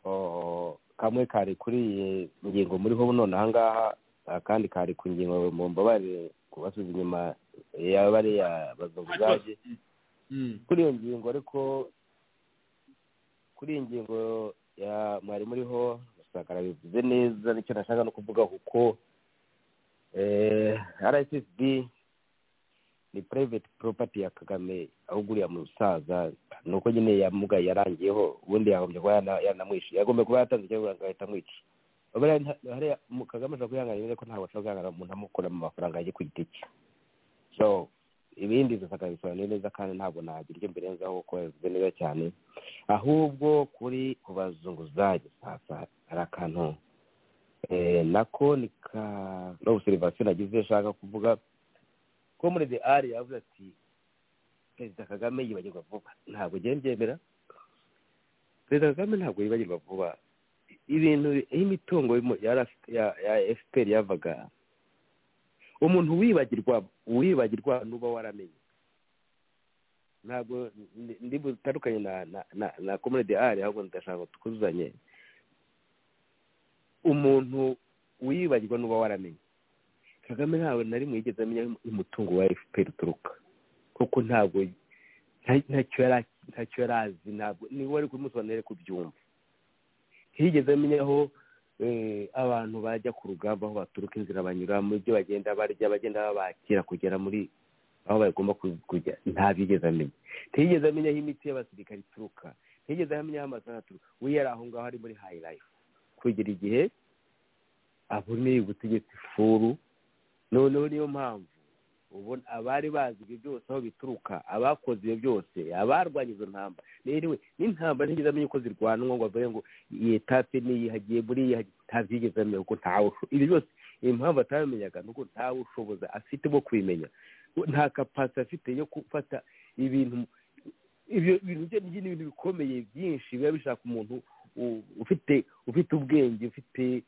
oh, kamwe kari kuri iyi ngingo muriho none ahangaha akandi kari ku ngingo mu mbabare ku basubiza inyuma yabariya bazunguzaje kuri iyo ngingo ariko kuri iyi ngingo ya mwari muriho rusagara bivuze neza nicyo nashaka no kuvuga kuko eh, rssb ni private property ya kagame ahubwo uriya musaza ni uko nyine yamugaye yarangiyeho ubundi yagombye kuba yana- yanamwishyuye yagombye kuba yatanze ikibazo agahita amwica Ubu rero nta- hariya mu- kagame ashobora kwihanganira ariko ntabwo ashobora kwihanganira umuntu amukura mu mafaranga ye ku giti cye so ibindi gusa akabisobanuye neza kandi ntabwo nagira icyo mbirenzaho kuko yabivuze neza cyane ahubwo kuri ku bazunguzaje sasa hari akantu eh, nako ni ka no obserivation nagize nshaka kuvuga ko muri the ari yavuze ati perezida kagame yibagirwa vuba ntabwo ngiye mbyemera perezida kagame ntabwo yibagirwa vuba ibintu iyo imitungo y'umu- ya RF- ya ya fpr yavaga umuntu wibagirwa wibagirwa n'uba waramenye ntabwo ndi- ndi butandukanye na na na na comrade ari ahubwo ndashaka ngo tukuzanye umuntu wibagirwa n'uba waramenye kagame ntawe na rimwe yigeze amenya aho umutungo wa fpr uturuka kuko ntabwo nta- ntacyo yari- ntacyo yari azi ntabwo niba wari kumusobanurira ko ubyumva ntiyigeze amenya aho eh, abantu bajya ku rugamba aho baturuka inzira banyura mu byo bagenda barya bagenda babakira kugera muri aho bagomba ku- kujya ntabigeze amenya ntiyigeze amenya aho imiti y'abasirikare ituruka ntiyigeze amenya aho amasaha aturuka we yari aho ngaho ari muri hayi rayifu kugera igihe aboneye ubutegetsi furu noneho niyo mpamvu ubona abari bazi ibyo byose aho bituruka abakoze ibyo byose abarwanya izo ntamba rero n'intamba ntiyigeze amenya uko zirwanwa ngo avuge ngo iyi tape niyihagiye muri iyi ntazigeze amenya kuko ntawe usho- ibyo byose impamvu atamenyaga ni uko ntawe ushoboza afite bwo kubimenya nta kapasi afite yo gufata ibintu ibyo bintu bye ni ibintu bikomeye byinshi biba bishaka umuntu u- ufite ufite ubwenge ufite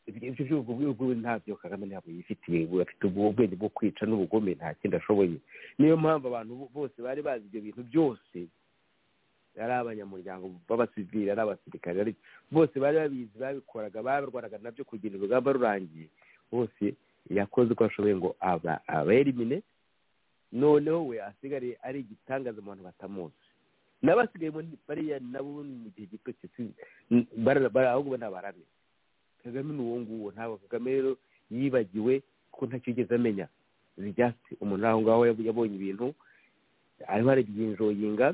ibyo by'ubwo bwego ntabyo kagame ntabwo yifitiye we afite ubwo ubwenge bwo kwica n'ubugome nta kindi ashoboye niyo mpamvu abantu bo- bose bari bazi ibyo bintu byose ari abanyamuryango b'abasivili ari abasirikare ari- bose bari babizi babikoraga barwanaga nabyo kugira urugamba rurangiye bose yakoze uko ashoboye ngo aba aberimine noneho we asigariye ari igitangaza mu bantu batamuzi n'abasigaye muri- bariya nabo mu gihe gito cyose bara- bara- ahubwo ni abarame kagame ni uwo nguwo ntabwo kagame rero yibagiwe ko ntacyo yigeze amenya zijyasi umuntu aho ngaho yab- yabonye ibintu arimo arabyinjoyinga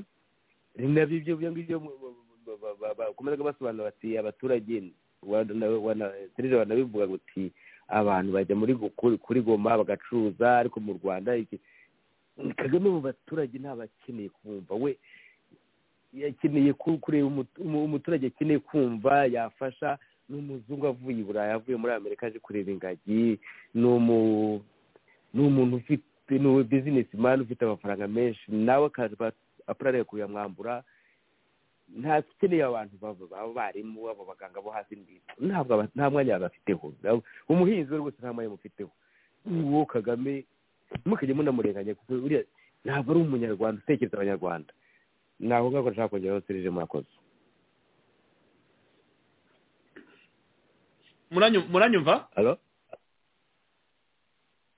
ni nabyo ibyo byo ngibyo mu- mu- mu- ba- ba- bakomezaga basobanura bati abaturage wa- na- wa- na- serije banabivuga guti abantu bajya muri gu- kuri- kuri goma bagacuruza ariko mu rwanda iki kagame mu baturage ntabwo akeneye kumva we akeneye ku- kureba umu- umu- umuturage akeneye kumva yafasha ni umuzungu avuye i burayi avuye muri amerika aje kureba ingagi ni umu- ni umuntu ufite ni bizinesi mani ufite amafaranga menshi nawe akaza apurare kuyamwambura nta ukeneye abantu baba- b'abarimu abo baganga bo hasi ntabwo aba- nta mwanya babafiteho Nab- umuhinzi we rwose nta mwanya amufiteho uwo kagame mukajya munamurenganya kuko uriya ntabwo ari umunyarwanda utekereza abanyarwanda ni aho ngaho nshaka kongeraho serije murakoze Muranyu- muranyumva Halo?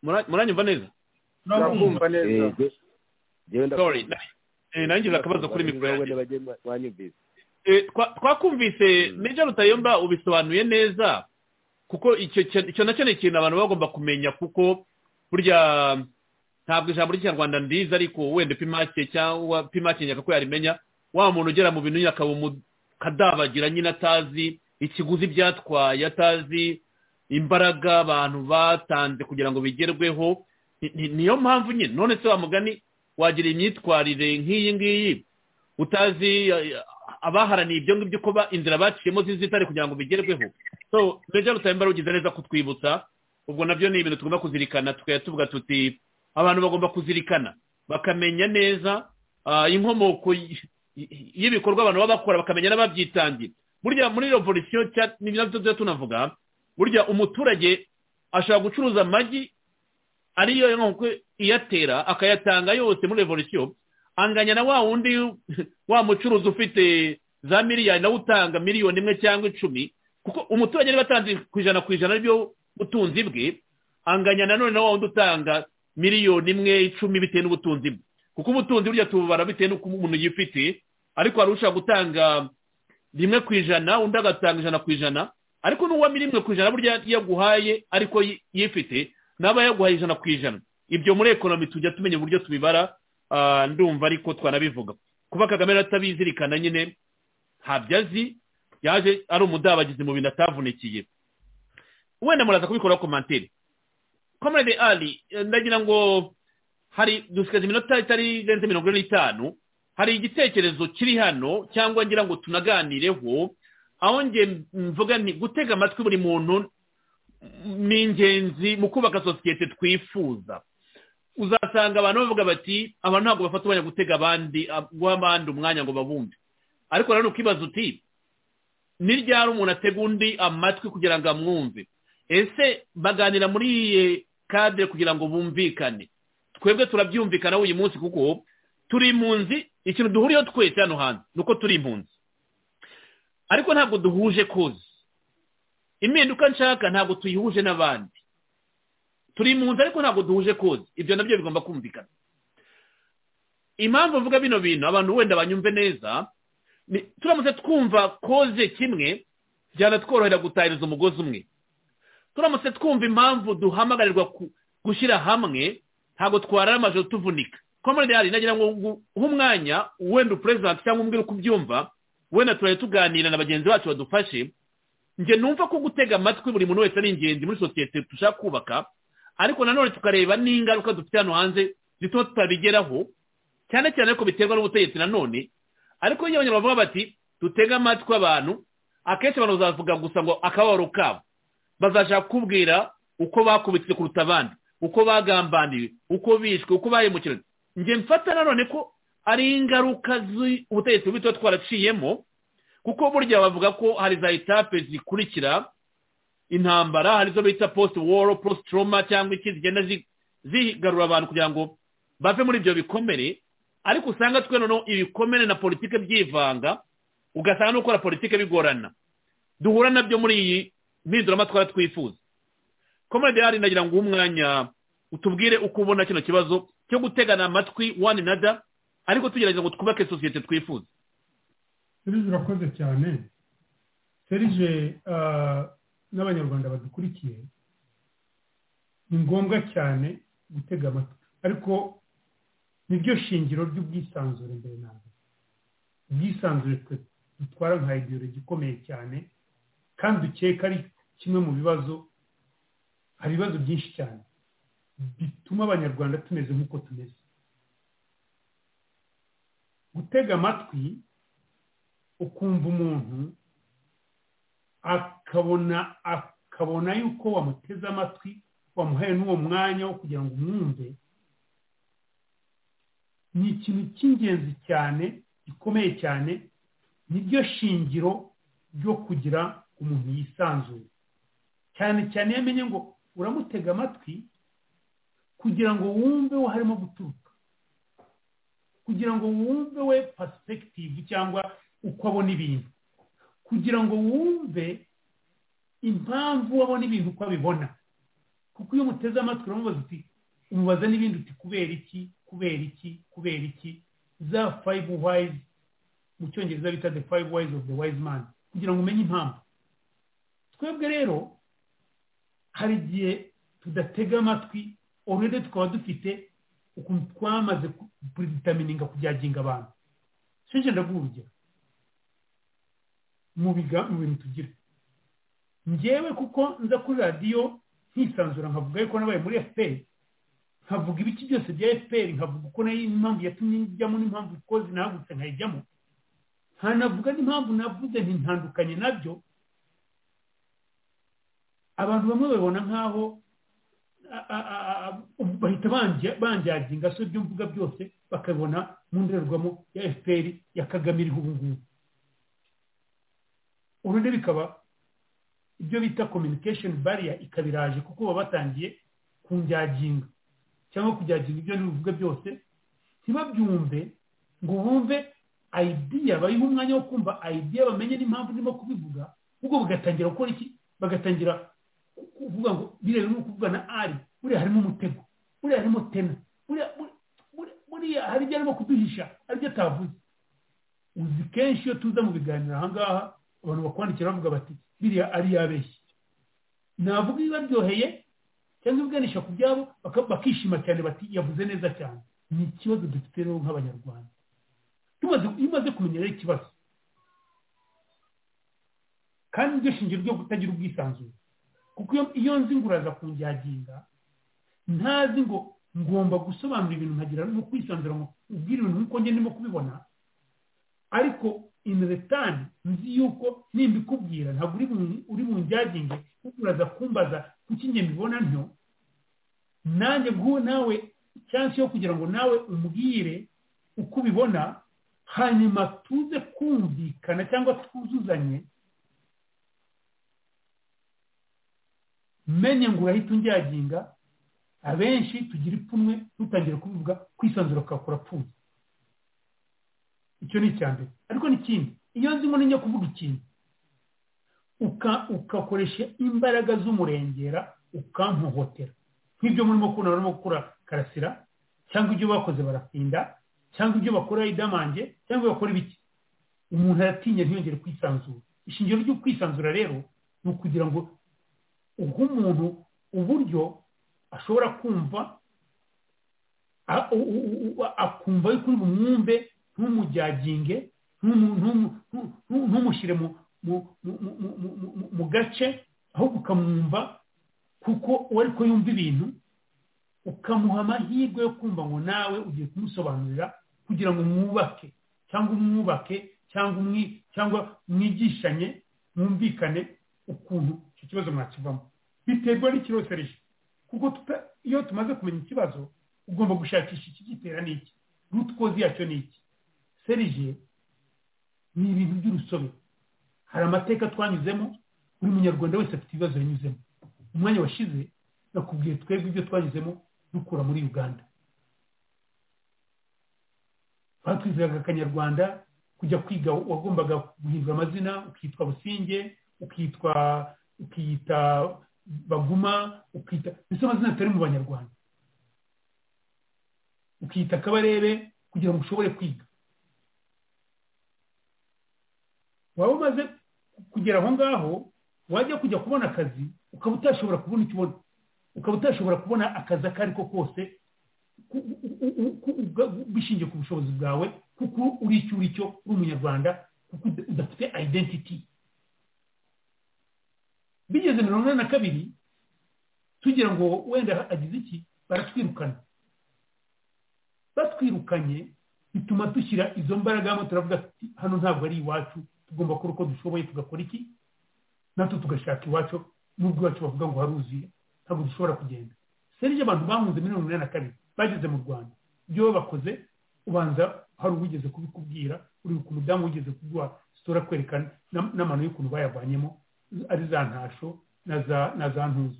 Mura- muranyumva neza Ndakumva neza. Eh, je- jewe ndakumva. Sorry, na- eh, nangize akabazo kuri mikoro yanjye. wanyumvise Eh, twa- twakumvise meja rutayomba ubisobanuye neza kuko icyo cya- icyo nacyo ni ikintu abantu bagomba kumenya kuko burya ntabwo ijambo ry'ikinyarwanda ndizi ariko wenda pimake cyangwa pimake nyaka ko yarimenya wa muntu ugera mu bintu nyine akaba umu- kadabagira nyine atazi ikiguzi byatwaye atazi imbaraga abantu batanze kugira ngo bigerweho ni- ni- niyo mpamvu nyine none se wa mugani wagira imyitwarire nk'iyi ngiyi utazi eh, abaharaniye ibyo ngibyo uko ba- inzira baciyemo zizitare kugira ngo bigerweho so meja rutayambara ugize neza kutwibutsa ubwo nabyo ni ibintu tugomba kuzirikana tukajya tuvuga tuti abantu bagomba kuzirikana bakamenya neza ah, inkomoko y- y- y'ibikorwa abantu baba bakora bakamenya n'ababyitangira burya muri revolisiyo cya- ni nabyo tujya tunavuga burya umuturage ashobora gucuruza amagi ariyo inkoko iyatera akayatanga yose muri revolisiyo anganya na wa wundi wa mucuruzi ufite za miliyari nawe utanga miliyoni imwe cyangwa icumi kuko umuturage niba atanze ku ijana ku ijana aribyo butunzi bwe anganya nanone na wa wundi utanga miliyoni imwe icumi bitewe n'ubutunzi bwe kuko ubutunzi burya tububara bitewe n'uko umuntu yifite ariko hari ushobora gutanga rimwe ku ijana undi agatanga ijana ku ijana ariko n'uwamira rimwe ku ijana burya iyo aguhaye ariko yi- yifite naba yaguhaye ijana ku ijana ibyo muri ekonomi tujya tumenya uburyo tubibara ah, ndumva ariko twanabivuga kuba kagame atabizirikana nyine ntabyo azi yaje ari umudabagizi mu bintu atavunikiye wenda muraza kubikora komantere komerede ali eh, ndagira ngo hari dusigaje iminota itari irenze mirongo ine n'itanu hari igitekerezo kiri hano cyangwa ngira ngo tunaganireho aho nge mvuga nti gutega amatwi buri muntu ni ingenzi mu kubaka sosiyete twifuza uzasanga abantu bavuga bati abantu ntabwo bafata umwanya gutega abandi ab- guha abandi umwanya ngo babumve ariko nanone ukibaza uti ni ryari umuntu atega undi amatwi kugira ngo amwumve ese baganira muri iyi kadire kugira ngo bumvikane twebwe turabyumvikanaho uyu munsi kuko turi impunzi ikintu duhuriyeho twese hano hanze ni uko turi impunzi ariko ntabwo duhuje kozi impinduka nshaka ntabwo tuyihuje n'abandi turi impunzi ariko ntabwo duhuje kozi ibyo nabyo bigomba kumvikana impamvu mvuga bino bintu abantu wenda banyumve neza ni turamutse twumva koze kimwe byanatworohera gutahiriza umugozi umwe turamutse twumva impamvu duhamagarirwa ku- gushyira hamwe ntabwo twarara amajoro tuvunika komere dehari nagira ngo ngu- uhe umwanya wenda perezida cyangwa umbwira uko ubyumva wenda turajya tuganira na bagenzi bacu badufashe njye numva ko gutega amatwi buri muntu wese ari ingenzi muri sosiyete dushaka kubaka ariko nanone tukareba n'ingaruka dufite hano hanze zituma tutabigeraho cyane cyane ariko biterwa n'ubutegetsi nanone ariko iyo abanyarwanda bavuga bati dutege amatwi abantu akenshi abantu bazavuga gusa ngo akababaro kabo bazashaka kukubwira uko bakubitse kuruta abandi uko bagambaniwe uko bishwe uko bahemukiranye njye mfata nanone ko ari ingaruka z'ubutegetsi bubi tuba twaraciyemo kuko burya bavuga ko hari za etape zikurikira intambara hari izo bita post war post trauma cyangwa iki zigenda zi- zigarura abantu kugira ngo bave muri ibyo bikomere ariko usanga twe noneho ibikomere na politike byivanga ugasanga no gukora politike bigorana duhura nabyo muri iyi mpinduramatwara twifuza komedi hari nagira ngo uhe umwanya utubwire uko ubona kino kibazo cyo gutegana amatwi one another ariko tugerageza ngo twubake sosiyete twifuza serije urakoze cyane serije n'abanyarwanda badukurikiye ni ngombwa cyane gutega amatwi ariko niryo shingiro ry'ubwisanzure mbere na mbere ubwisanzure twe dutwara nka ideologi ikomeye cyane kandi ukeka ari kimwe mu bibazo hari ibibazo byinshi cyane bituma abanyarwanda tumeze nk'uko tumeze gutega amatwi ukumva umuntu akabona akabona yuko wamuteze amatwi wamuhaye n'uwo mwanya wo kugira ngo umwumve ni ikintu cy'ingenzi cyane gikomeye cyane niryo shingiro ryo kugira umuntu yisanzuye cyane cyane iyo amenye ngo uramutega amatwi kugira ngo wumve wo harimo guturuka kugira ngo wumve we pasipekitive cyangwa uko abona ibintu kugira ngo wumve impamvu abona ibintu uko abibona kuko iyo umuteze amatwi uramubaza uti umubaza n'ibindi uti kubera iki kubera iki kubera iki za fayive wayizi mu cyongereza bita the five ways of the wise man kugira ngo umenye impamvu twebwe rero hari igihe tudatega amatwi orede tukaba dufite ukuntu twamaze purizitamininga kujyaginga abantu sinjye ndaguha urugero mu biga- mu bintu tugira ngewe kuko nza kuri radiyo nkisanzura nkavuga yuko nabaye muri efuperi nkavuga ibiki byose bya efuperi nkavuga uko nayo impamvu yatumye njyamo n'impamvu ko zinahagutse nkayijyamo nkanavuga n'impamvu navuze ntintandukanye nabyo abantu bamwe babibona nk'aho a- a- a- a- bahita banja- banjyagira ingaso ibyo mvuga byose bakabibona mu ndorerwamo ya efuperi ya kagame iriho ubu ngubu urundi bikaba ibyo bita communication barrier ikaba iraje kuko baba batangiye kunjaginga cyangwa kujyaginga ibyo ntibivuga byose ntibabyumve ngo bumve idea bariho umwanya wo kumva idea bamenye n'impamvu ndimo kubivuga ubwo bagatangira gukora iki bagatangira ku- kuvuga ngo birebera no kuvuga na ari buriya harimo umutego buriya harimo tena buriya buri- buri- buriya hari ibyo arimo kuduhisha hari ibyo atavuze uzi kenshi iyo tuza mu biganiro aha ngaha abantu bakwandikira bavuga bati biriya ari yabeshye navuga ibibaryoheye cyangwa ibiganisha ku byabo baka- bakishima cyane bati yavuze neza cyane ni ikibazo dufite rero nk'abanyarwanda tumaze iyo umaze kumenya rero ikibazo kandi niryo shingiro ryo kutagira ubwisanzure kuko iyo- iyo nzi ngo uraza kunjaginga ntazi ngo ngomba gusobanura ibintu nkagira no kwisanzura ngo ubwire ibintu nk'uko njye ndimo kubibona ariko inretani nzi yuko nimbikubwira ntabwo uri bu- uri bunjaginge kuko uraza kumbaza kuki njye mbibona ntyo nanjye bw'uwo nawe cyansi yo kugira ngo nawe umbwire uko ubibona hanyuma tuze kumvikana cyangwa twuzuzanye menye ngo urahita unjaginga abenshi tugira ipfunwe dutangira kubivuga kwisanzura kakura apfuye icyo ni icya mbere ariko n'ikindi iyo nzi ngo nijya kuvuga ikintu uka- ugakoresha imbaraga z'umurengera ukampohotera nk'ibyo murimo kubona barimo gukora karasira cyangwa ibyo bakoze baratinda cyangwa ibyo bakora idamange cyangwa bakora ibiki umuntu aratinya ntiyongere kwisanzura ishingiro ryo kwisanzura rero ni ukugira ngo uhe umuntu uburyo ashobora kumva a- u- u- u- u- akumva yuko uri bumwumve ntumujaginge ntumu- ntumu- ntu- ntu- ntumushyire mu mu- mu- mu- mu- mu- mu- mu gace ahubwo ukamwumva kuko uwo ariko yumva ibintu ukamuha amahirwe yo kumva ngo nawe ugiye kumusobanurira kugira ngo mwubake cyangwa umwubake cyangwa umwi cyangwa mwigishanye mwumvikane ukuntu icyo kibazo mwakivamo biterwa n'ikirosereje kuko tuta- iyo tumaze kumenya ikibazo ugomba gushakisha ikigitera ni iki ruti kozi yacyo ni iki serije ni ibintu by'urusobe hari amateka twanyuzemo buri munyarwanda wese afite ibibazo yanyuzemo umwanya washize nakubwiye twebwe ibyo twanyuzemo dukura muri uganda batwizeraga akanyarwanda kujya kwiga wagombaga guhindura amazina ukitwa businge ukitwa ukiyita baguma ukita mbese amazina atari mu banyarwanda ukita akabarebe kugira ngo ushobore kwiga waba umaze kugera aho ngaho wajya kujya kubona akazi ukaba utashobora kubona icyo ubona ukaba utashobora kubona akazi ako ari ko kose ku- u- u- u- ku- ubwa- bishingiye ku bushobozi bwawe kuko uri icyo uri cyo uri umunyarwanda kuko uda- udafite identity bigeze mirongo inani na kabiri tugira ngo wenda agize iki baratwirukana batwirukanye bituma dushyira izo mbaraga hamwe turavuga tuti hano ntabwo ari iwacu tugomba gukora uko dushoboye tugakora iki natwe tugashaka iwacu n'ubwo iwacu bavuga ngo haruzuye ntabwo dushobora kugenda serije abantu bahunze muri mirongo inani na kabiri bageze mu rwanda ibyo baba bakoze ubanza hari uwigeze kubikubwira uribuka umudamu wigeze kuguha sitora kwerekana n'am- n'amano y'ukuntu bayavanyemo ari za ntasho na za- na za ntuza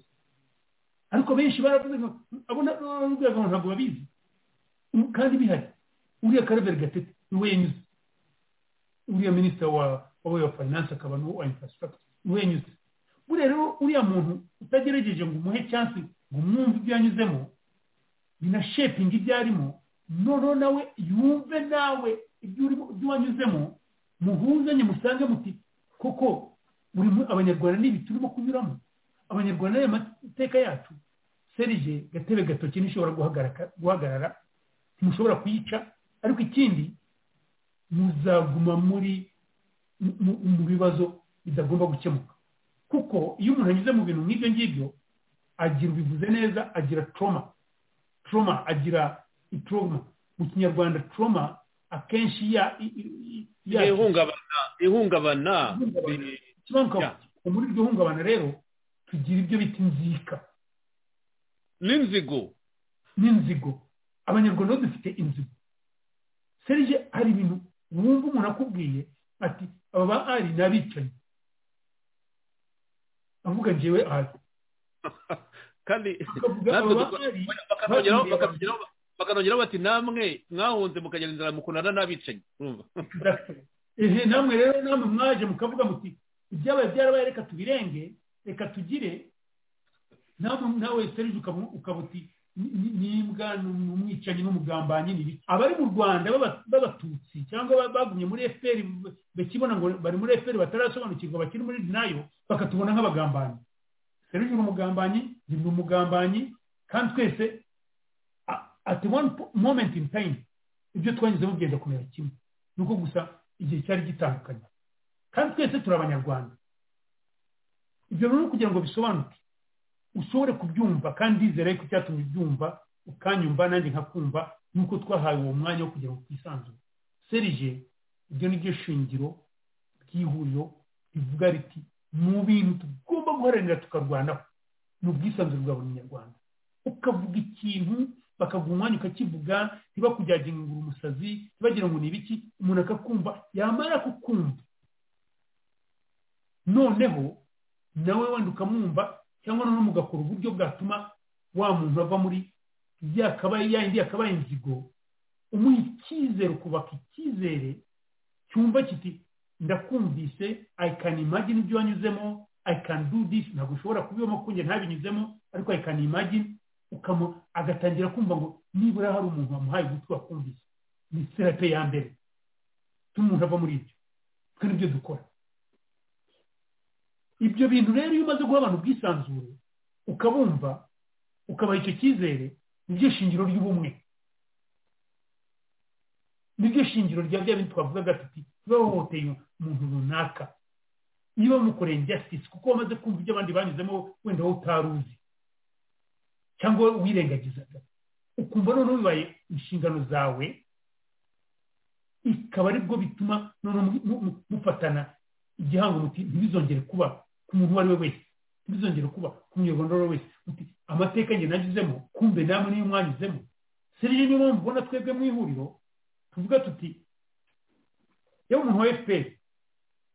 ariko benshi baravuze ngo abo na- nababwiraga ngo ntabwo babizi ubu kandi bihari uriya karaberi gatete ni we yanyuze uriya minisita wa wa way of finance akaba n'uwa infrastructure ni we yanyuze buriya rero uriya muntu utagerageje ngo umuhe cyansi ngo umwumve ibyo yanyuzemo binashepinga ibyo arimo noneho nawe yumve nawe ibyo urimo ibyo wanyuzemo muhuzanye musange muti koko buri mu- abanyarwanda n'ibi turimo kunyuramo abanyarwanda n'aya mateka yacu serije gatebe gatoki ntishobora guhagaraka- guhagarara ntimushobora kuyica ariko ikindi muzaguma muri mu- mu bibazo bitagomba gukemuka kuko iyo umuntu anyuze mu bintu nk'ibyo ngibyo agira ubivuze neza agira toroma toroma agira itoroma mu kinyarwanda toroma akenshi ya- i- i- i- ya- ihungabana ihungabana Ihungabana. ikibanza muri iryo hungabana rero tugira ibyo bita inzika n'inzigo n'inzigo abanyarwanda bo dufite inzigo serije hari ibintu wumva umuntu akubwiye ati aba ba ari ni abicanyi avuga njyewe ari kandi Bakavuga natwe aba duko- ari bakanongeraho bagiye bakanongeraho- bakanongeraho bati namwe mwahunze mukagenda inzara mukundana n'abicanyi urumva ehe namwe rero namwe mwaje mukavuga muti ibyabaye byarabaye reka tubirenge reka tugire namwe nawe serije ukaba ukaba uti "Ni- ni- nimbwa ni umwicanyi n'umugambanyi ni ibiki abari mu rwanda b'aba- b'abatutsi cyangwa ba- bagumye muri efuperi bakibona ngo bari muri efuperi batarasobanukirwa bakiri muri nayo bakatubona nk'abagambanyi serije ni umugambanyi njye ni umugambanyi kandi twese a- at one po- moment in time ibyo twanyuzemo byenda kumera kimwe ni uko gusa igihe cyari gitandukanye kandi twese turi abanyarwanda ibyo rero kugira ngo bisobanuke ushobore kubyumva kandi izere ko icyatumye ubyumva ukanyumva nanjye nkakumva nuko twahawe uwo mwanya wo kugira ngo twisanzure serije ibyo ni byo shingiro ry'ihuriro rivuga riti mu bintu tugomba guharanira tukarwanaho ni ubwisanzure bwa buri munyarwanda ukavuga ikintu bakaguha umwanya ukakivuga ntibakujyage ngo uri umusazi ntibagira ngo ni ibiki umuntu akakumva yamara kukumva noneho nawe wenda ukamwumva cyangwa noneho mugakora uburyo bwatuma wa muntu ava muri ya kabaye ya yindi yakabaye inzigo umuha icyizere ukubaka icyizere cyumva kiti ndakumvise i can imagine ibyo wanyuzemo i can do this ntabwo ushobora kubibamo kuko njye ntabinyuzemo ariko i can imagine ukamu agatangira kumva ngo nibura hari umuntu wamuhaye ugutwi wakumvise ni serape ya mbere tuma umuntu ava muri ibyo twe nibyo dukora ibyo bintu rero iyo umaze guha abantu ubwisanzure ukabumva ukabaha icyo cyizere niryo shingiro ry'ubumwe niryo shingiro rya bya bintu twavugaga tuti bahohoteye umuntu runaka iyo bamukoreye injustice kuko wamaze kumva ibyo abandi banyuzemo wenda wowe utari uzi cyangwa wowe wirengagizaga ukumva noneho bibaye inshingano zawe ikaba aribwo bituma noneho mu- mu- mu- mufatana igihango muti ntibizongere kuba ku muntu uwo ari we wese ntibizongere kuba ku munyarwanda uwo ari we wese muti amateka njye nanyuzemo kumbe namwe niyo mwanyuzemo serije niyo mpamvu ubona twebwe mu ihuriro tuvuga tuti yewe umuntu wa fpr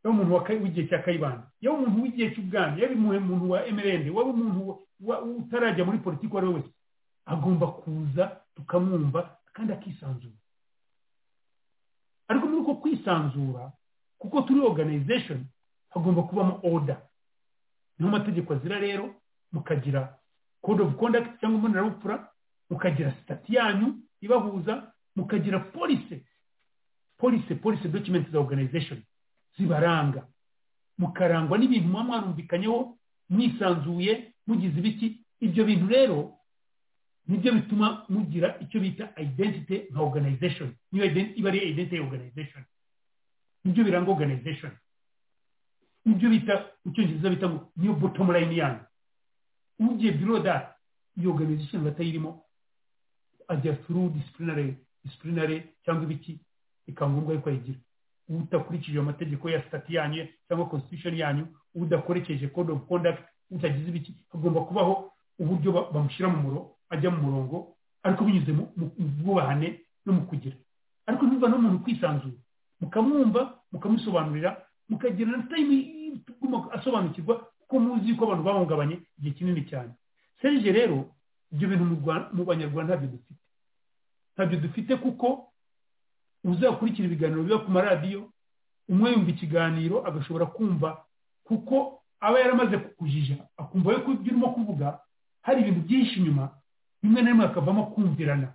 yewe umuntu wa Ka- w'igihe cya kayibanda yewe umuntu w'igihe cy'ubwami yewe umuntu wa mrnd yewe umuntu wa- wa- utarajya muri politiki uwo ari we wese agomba kuza tukamwumva kandi akisanzura ariko muri uko kwisanzura kuko turi organization hagomba kubamo order niho amategeko azira rero mukagira code of conduct cyangwa imbonerabupfura mukagira sitati yanyu ibahuza mukagira police police police document za organization zibaranga mukarangwa n'ibintu muba mwarumvikanyeho mwisanzuye mugize ibiki ibyo bintu rero nibyo bituma mugira icyo bita identity nka organization niyo iden- iba ari identity ya organization nibyo biranga organization nibyo bita mu cyongereza bita ngo niyo bottom line yanyu ugiye below that iyo organization batayirimo ajya through disciplinary disciplinary cyangwa ibiki bikaba ngombwa yuko ayigira udakurikije amategeko ya sitati yanyu cyangwa constitution yanyu udakoresheje code of conduct utagize ibiki hagomba kubaho uburyo ba- bamushyira mu muro ajya mu murongo ariko binyuze mu mu- mu bwubahane no mu kugira ariko ntibiva n'umuntu kwisanzura mukamwumva mukamusobanurira mukagira na time ituma asobanukirwa kuko muzi yuko abantu bahungabanye igihe kinini cyane serije rero ibyo bintu mu Rwa- mu banyarwanda ntabyo dufite ntabyo dufite kuko uzakurikira ibiganiro biba ku maradiyo umwe yumva ikiganiro agashobora kumva kuko aba yaramaze kukujija akumva yuko ibyo urimo kuvuga hari ibintu byinshi inyuma rimwe na rimwe hakavamo kumvirana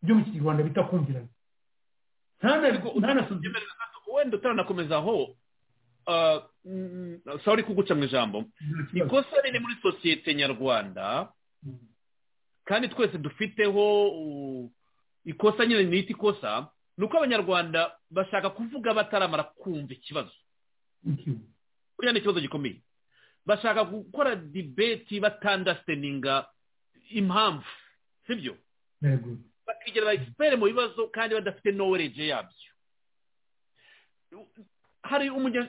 ibyo mu kinyarwanda bita kumvirana wenda utaranakomeza aho ah, mm, sorry kuguca mu ijambo ikosa riri muri sosiyete nyarwanda kandi twese dufiteho uh, ikosa nyine nita ikosa ni uko abanyarwanda bashaka kuvuga bataramara kumva ikibazo buriya ni ikibazo gikomeye bashaka gukora dibeti batandasiteninga impamvu sibyo bakigira ba egisiperi mu bibazo kandi badafite nowereje yabyo hari umugezi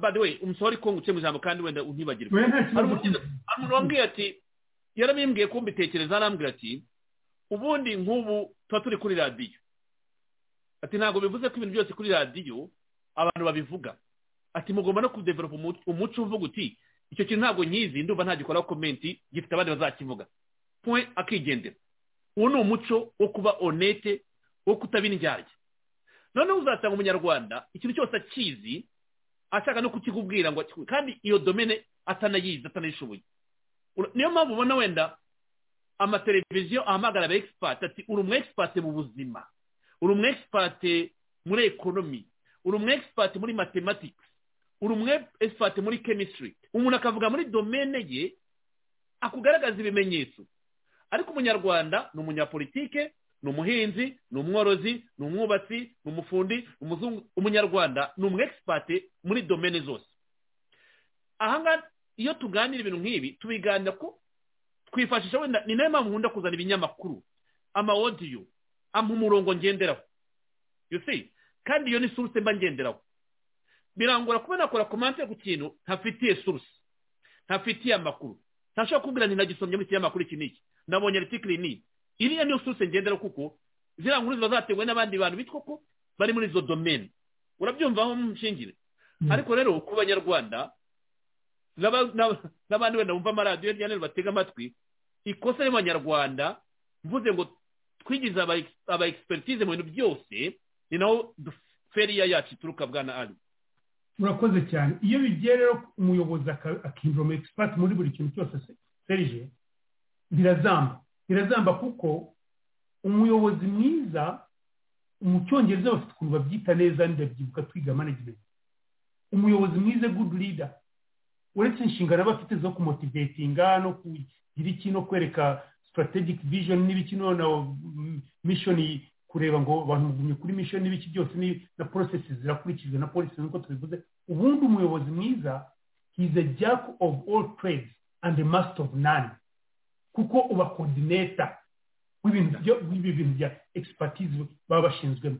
by the way umusore ko nguciye mu ijambo kandi wenda untibagirwe hari umuntu wambwiye ati yarabimbwiye ko mbitekereza arambwira ati ubundi nk'ubu tuba turi kuri radiyo ati ntabwo bivuze ko ibintu byose kuri radiyo abantu babivuga ati mugomba no kudeveropa umuco uvuga uti icyo kintu ntabwo nyizi ndumva ntagikoraho komenti gifite abandi bazakivuga point akigendera uwo ni umuco wo kuba onete wo kutabindyarya noneho uzasanga umunyarwanda ikintu cyose akizi ashaka no kukikubwira ngo akikubwire kandi iyo domene atanayizi atanayishoboye niyo mpamvu ubona wenda amateleviziyo ahamagara aba egisipati ati uri umu egisipati mu buzima uri umu egisipati muri ekonomi uri umu egisipati muri matematikisi uri umu egisipati muri kemisitiri umuntu akavuga muri domene ye akugaragaza ibimenyetso ariko umunyarwanda ni umunyapolitike ni umuhinzi ni umworozi ni umwubatsi ni umufundi ni umuzungu umunyarwanda ni umwegisipate muri domene zose ahangaha iyo tuganira ibintu nk'ibi tubiganira ko twifashisha wenda ni nayo mpamvu nkunda kuzana ibinyamakuru amawodiyo ampa umurongo ngenderaho yusi kandi iyo ni suruse mba ngenderaho birangora kuba nakora komante ku kintu ntafitiye suruse ntafitiye amakuru ntashobora kubwira ntinagisomye muri kinyamakuru iki n'iki nabonye aritikiri n'iyi iriya niyo suruse ngendera kuko ziriya nkuru ziba zatewe n'abandi bantu bitwa ko bari muri izo domene urabyumvaho mushingire ariko rero ku banyarwanda n'abandi wenda bumva amaradiyo hirya no hino batega amatwi ikosa y'abanyarwanda mvuze ngo twigize aba egisiperikize mu bintu byose ni naho feriya yacu ituruka bwana ari murakoze cyane iyo bigiye rero umuyobozi akinjira mu egisipati muri buri kintu cyose serije birazamba birazamba kuko umuyobozi mwiza mu cyongereza bafite ukuntu babyita neza ndabyibuka twiga management umuyobozi mwiza good leader uretse inshingano aba afite zo kumotivetinga no kugira iki no kwereka strategic vision n'ibiki na mission kureba ngo abantu mugumye kuri mission n'ibiki byose na processes zirakurikijwe na policy nk'uko tubivuze ubundi umuyobozi mwiza he is a jack of all trades and a master of none kuko uba kodineta w'ibi bintu bya egisipatize baba bashinzwemo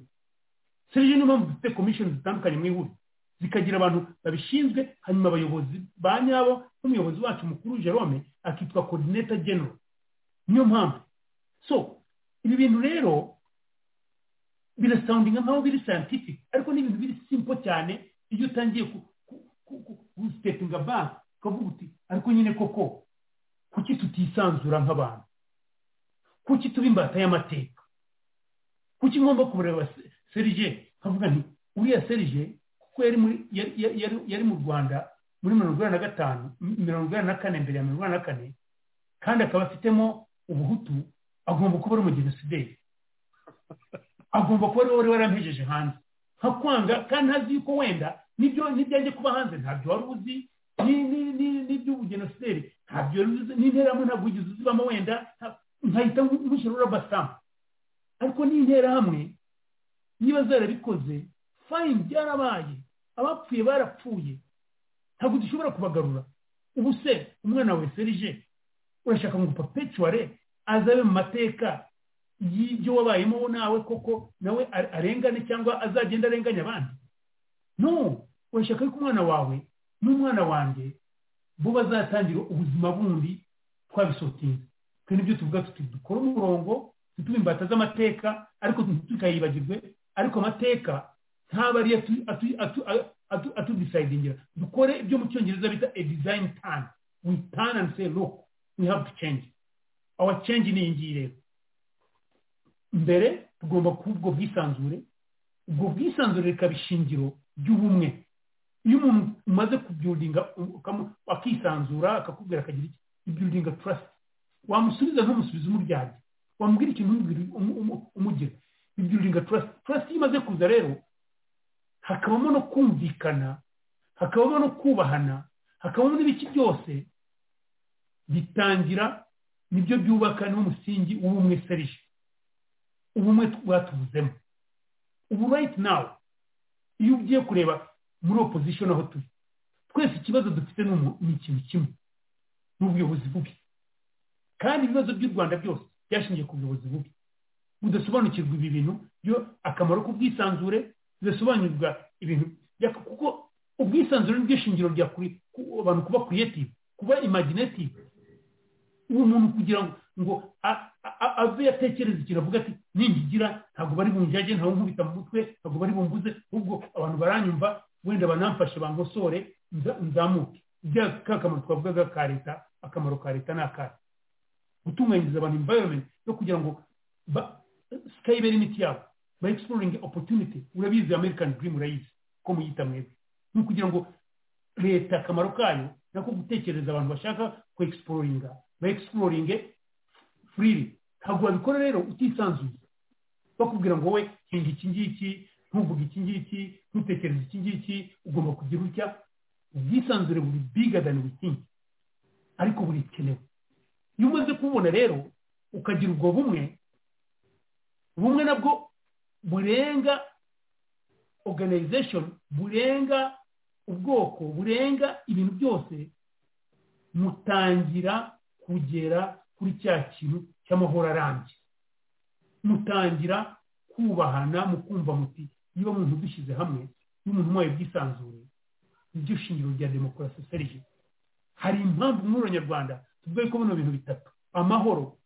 serivisi niyo mpamvu dufite komishoni zitandukanye mu ihuriro zikagira abantu babishinzwe hanyuma abayobozi ba nyabo nk'umuyobozi wacu mukuru jerome akitwa kodineta genero niyo mpamvu so ibi bintu rero birasawundinga nkaho biri sayantifike ariko ni ibintu biri simpo cyane iyo utangiye gusitetinga banki ukavuga uti ariko nyine koko kuki tutisanzura nk'abantu kuki tuba imbata y'amateka kuki ngomba kureba serije nkavuga nti uriya serije kuko yari mu rwanda muri mirongo inani na gatanu mirongo inani na kane mbere ya mirongo inani na kane kandi akaba afitemo ubuhutu agomba kuba ari umugenosideri agomba kuba ari wowe warampejeje hanze nkakwanga kandi ntazi yuko wenda n'ibyanjye kuba hanze ntabyo wari uzi n'iby'ubugenosideri ntabyo n'interahamwe ntabwo wigeze uzibamo wenda nkahita nk'ushyira urabasama ariko n'interahamwe niba zarabikoze fayini byarabaye abapfuye barapfuye ntabwo dushobora kubagarura ubu se umwana we serije urashaka ngo papecuware azabe mu mateka y'ibyo wabayemo nawe koko nawe arengane cyangwa azagenda arenganya abandi no urashaka yuko umwana wawe n'umwana wanjye bo bazatangira ubuzima bundi twabisotinze twe nibyo tuvuga tuti dukore umurongo ntitube imbata z'amateka ariko ntitukayibagirwe ariko amateka ntabwo ariyo atudisayidingira dukore ibyo mu cyongereza bita a design turn we turn and say look we have to change our change ni iyi ngiyi rero mbere tugomba kuba ubwo bwisanzure ubwo bwisanzure rikaba ishingiro ry'ubumwe iyo umuntu umaze kubyuringa akisanzura akakubwira akagira iki ibyuringa turasiti wamusubiza ntumusubize umuryarya wamubwira ikintu umugira ibyuringa turasiti turasiti iyo imaze kuza rero hakabamo no kumvikana hakabamo no kubahana hakabamo n'ibiki byose bitangira nibyo byubaka n'umusingi w'ubumwe serije ubumwe twatuvuzemo ubu right now iyo ugiye kureba muri opposition aho turi twese ikibazo dufite ni umu- ni ikintu kimwe ni ubuyobozi bubi kandi ibibazo by'u rwanda byose byashingiye ku buyobozi bubi budasobanukirwa ibi bintu byo akamaro k'ubwisanzure bidasobanukirwa ibintu bya- kuko ubwisanzure ni byo shingiro rya kuri ku- abantu kuba creative kuba imaginative uwo muntu kugira ngo ngo a- a- a- ave yatekereza ikintu avuga ati ningigira ntabwo bari bunjyage ntabwo nkubita mu mutwe ntabwo bari bumbuze ahubwo abantu baranyumva wenda banamfashe bankosore nza- nzamuke bya ka kamaro twavugaga ka leta akamaro ka leta ni akahe gutunganyiriza abantu environment yo kugira ngo ba- sikayibere imiti yabo ba exploring opportunity urabizi american dream urayizi ko muyita mwebwe ni ukugira ngo leta akamaro kayo nako gutekereza abantu bashaka ku exploringa ba exploringe freely ntabwo wabikora rero utisanzuye bakubwira ngo wowe hinga iki ngiki ntuvuge iki ngiki ntutekereze iki ngiki ugomba kugira utya ubwisanzure buri bigger than we think ariko burikenewe iyo umaze kububona rero ukagira ubwo bumwe bumwe nabwo burenga organization burenga ubwoko burenga ibintu byose mutangira kugera kuri cya kintu cy'amahoro arambye mutangira kubahana mukumva muti niba muntu dushyize hamwe n'umuntu wayo bwisanzure niryo shingiro rya demokarasi serije hari impamvu muri abanyarwanda tuvuga ko bino bintu bitatu amahoro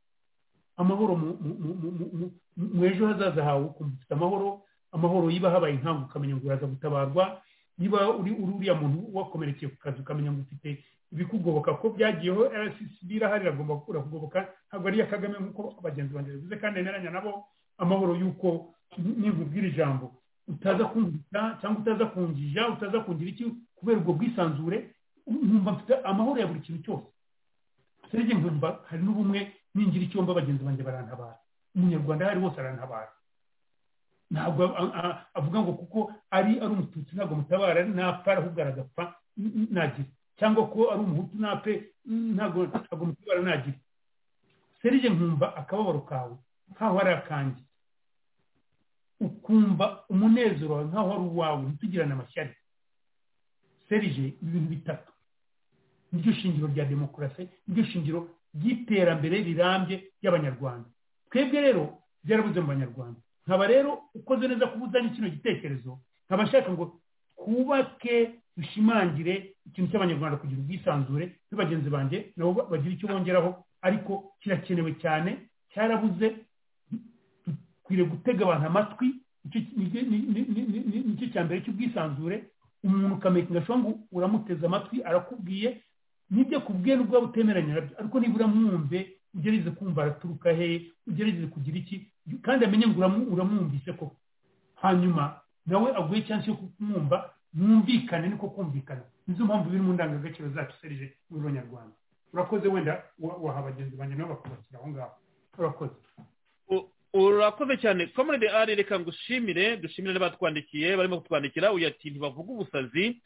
amahoro mu- mu- mu- mu- mu- mu- mu ejo hazaza hawe ukumva ufite amahoro amahoro yiba habaye inkangu ukamenya ngo uraza gutabarwa niba uri uri uriya muntu wakomerekeye ku kazi ukamenya ngo ufite ibikugoboka ko byagiyeho rccb irahari iragomba gukura kugoboka ntabwo ari iya kagame nk'uko bagenzi banjye bivuze kandi nemeranya nabo amahoro y'uko ninkubwira ijambo utaza kumbita cyangwa utaza kunjija utaza kungira iki kubera ubwo bwisanzure nkumva mfite amahoro ya buri kintu cyose serege nkumva hari n'ubumwe ningira icyo mba bagenzi banjye barantabara umunyarwanda aho ari hose arantabara ntabwo a- a- avuga ngo kuko ari ari umututsi ntabwo mutabara napfa ahubwo aragapfa n- n- nagira cyangwa ko ari umuhutu nape n- ntabwo ntabwo mutabara nagira serege nkumva akababaro kawe nkaho ari akanjye ukumva umunezero wawe nkaho ari uwawe ntitugirane amashyari serije ibintu bitatu niryo shingiro rya demokarasi niryo shingiro ry'iterambere rirambye ry'abanyarwanda twebwe rero byarabuze mu banyarwanda nkaba rero ukoze neza kubuzanya kino gitekerezo nkaba nshaka ngo twubake dushimangire ikintu cy'abanyarwanda kugira ubwisanzure na bagenzi banjye nabo ba- bagira icyo bongeraho ariko kirakenewe cyane cyarabuze dukwiriye gutega abantu amatwi nicyo ni- ni- ni- ni- ni- ni- nicyo cya mbere cy'ubwisanzure umuntu ukamekinga shongu uramuteze amatwi arakubwiye nibyo akubwiye nubwo waba utemeranya nabyo ariko nibura mwumve ugerageze kumva araturuka hehe ugerageze kugira iki kandi amenye ngo uramu- uramwumvise ko hanyuma nawe aguhe cyangwa yo kumwumva mwumvikane niko kumvikana nizo mpamvu biri mu ndangagaciro zacu serije muri abanyarwanda urakoze wenda wa- waha bagenzi banjye nabo bakubakira aho ngaho urakoze U- urakoze cyane komerede ari reka ngushimire dushimire n'abatwandikiye barimo kutwandikira uyu ati ntibavuga ubusazi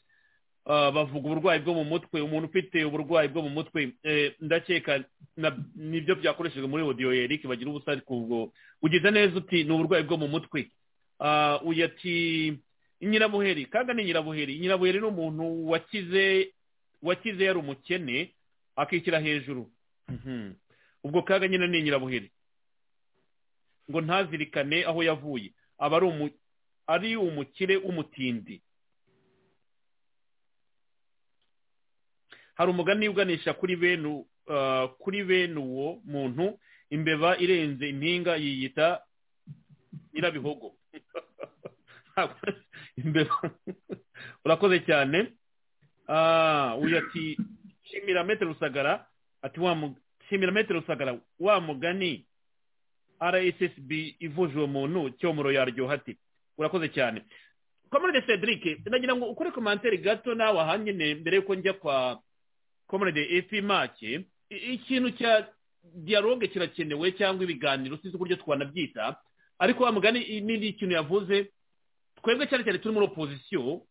ah, bavuga uburwayi bwo mu mutwe umuntu ufite uburwayi bwo mu mutwe eh, ndakeka na- nibyo byakoreshejwe muri odiyo eric bagira ubusazi ku bwo ugize neza uti ni uburwayi bwo mu mutwe Ah, uyu ati nyirabuheri kaga ni nyirabuheri nyirabuheri ni umuntu wakize wakize yari umukene akishyira hejuru Mhm. ubwo kaga nyine ni nyirabuheri ngo ntazirikane aho yavuye aba ari umu- ari umukire w'umutindi hari umugani uganisha kuri bene u- ah, kuri bene uwo muntu imbeba irenze impinga yiyita nyirabihogo imbeba urakoze cyane Ah, uyu ati shimira metero rusagara ati wa mu- shimira metero rusagara wa mugani rssb ivuje uwo muntu cyomoro yaryoha ati urakoze cyane komerede cedric nagira ngo ukore komantere gato nawe aha nyine mbere y'uko njya kwa komerede efi make I- ikintu cya dialogue kirakenewe cyangwa ibiganiro sinzi uburyo twanabyita ariko wa mugani i- ni ni ikintu yavuze twebwe cyane cyane turi muri opozisiyo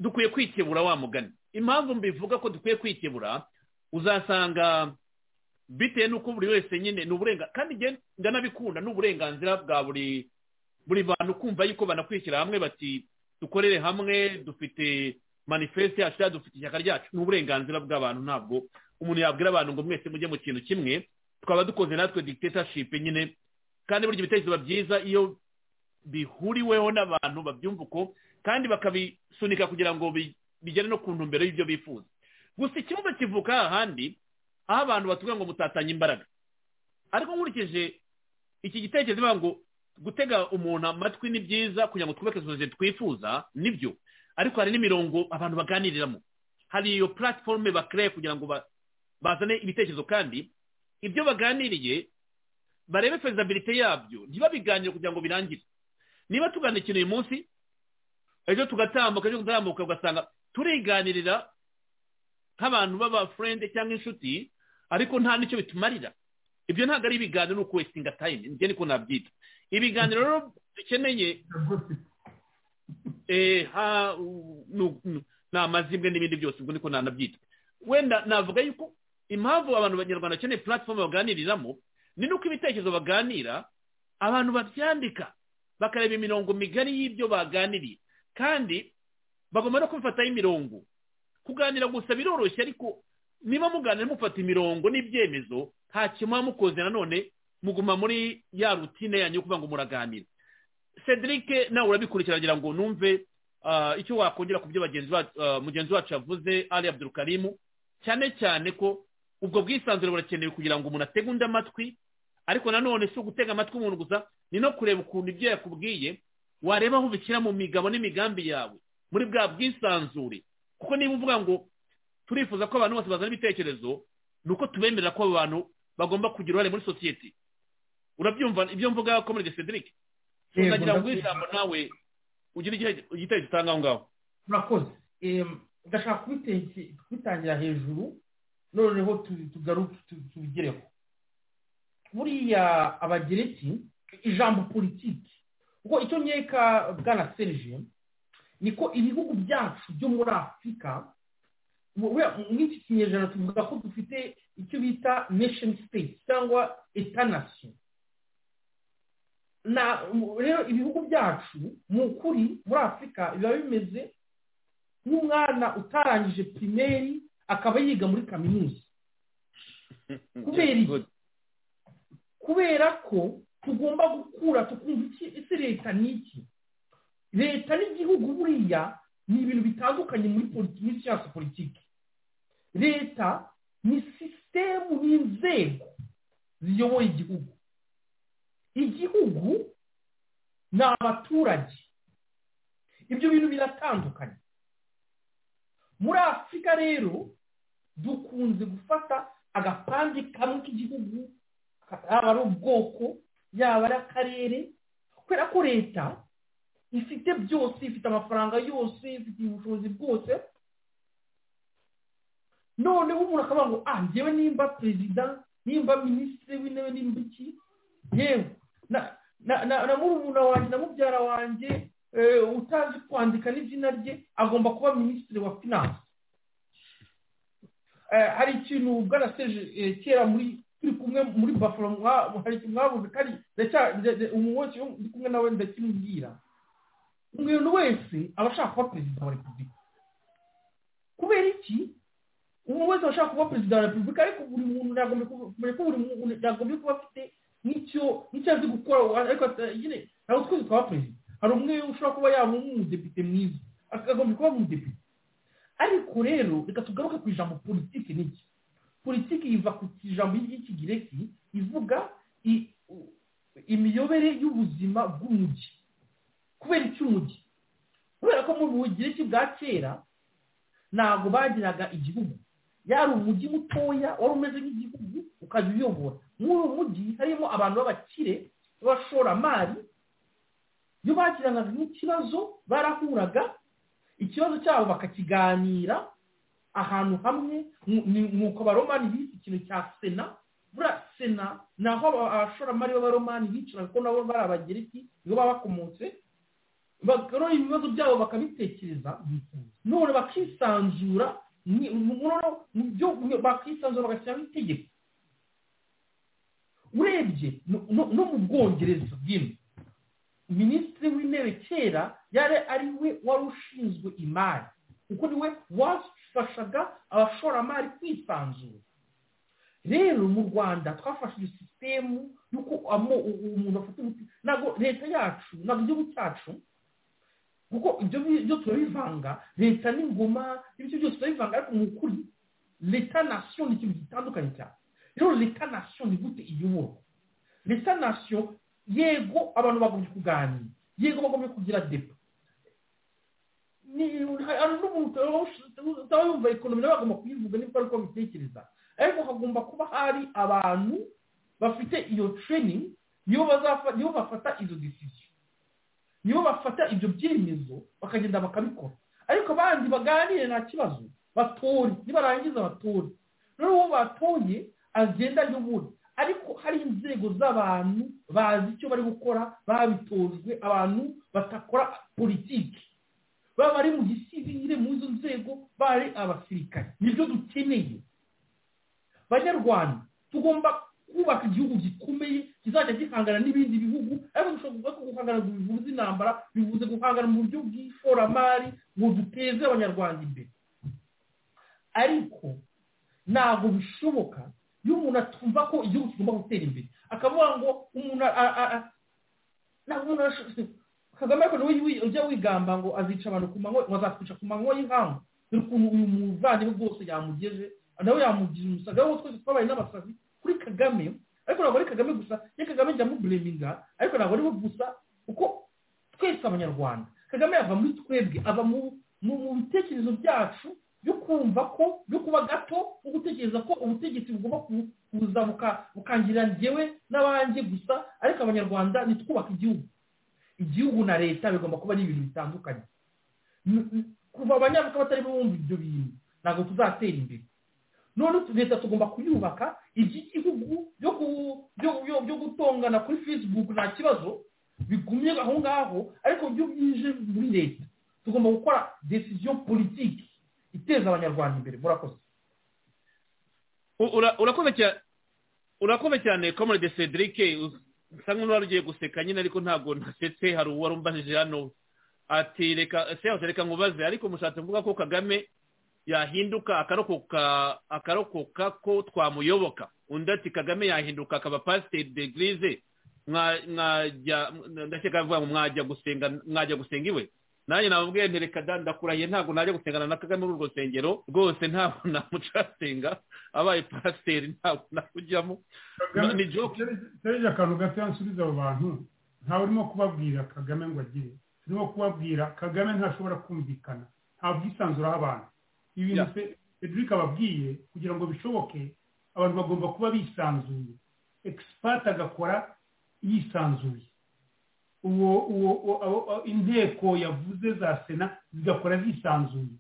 dukwiye kwikebura wa mugani impamvu mbivuga ko dukwiye kwikebura uzasanga bitewe n'uko buri wese nyine ni uburenganzira kandi njye ndanabikunda ni uburenganzira bwa buri buri bantu kumva yuko banakurikira hamwe bati dukorere hamwe dufite manifeste yacu dufite ishyaka ryacu ni uburenganzira bw'abantu ntabwo umuntu yabwira abantu ngo mwese mujye mu kintu kimwe twaba dukoze natwe dictatorship nyine kandi burya ibitekerezo biba byiza iyo bihuriweho n'abantu babyumva uko kandi bakabisunika kugira ngo bi- bigere no ku ntumbero y'ibyo bifuza gusa ikibazo kivuka ahandi aho abantu batubwira ngo mutatanye imbaraga ariko nkurikije iki gitekerezo bivuga ngo gutega umuntu amatwi ni byiza kugira ngo twubake sosiyete twifuza nibyo ariko hari n'imirongo abantu baganiriramo hari iyo platform bakereye kugira ngo ba- bazane ibitekerezo kandi ibyo baganiriye barebe fezabilite yabyo ntibabiganire kugira ngo birangire niba tugana ikintu uyu munsi ejo tugatambuka ejo tugatambuka ugasanga turiganirira nk'abantu b'abafurende cyangwa inshuti ariko nta n'icyo bitumarira ibyo ntabwo ari ibiganiro ni ukuwesitinga tayime nibyo niko nabyita ibiganiro rero dukeneye eh, ha- u- nu- nu- ni amazimwe n'ibindi byose ubwo niko nanabyita wenda navuga yuko impamvu abantu banyarwanda bakeneye platform baganiriramo ni nuko ibitekerezo baganira abantu babyandika bakareba imirongo migari y'ibyo baganiriye kandi bagomba no kubifataho imirongo kuganira gusa biroroshye ariko niba muganira mufata imirongo n'ibyemezo nta kimwe muba mukoze nanone muguma muri ya rutine yanyu yo kuvuga ngo muraganira cedric nawe urabikurikira ngira ngo numve ah, icyo wakongera ku byo bagenzi ba- ah, mugenzi wacu yavuze ali abdurukarimu cyane cyane ko ubwo bwisanzure burakenewe kugira ngo umuntu atege undi amatwi ariko nanone si ugutega amatwi umuntu gusa ni no kureba ukuntu ibyo yakubwiye wareba aho ubishyira mu migabo n'imigambi yawe muri bwa bwisanzure kuko niba uvuga ngo turifuza ko abantu bose bazana ibitekerezo ni uko tubemerera ko abo bantu bagomba kugira uruhare muri sosiyete urabyumva ibyo mvuga komerede cedric Yego, unagira ngo ndabyumva. ijambo nawe ugire igite- igitekerezo utanga aho ngaho murakoze Em, ndashaka kubiteke- kubitangira hejuru noneho tu- tugaruke tu- tubigereho buriya abagereki ijambo politiki kuko icyo nkeka bwana serije niko ibihugu byacu byo muri afurika mu- buriya muri iki kinyejana tuvuga ko dufite icyo bita nation state cyangwa etanasiyo na mu- rero ibihugu byacu mu kuri muri afurika biba bimeze nk'umwana utarangije pirimeri akaba yiga muri kaminuza kubera iki kubera ko tugomba gukura tukumva iki ese leta ni iki leta n'igihugu buriya ni ibintu bitandukanye muri politi- muri siyansi politiki leta ni sisitemu n'inzego ziyoboye igihugu igihugu ni abaturage ibyo bintu biratandukanye muri afurika rero dukunze gufata agapande kamwe k'igihugu yaba ari ubwoko yaba ari akarere kubera ko leta ifite byose ifite amafaranga yose ifite ubushobozi bwose noneho umuntu akavuga ngo ah njyewe nimba perezida nimba minisitiri w'intebe nimba iki yewe na na na na murumuna wanjye na mubyara wanjye eh, utazi kwandika n'izina rye agomba kuba minisitiri wa finance Eh, hari ikintu bwaraseje eh, kera muri turi kumwe muri bafuro mwa- hari ikintu mwabuze kandi ndacya- nde- nde- umuntu wese iyo ndi kumwe nawe ndakimubwira umuntu wese aba ashaka kuba perezida wa repubulika kubera iki umuntu wese ashaka kuba perezida wa repubulika ariko buri muntu ntagombye kuba kumenya ko buri muntu ntagombye kuba afite n'icyo n'icyo azi gukora ariko ata- nyine ntabwo twese twaba perezida hari umwe ushobora kuba yaba umudepite mwiza akagombye kuba umudepite ariko rero reka tugaruke ku ijambo politiki n'iki politiki iva ku ijambo ry'ikigireki ivuga i- u- imiyobere y'ubuzima bw'umujyi kubera icy'umujyi kubera ko mu bugiriki bwa kera ntabwo bagiraga igihugu yari umujyi mutoya wari umeze nk'igihugu ukajya uyobora muri uwo mujyi harimo abantu b'abakire b'abashoramari iyo bagiraga nk'ikibazo barahuraga ikibazo cyabo bakakiganira ahantu hamwe nk'uko abaromani bise ikintu cya sena buriya sena ni aho aba- abashoramari b'abaromani bicara kuko nabo bari abagereki nibo baba bakomotse bakarora ibibazo byabo bakabitekereza none bakisanzura ni- mu- mu- mu byo- mu- bakisanzura bagashyiraho itegeko urebye no no- no mu bwongereza bw'ino minisitiri w'intebe kera yari ari we wari ushinzwe imari kuko niwe wafashaga abashoramari kwisanzura rero mu rwanda twafashe iyo sisitemu y'uko umuntu afata umuti ntabwo leta yacu ntabwo igihugu cyacu kuko ibyo byo turabivanga leta n'ingoma ibyo byose turabivanga ariko mu kuri leta nasiyo ni ikintu gitandukanye cyane rero leta nasiyo ni gute iyoborwa leta nasiyo yego abantu bagombye kuganira yego bagombye kugira depo hari n'umuntu utaba yumva ekonomi nawe bagomba kuyivuga nibwo ari uko babitekereza ariko hagomba kuba hari abantu bafite iyo training nibo bafata izo decision nibo bafata ibyo byemezo bakagenda bakabikora ariko abandi baganire nta kibazo batore nibarangiza batore noneho uwo batoye agenda ayobora ariko hari inzego z'abantu bazi icyo bari gukora babitojwe abantu batakora politiki baba bari mu gisivire mu izo nzego bari abasirikare nibyo dukeneye banyarwanda tugomba kubaka igihugu gikomeye kizajya gihangana n'ibindi bihugu ariko dushobora guhangana ngo bivuze intambara bivuze guhangana mu buryo bw'ishoramari ngo duteze abanyarwanda imbere ariko ntabwo bishoboka iyo umuntu atumva ko igihugu kigomba gutera imbere akavuga ngo umuntu ntabwo umuntu kagame ariko niwe ujya wigamba ngo azica abantu ku manywa ngo azakwica ku manywa y'inkangu dore ukuntu uyu muvandimwe bwose yamugeje nawe yamugije umusaga wowe twese twabaye n'abasazi kuri kagame ariko ntabwo ari kagame gusa ye kagame njya mubureminga ariko ntabwo ari we gusa kuko twese abanyarwanda kagame ava muri twebwe ava mu bitekerezo byacu byo kumva ko byo kuba gato no gutekereza ko ubutegetsi bugomba kuza bukangira ngewe n'abanjye gusa ariko abanyarwanda nitwubaka igihugu igihugu na leta bigomba kuba ari ibintu bitandukanye kuva abanyafurika batari bumva ibyo bintu ntabwo tuzatera imbere none leta tugomba kuyubaka iby'igihugu byo gutongana kuri facebook nta kibazo bigumye aho ngaho ariko byo byinjiye muri leta tugomba gukora decision politiki iteza abanyarwanda imbere murakoze urakoze cyane komode cedric nsa nk'uwari ugiye guseka nyine ariko ntabwo ntasetse hari uwari umbajije hano ati reka se yose reka nkubaze ariko mushatse kuvuga ko kagame yahinduka akarokoka akarokoka ko twamuyoboka undi ati kagame yahinduka akaba pasiteri de girize ndakeka ngo mwajya gusenga mwajya gusenga iwe nanjye nababwiye nti reka ndakurahiye ntabwo najya gusengana na kagame muri urwo rusengero rwose ntabwo namucasenga abaye pasiteri ntabwo nakujyamo ni joke serije akantu gato yansubiza abo bantu ntawe urimo kubabwira kagame ngo agire urimo kubabwira kagame ntashobora kumvikana nta bwisanzure aho abantu ibintu cedric ababwiye kugira ngo bishoboke abantu bagomba kuba bisanzuye egisipati agakora yisanzuye uwo inteko yavuze za sena zigakora zisanzuye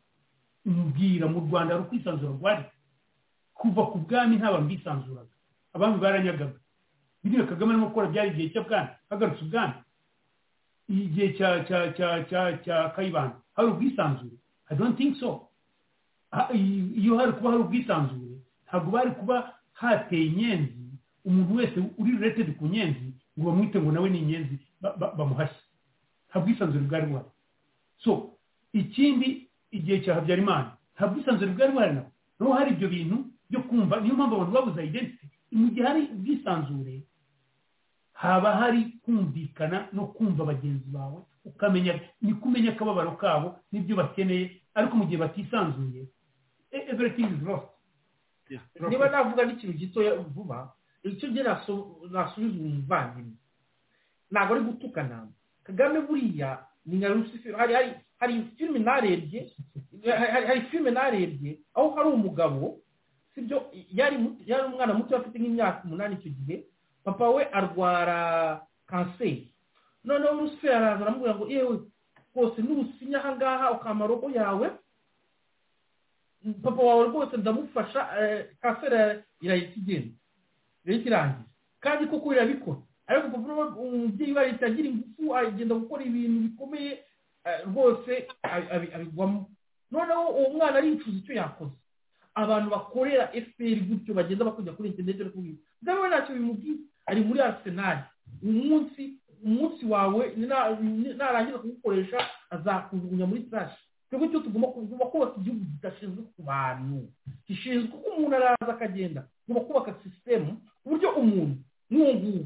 mbwira mu rwanda hari ukwisanzura rwari kuva ku bwami ntabwo mbisanzuraga abami baranyagaga biriya kagame arimo gukora byari igihe cy'ubwami hagarutse ubwami igihe cya cya cya cya cya kayibanda hari ubwisanzure i don't think so iyo hari kuba hari ubwisanzure ntabwo bari kuba hateye inyenzi umuntu wese uri related ku nyenzi ngo bamwite ngo nawe ni inyenzi bamuhashye nta bwisanzure bwari buhari so ikindi igihe cya habyarimana nta bwisanzure bwari buhari nabo naho hari ibyo bintu byo kumva niyo mpamvu abantu babuze identity mu gihe hari ubwisanzure haba hari kumvikana no kumva bagenzi bawe ukamenya ni kumenya akababaro kabo n'ibyo bakeneye ariko mu gihe batisanzuye everything is lost niba navuga n'ikintu gitoya vuba icyo gihe nasubiza umuvandimwe ntabwo ari gutukana kagame buriya ni nka rusifero hari filime narebye hari filime narebye aho hari umugabo sibyo yari umwana muto afite nk'imyaka umunani icyo gihe papa we arwara kanseri noneho rusifero araza aramubwira ngo yewe rwose nusinya aha ngaha ukama robo yawe papa wawe rwose ndamufasha kanseri irahita igenda rero irangiye kandi koko irabikora ariko umubyeyi we agira ingufu agenda gukora ibintu bikomeye rwose abigwamo noneho uwo mwana aricuza icyo yakoze abantu bakorera efuperi gutyo bagenda bakujya kuri interineti bari kubwira ubwabo nta nacyo bimubwiye ari muri arisenali uyu munsi umunsi wawe na- narangiza kuwukoresha azakujugunya muri tarashi twebwe icyo tugomba ku- tugomba kubaka igihugu kidashinzwe ku bantu gishinzwe ko umuntu araza akagenda tugomba kubaka sisitemu ku buryo umuntu nk'uwo nguwo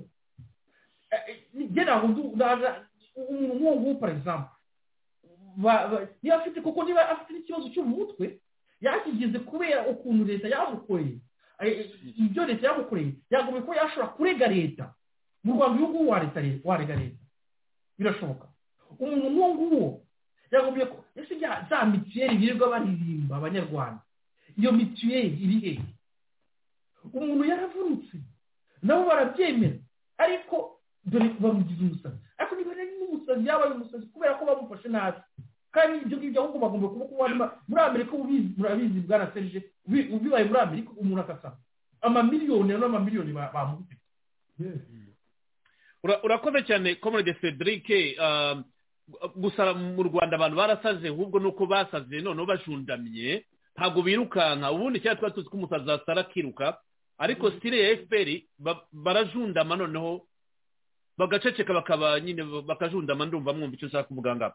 eh, eh, njye ntabwo nzi ndaza- umuntu nk'uwo nguwo for example ba- ba- niba afite kuko niba afite n'ikibazo cyo mu mutwe yakigize kubera ukuntu leta yamukoreye eh, eh, ibyo leta yamukoreye yagombye kuba yashobora kurega leta mu rwanda uyu nguyu wareta leta warega leta birashoboka umuntu nk'uwo nguwo yagombye ko ese bya- za mituweli birirwa baririmba abanyarwanda iyo mituweli iri he umuntu yaravunitse nabo barabyemera ariko dore bamugize umusazi ariko niba rero n'umusazi yabaye umusazi kubera ko bamufashe nabi kandi ibyo ngibyo ahubwo bagomba kuba kuba barimo- muri amerika ubizi murabizi bwana serije ubi- ubibaye muri amerika umuntu agasaba amamiliyoni n'amamiliyoni ba- bamukubise Ura- urakoze cyane comrade cedric ah, gusa mu rwanda abantu barasaze ahubwo nuko basaze noneho bashundamye ntabwo birukanka ubundi cyangwa tuba tuzi ko umusazi asara akiruka ariko sitire ya fpr ba- barajundama noneho bagaceceka bakaba nyine bakajundama ndumva mwumva icyo ushaka kuvuga ngaho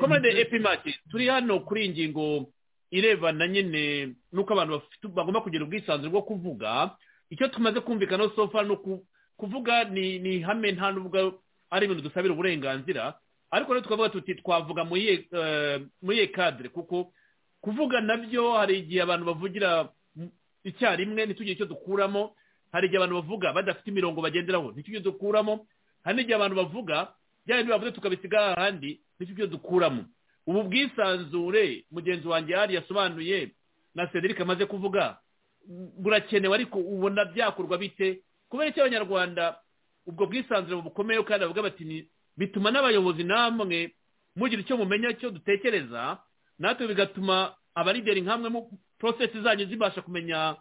komande epimati turi hano kuri iyi ngingo irebana nyine n'uko abantu bafite- bagomba kugira ubwisanzure bwo kuvuga icyo tumaze kumvikana sofa ni uku- kuvuga ni ni ihame nta n'ubwo ari ibintu dusabira uburenganzira ariko rero tukavuga tuti twavuga muri iye, eh, muri iye kadire kuko kuvuga nabyo hari igihe abantu bavugira mu- icyarimwe ntitugire icyo dukuramo hari igihe abantu bavuga badafite imirongo bagenderaho ntitugire icyo dukuramo hari n'igihe abantu bavuga bya bindi bavuze tukabisiga ahandi nicyo dukuramo ubu bwisanzure mugenzi wanjye yari yasobanuye na cedric amaze kuvuga burakenewe ariko ubona byakorwa bite kubera icyo abanyarwanda ubwo bwisanzure bukomeyeho kandi bavuga bati "Ni- bituma n'abayobozi namwe mugira icyo mumenya icyo dutekereza natwe bigatuma abalideri nkamwe mu porosesi zanyu zibasha kumenya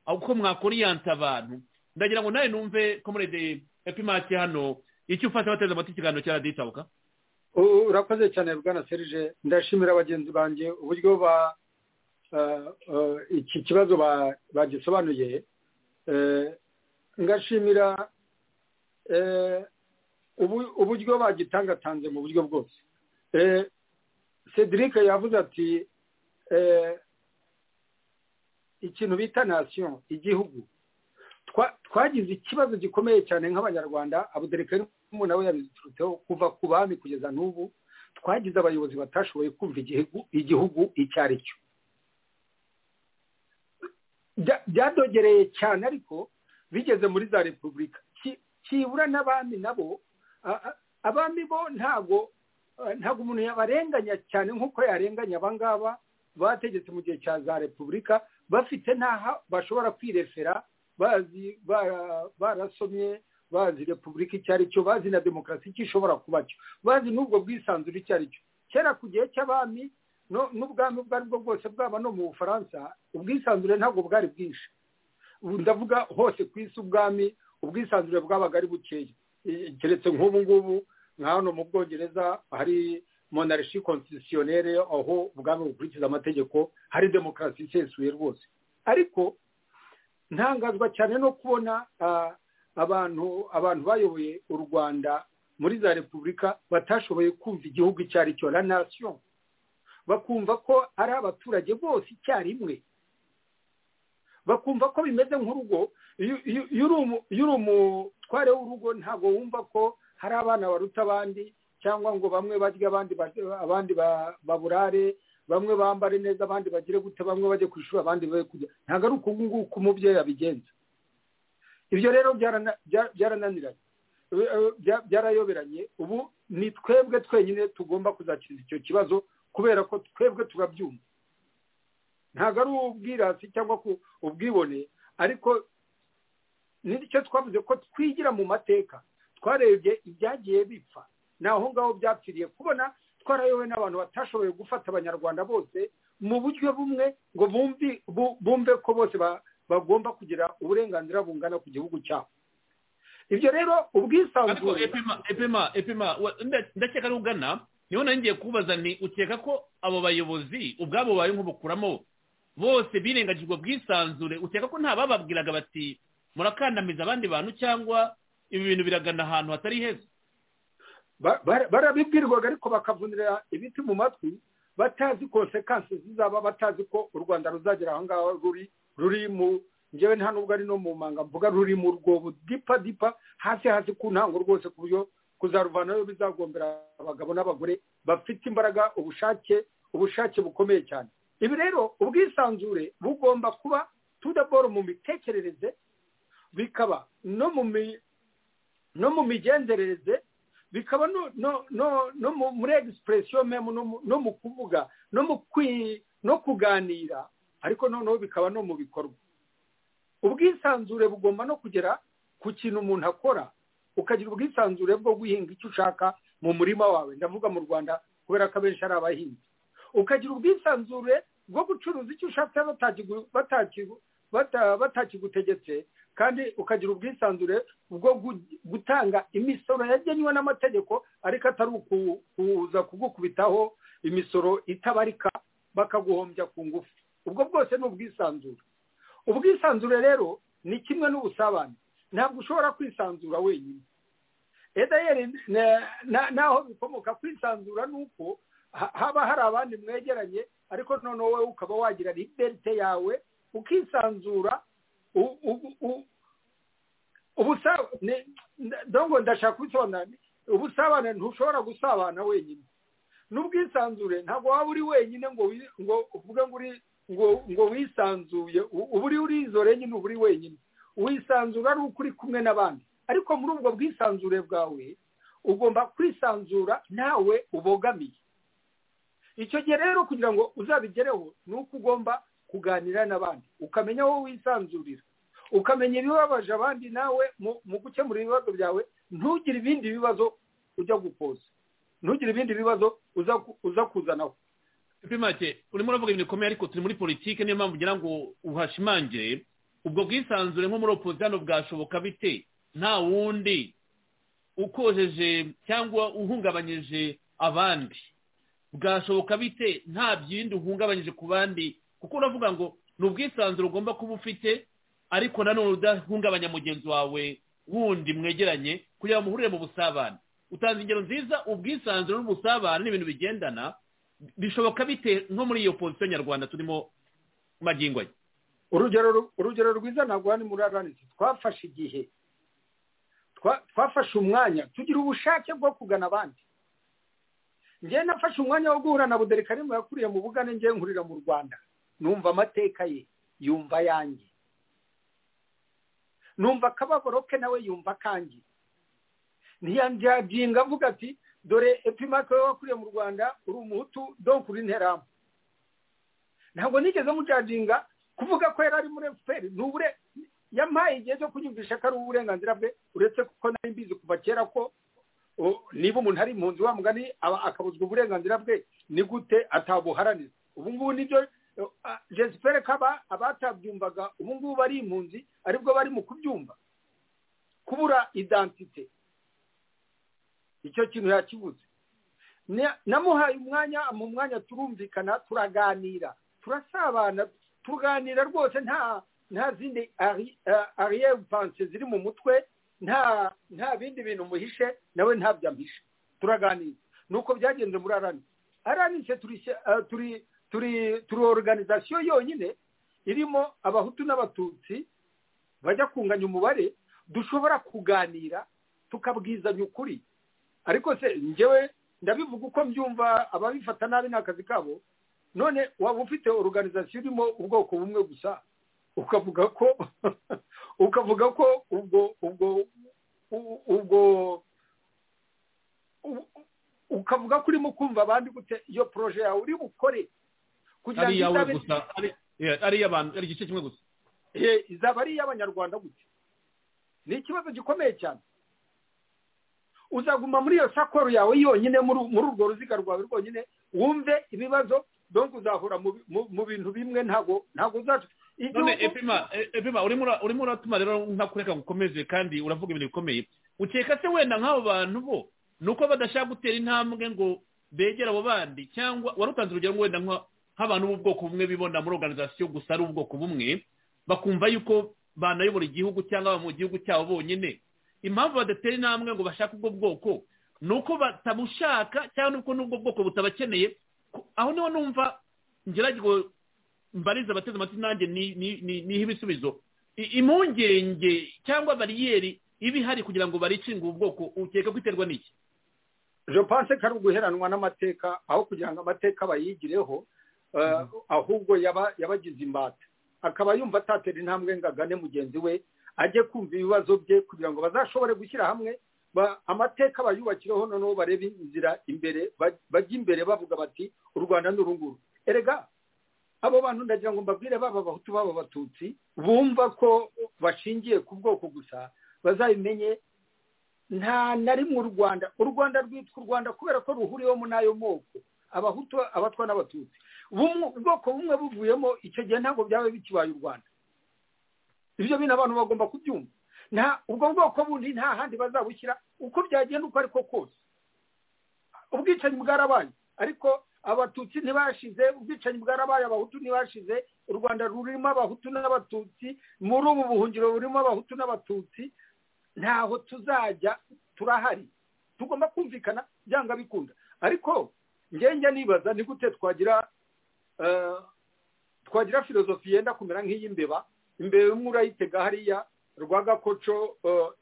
uko mwakoriyanse abantu ndagira ngo nawe numve komurede epimati hano icyo ufasha bateze amatwi ikiganiro cya radiyo itabuka U- urakoze cyane bwana serije ndashimira bagenzi banjye uburyo ba eh, eh, iki kibazo ba- bagisobanuye Eh, ngashimira eh, ubu- uburyo bagitangatanze mu buryo bwose Eh, cedric yavuze ati eh, ikintu bita nation igihugu twa- twagize ikibazo gikomeye cyane nk'abanyarwanda abuderekari nawe yabiturutseho kuva ku bami kugeza n'ubu twagize abayobozi batashoboye kumva igihugu igihugu icyo ari cyo Bya- byadogereye cyane ariko bigeze muri za repubulika Ki- kibura n'abami nabo a- a- abami bo ntabwo eh, ntabwo umuntu yabarenganya cyane nk'uko yarenganya abangaba bategetse mu gihe cya za repubulika bafite n'aha bashobora kwirefera bazi bara- barasomye bazi repubulika icyo ari cyo bazi na demokarasi icyo ishobora kuba cyo bazi n'ubwo bwisanzure icyo ari cyo kera ku gihe cy'abami no- n'ubwami ubwo ari bwo bwose bwaba no mu bufaransa ubwisanzure ntabwo bwari bwinshi ubu ndavuga hose ku isi ubwami ubwisanzure bwabaga ari bukeya Eh, keretse nk'ubu ngubu nka hano mu bwongereza hari monarchi constitutionnelle aho ubwami bukurikiza amategeko hari demokarasi isesuye rwose ariko ntangazwa cyane no kubona ah, abantu abantu bayoboye u rwanda muri za repubulika batashoboye kumva igihugu icyo ari cyo la nation bakumva ko ari abaturage bose icyarimwe bakumva ko bimeze nk'urugo iyo- iyo iyo uri umu- iyo uri umutware w'urugo ntabwo wumva ko hari abana baruta abandi cyangwa ngo bamwe barye abandi ba- abandi ba- baburare bamwe bambare neza abandi bagire gute bamwe bajye ku ishuri abandi be kujya ntabwo ari uku nguku umubyeyi abigenza ibyo rero byarana- bya- byarananiranye Eh, eh, bya- byarayoberanye ubu ni twebwe twenyine tugomba kuzakiza icyo kibazo kubera ko twebwe turabyumva ntabwo ari ubwirasi cyangwa ku- ubwibone ariko nicyo twavuze ko twigira mu mateka twarebye ibyagiye bipfa ni aho ngaho byapfiriye kubona twarayobowe n'abantu batashoboye gufata abanyarwanda bose mu buryo bumwe ngo bumvi bu- bumve ko bose ba- bagomba kugira uburenganzira bungana ku gihugu cyabo ibyo rero ariko ubwisanzure epima epima epima wa- nda- ndakeka ari ugana niho nari ngiye kubaza ni ukeka ko abo bayobozi ubwabo bawe nk'ubukuramo bose birengagije ubwo bwisanzure ukeka ko nta bababwiraga bati murakandamiza abandi bantu cyangwa ibi bintu biragana ahantu hatari heza barabibwirwaga ariko bakavunira ibiti mu matwi batazi konsekansi zizaba batazi ko u rwanda ruzagera aho ngaho ruri ruri mu ngewe nta nubwo ari no mu manga mvuga ruri mu rwobo dipa dipa hasi hasi ku ntango rwose ku buryo kuzaruvanayo bizagombera abagabo n'abagore bafite imbaraga ubushake ubushake bukomeye cyane ibi rero ubwisanzure bugomba kuba tudaboro mu mitekerereze bikaba no mu mi no mu migenzerereze bikaba no no no no muri egisipuresiyo memu no mu kuvuga no mu kwi no kuganira ariko noneho bikaba no mu bikorwa ubwisanzure bugomba no kugera ku kintu umuntu akora ukagira ubwisanzure bwo guhinga icyo ushaka mu murima wawe ndavuga mu rwanda kubera ko abenshi ari abahinzi ukagira ubwisanzure bwo gucuruza icyo ushatse batakigutegetse kandi ukagira ubwisanzure bwo gutanga imisoro yagenywe n'amategeko ariko atari ukuza kugukubitaho imisoro itabarika bakaguhombya ku ngufu ubwo bwose ni ubwisanzure ubwisanzure rero ni kimwe n'ubusabane ntabwo ushobora kwisanzura wenyine edayeri naho bikomoka kwisanzura ni uko haba hari abandi mwegeranye ariko noneho wowe ukaba wagira liberite yawe ukisanzura ubusabane ndongo ndashaka kubisobanura ubusabane ntushobora gusabana wenyine n'ubwisanzure ntabwo waba uri wenyine ngo ngo uvuge ngo uri ngo ngo wisanzuye uba uri urizore nyine uba uri wenyine wisanzura ari uko uri kumwe n'abandi ariko muri ubwo bwisanzure bwawe ugomba kwisanzura nawe ubogamiye icyo gihe rero kugira ngo uzabigereho ni uko ugomba kuganira n'abandi ukamenya aho wisanzurira ukamenya ibibabaje abandi nawe mu gukemura ibibazo byawe ntugire ibindi bibazo ujya gukoza ntugire ibindi bibazo uza kuzanaho make urimo uravuga ibintu bikomeye ariko turi muri politiki niyo mpamvu ugira ngo uhashimangire ubwo bwisanzure nko muri opozisiyo bwashoboka bite nta wundi ukojeje cyangwa uhungabanyije abandi bwashoboka bite nta byindi uhungabanyije ku bandi kuko uravuga ngo ni ubwisanzure ugomba kuba ufite ariko nanone udahungabanya mugenzi wawe wundi mwegeranye kugira ngo muhurire mu busabane utanze ingero nziza ubwisanzure n'ubusabane ni ibintu bigendana bishoboka bite nko muri iyo pozisiyo nyarwanda turimo magingo ye urugero rwiza ntabwo hano muri aranisi twafashe igihe twafashe umwanya tugira ubushake bwo kugana abandi njyewe nafashe umwanya wo guhura na buderikarimo yakuriye mu bugane njyewe nkurira mu rwanda numva amateka ye yumva ayanjye numva akababaro ke nawe yumva akanjye ntiyanjyajinga avuga ati dore epimake we wakuriye mu rwanda uri umuhutu donk uri nteramu ntabwo nigeze mujajinga kuvuga ko yari ari muri efuperi ni ubure yampaye igihe cyo kunyumvisha ko ari uburenganzira bwe uretse kuko nari mbizi kuva kera ko niba umuntu ari impunzi wa mugani akabuzwa uburenganzira bwe ni gute atabuharanira ubu ngubu nibyo jesipere kaba abatabyumvaga ubu ngubu bari impunzi aribwo bari mu kubyumva kubura idantite icyo kintu yakibuze namuhaye umwanya mu mwanya turumvikana turaganira turasabana tuganira rwose nta nta zindi ariyevanse ziri mu mutwe nta nta bindi bintu muhishe nawe ntabyo ampishe turaganira nuko byagenze muri arani aranise turi turi turi oruganizasiyo yonyine irimo abahutu n'abatutsi bajya kunganya umubare dushobora kuganira tukabwizanya ukuri ariko se ngewe ndabivuga uko mbyumva ababifata nabi ni akazi kabo none waba ufite oruganizasiyo irimo ubwoko bumwe gusa ukavuga ko ukavuga ko ubwo ubwo ubwo ukavuga ko urimo kumva abandi gute iyo poroje yawe uri bukore kugira ngo izabe ari iy'abantu ari igice kimwe gusa izaba ari iy'abanyarwanda gusa ni ikibazo gikomeye cyane uzaguma muri iyo sakoro yawe yonyine muri urwo ruziga rwawe rwonyine wumve ibibazo donko uzahura mu bintu bimwe ntabwo ntabwo uzaca none epima urimo uratuma rero ntakureka ngo ukomeze kandi uravuga ibintu bikomeye ukeka se wenda nk'abo bantu bo ni uko badashaka gutera intambwe ngo begere abo bandi cyangwa warutanze urugero ngo wenda nk'abantu b'ubwoko bumwe bibona muri oruganizasiyo gusa ari ubwoko bumwe bakumva yuko banayobora igihugu cyangwa mu gihugu cyabo bonyine impamvu badatera intambwe ngo bashake ubwo bwoko ni uko batabushaka cyangwa n'uko n'ubwo bwoko butabakeneye ku- aho niho numva ngerageza mbarize abateze amatwi nanjye ni- ni- ni- niha ibisubizo I- impungenge cyangwa bariyeri iba ihari kugira ngo baricinge ubu bwoko ukeka ko iterwa n'iki je pense ko ari uguheranwa n'amateka aho kugira ngo amateka bayigireho eh, ahubwo yaba- yabagize imbata akaba yumva atatera intambwe ngo agane mugenzi we ajye kumva ibibazo bye kugira ngo bazashobore gushyira hamwe ba- amateka bayubakireho noneho barebe inzira imbere ba- bajye imbere bavuga bati u rwanda ni urunguru erega abo bantu ndagira ngo mbabwire baba abahutu baba abatutsi bumva ko bashingiye ku bwoko gusa bazabimenye nta na rimwe u rwanda u rwanda rwitwa u rwanda kubera ko ruhuriwemo n'ayo moko abahutu abatwa n'abatutsi Bumwe- ubwoko bumwe buvuyemo icyo gihe ntabwo byaba bikibaye u rwanda ibyo bintu abantu bagomba kubyumva nta ubwo bwoko bundi nta handi bazabushyira uko byagenda uko ariko kose ubwicanyi bwarabaye ariko abatutsi ntibashize ubwicanyi bwarabaye abahutu ntibashize u rwanda rurimo abahutu n'abatutsi muri ubu buhungiro burimo abahutu n'abatutsi ntaho tuzajya turahari tugomba kumvikana byanga bikunda ariko njya nibaza ni gute twagira eh, twagira filozofi yenda kumera nk'iy'imbeba imbeba imwe urayitega hariya rwagakoco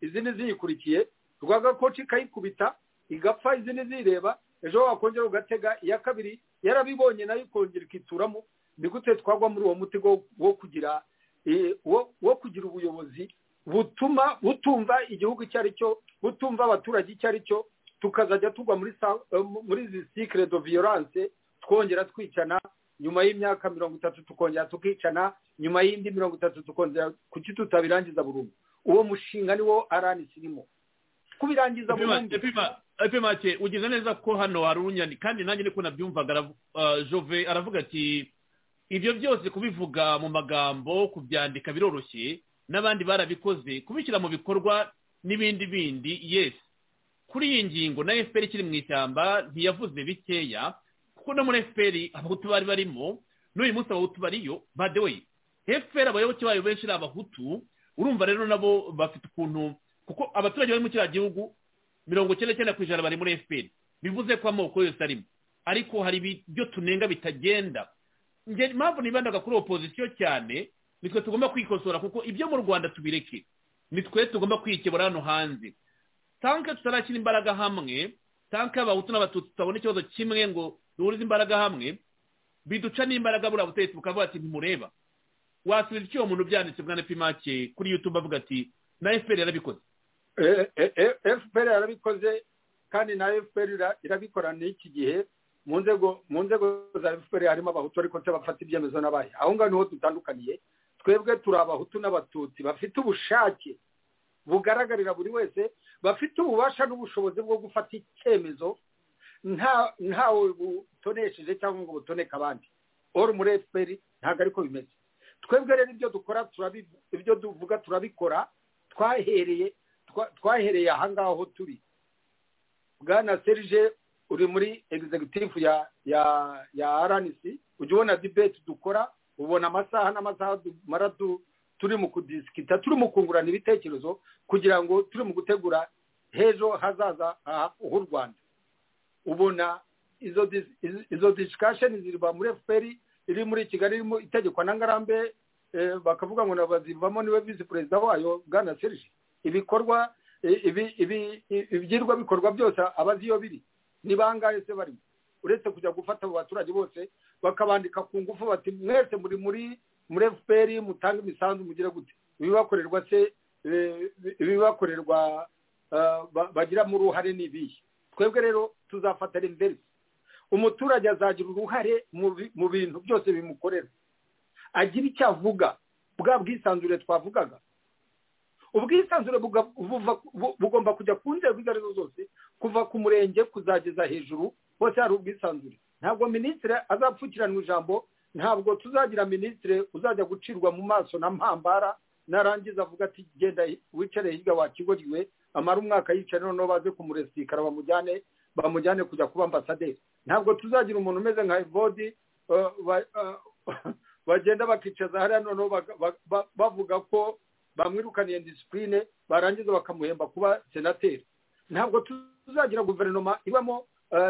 izindi ziyikurikiye rwagakoco ikayikubita igapfa izindi zireba ejo wakongera ugatega iya kabiri yarabibonye nayo ikongera ikituramo ni gute twagwa muri uwo muti wo- wo kugira eh, wo wo kugira ubuyobozi butuma butumva igihugu icyo ari cyo butumva abaturage icyo ari cyo tukazajya tugwa muri sa- eh, muri izi sikire do viyoranse twongera twicana nyuma y'imyaka mirongo itatu tukongera tukicana nyuma y'indi mirongo itatu tukongera kuki tutabirangiza burundu uwo mushinga niwo arani irimo kubirangiza burundu epe make ugize neza ko hano hari urunyani kandi nanjye niko nabyumvaga aravu- ah, jove aravuga ati ibyo byose kubivuga mu magambo kubyandika biroroshye n'abandi barabikoze kubishyira mu bikorwa n'ibindi bindi yesi kuri iyi ngingo na fpr ikiri mu ishyamba ntiyavuze bikeya kuko no muri fpr abahutu bari barimo n'uyu munsi abahutu bariyo by the way fpr abayoboke bayo benshi ni abahutu urumva rero nabo bafite ukuntu kuko abaturage bari mu kiriya gihugu mirongo icyenda n'icyenda ku ijana bari muri fpr bivuze ko amoko yose arimo ariko hari ibyo tunenga bitagenda njye impamvu nibandaga kuri opozisiyo cyane nitwe tugomba kwikosora kuko ibyo mu rwanda tubireke nitwe tugomba kwikebura hano hanze tanke tutarashyira imbaraga hamwe tanke abahutu n'abatutsi tutabona ikibazo kimwe ngo duhurize imbaraga hamwe biduca n'imbaraga buriya butegetsi bukavuga ati ntimureba wasubiza icyo uwo muntu byanditse bwana pimake kuri yutube avuga ati na efuperi yarabikoze fpr yarabikoze kandi na fpr ira- irabikora n'iki gihe mu nzego mu nzego za fpr harimo abahutu ariko se bafata ibyemezo n'abahe aho ngaho niho dutandukaniye twebwe turi abahutu n'abatutsi bafite ubushake bugaragarira buri wese bafite ububasha n'ubushobozi bwo gufata icyemezo nta- ntawe butonesheje cyangwa ngo butoneke abandi oro muri fpr ntabwo ariko bimeze twebwe rero ibyo dukora turabi- ibyo tuvuga turabikora twahereye twa- twahereye ahangaha aho turi bwana serge uri muri executive ya ya ya rnc ujya ubona debate dukora ubona amasaha n'amasaha dumara du- turi mu kudisikita turi mu kungurana ibitekerezo kugira ngo turi mu gutegura h'ejo hazaza ha- h'u rwanda ubona izo dis- izo- izo discussion ziriba muri fpr iri muri kigali irimo itegekwa na ngarambe eh, bakavuga ngo nabazivamo niwe visi perezida wayo bwana serge ibikorwa i- ibi- ibi- i- ibyirwa bikorwa byose abazi iyo biri ni bangahe se barimo uretse kujya gufata abo baturage bose bakabandika ku ngufu bati mwese muri muri muri fpr mutange imisanzu mugire gute ibibakorerwa se eh, ibibakorerwa ah, ba- bagiramo uruhare ni ibihe twebwe rero tuzafatira imverisi umuturage azagira uruhare mu bi- mu bintu byose bimukorera agira icyo avuga bwa bwisanzure twavugaga ubwisanzure buga- buva- bu- bugomba kujya ku nzego izo ari zo zose kuva ku murenge kuzageza hejuru hose hari ubwisanzure ntabwo minisitiri azapfukiranwa ijambo ntabwo tuzagira minisitiri uzajya gucirwa mu maso na mpambara narangiza avuga ati genda wicare hirya wakigoriwe amara umwaka yicaye noneho baze kumuresikara bamujyane bamujyane kujya kuba ambasaderi ntabwo tuzagira umuntu umeze nka evodi eh, ba- eh, bagenda bakicaza hariya noneho baga- ba- ba- bavuga ko bamwirukaniye disipurine barangiza bakamuhemba kuba senateri ntabwo tuzagira guverinoma ibamo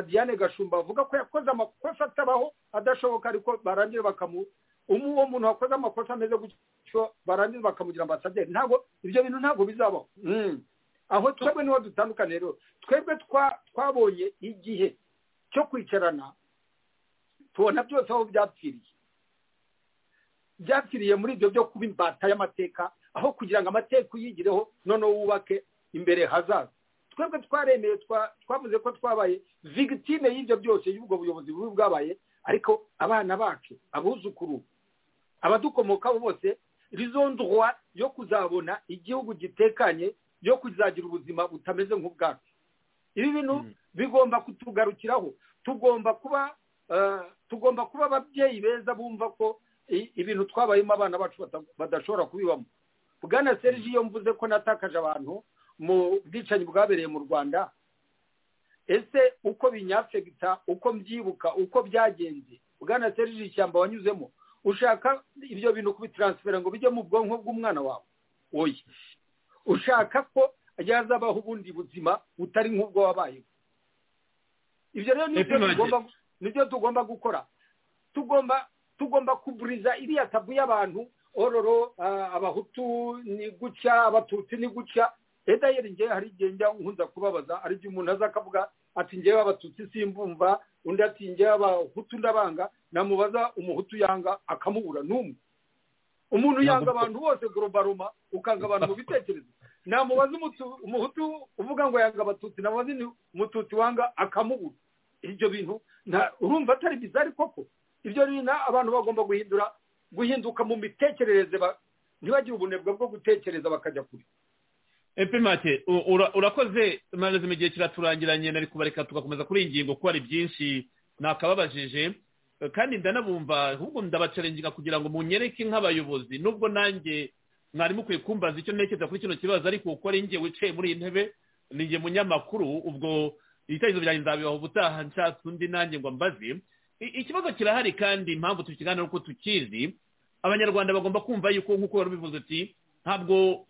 diane gashumba bavuga ko yakoze amakosa atabaho adashoboka ariko barangira bakamu uwo muntu wakoze amakosa ameze gutyo barangira bakamugira ambasaderi ntabwo ibyo bintu ntabwo bizabaho aho twebwe niho dutandukanye rero twebwe twabonye igihe cyo kwicarana tubona byose aho byapfiriye byapfiriye muri ibyo byo kuba imbata y'amateka aho kugira ngo amateka uyigireho noneho wubake imbere hazaza twebwe twaremeye twavuze ko twabaye vigitime y'ibyo byose y'ubwo buyobozi bubi bwabaye ariko abana bacu abuzukuru abadukomokaho bose rizondwa yo kuzabona igihugu gitekanye yo kuzagira ubuzima butameze nk'ubwacu ibi bintu bigomba kutugarukiraho tugomba kuba tugomba kuba ababyeyi beza bumva ko ibintu twabayemo abana bacu badashobora kubibamo bwana serge iyo mvuze ko natakaje abantu mu bwicanyi bwabereye mu rwanda ese uko binyafegita uko mbyibuka uko byagenze bwana serge ishyamba wanyuzemo ushaka ibyo bintu kubitaransifera ngo bijye mu bwonko bw'umwana wawe oye ushaka ko yazabaho ubundi buzima butari nk'ubwo wabayeho ibyo rero ni ibyo tugomba nibyo tugomba gukora tugomba tugomba kuburiza iriya tabu y'abantu ororo abahutu ni gutya abatutsi ni gutya leta yeringeye hari igihe njya nkunza kubabaza ari igihe umuntu aza akavuga ati ngewe abatutsi simbumva undi ati ngewe abahutu ndabanga namubaza umuhutu yanga akamubura n'umwe umuntu yanga abantu bose gorobaroma ukanga abantu mu bitekerezo namubaza umuhutu uvuga ngo yanga abatutsi namubaza umututsi wanga akamubura ibyo bintu urumva atari bizari koko ibyo bintu abantu bagomba guhindura guhinduka mu mitekerereze ntibagire ubunebwe bwo gutekereza bakajya kure epe make urakoze maze mu gihe kiraturangiranye nari kubareka tugakomeza kuri iyi ngingo kuko hari byinshi nakababajije kandi ndanabumva ahubwo ndabacarenginga kugira ngo munyereke nk'abayobozi nubwo nanjye mwari mukwiye kumbaza icyo ntekereza kuri kino kibazo ariko uko ari njye wicaye muri iyi ntebe ni njye munyamakuru ubwo ibitekerezo byanjye nzabibaho ubutaha nshatse undi nanjye ngo mbaze ikibazo kirahari kandi impamvu tukiganira uko tukizi abanyarwanda bagomba kumva yuko nk'uko wari ubivuze uti ntabwo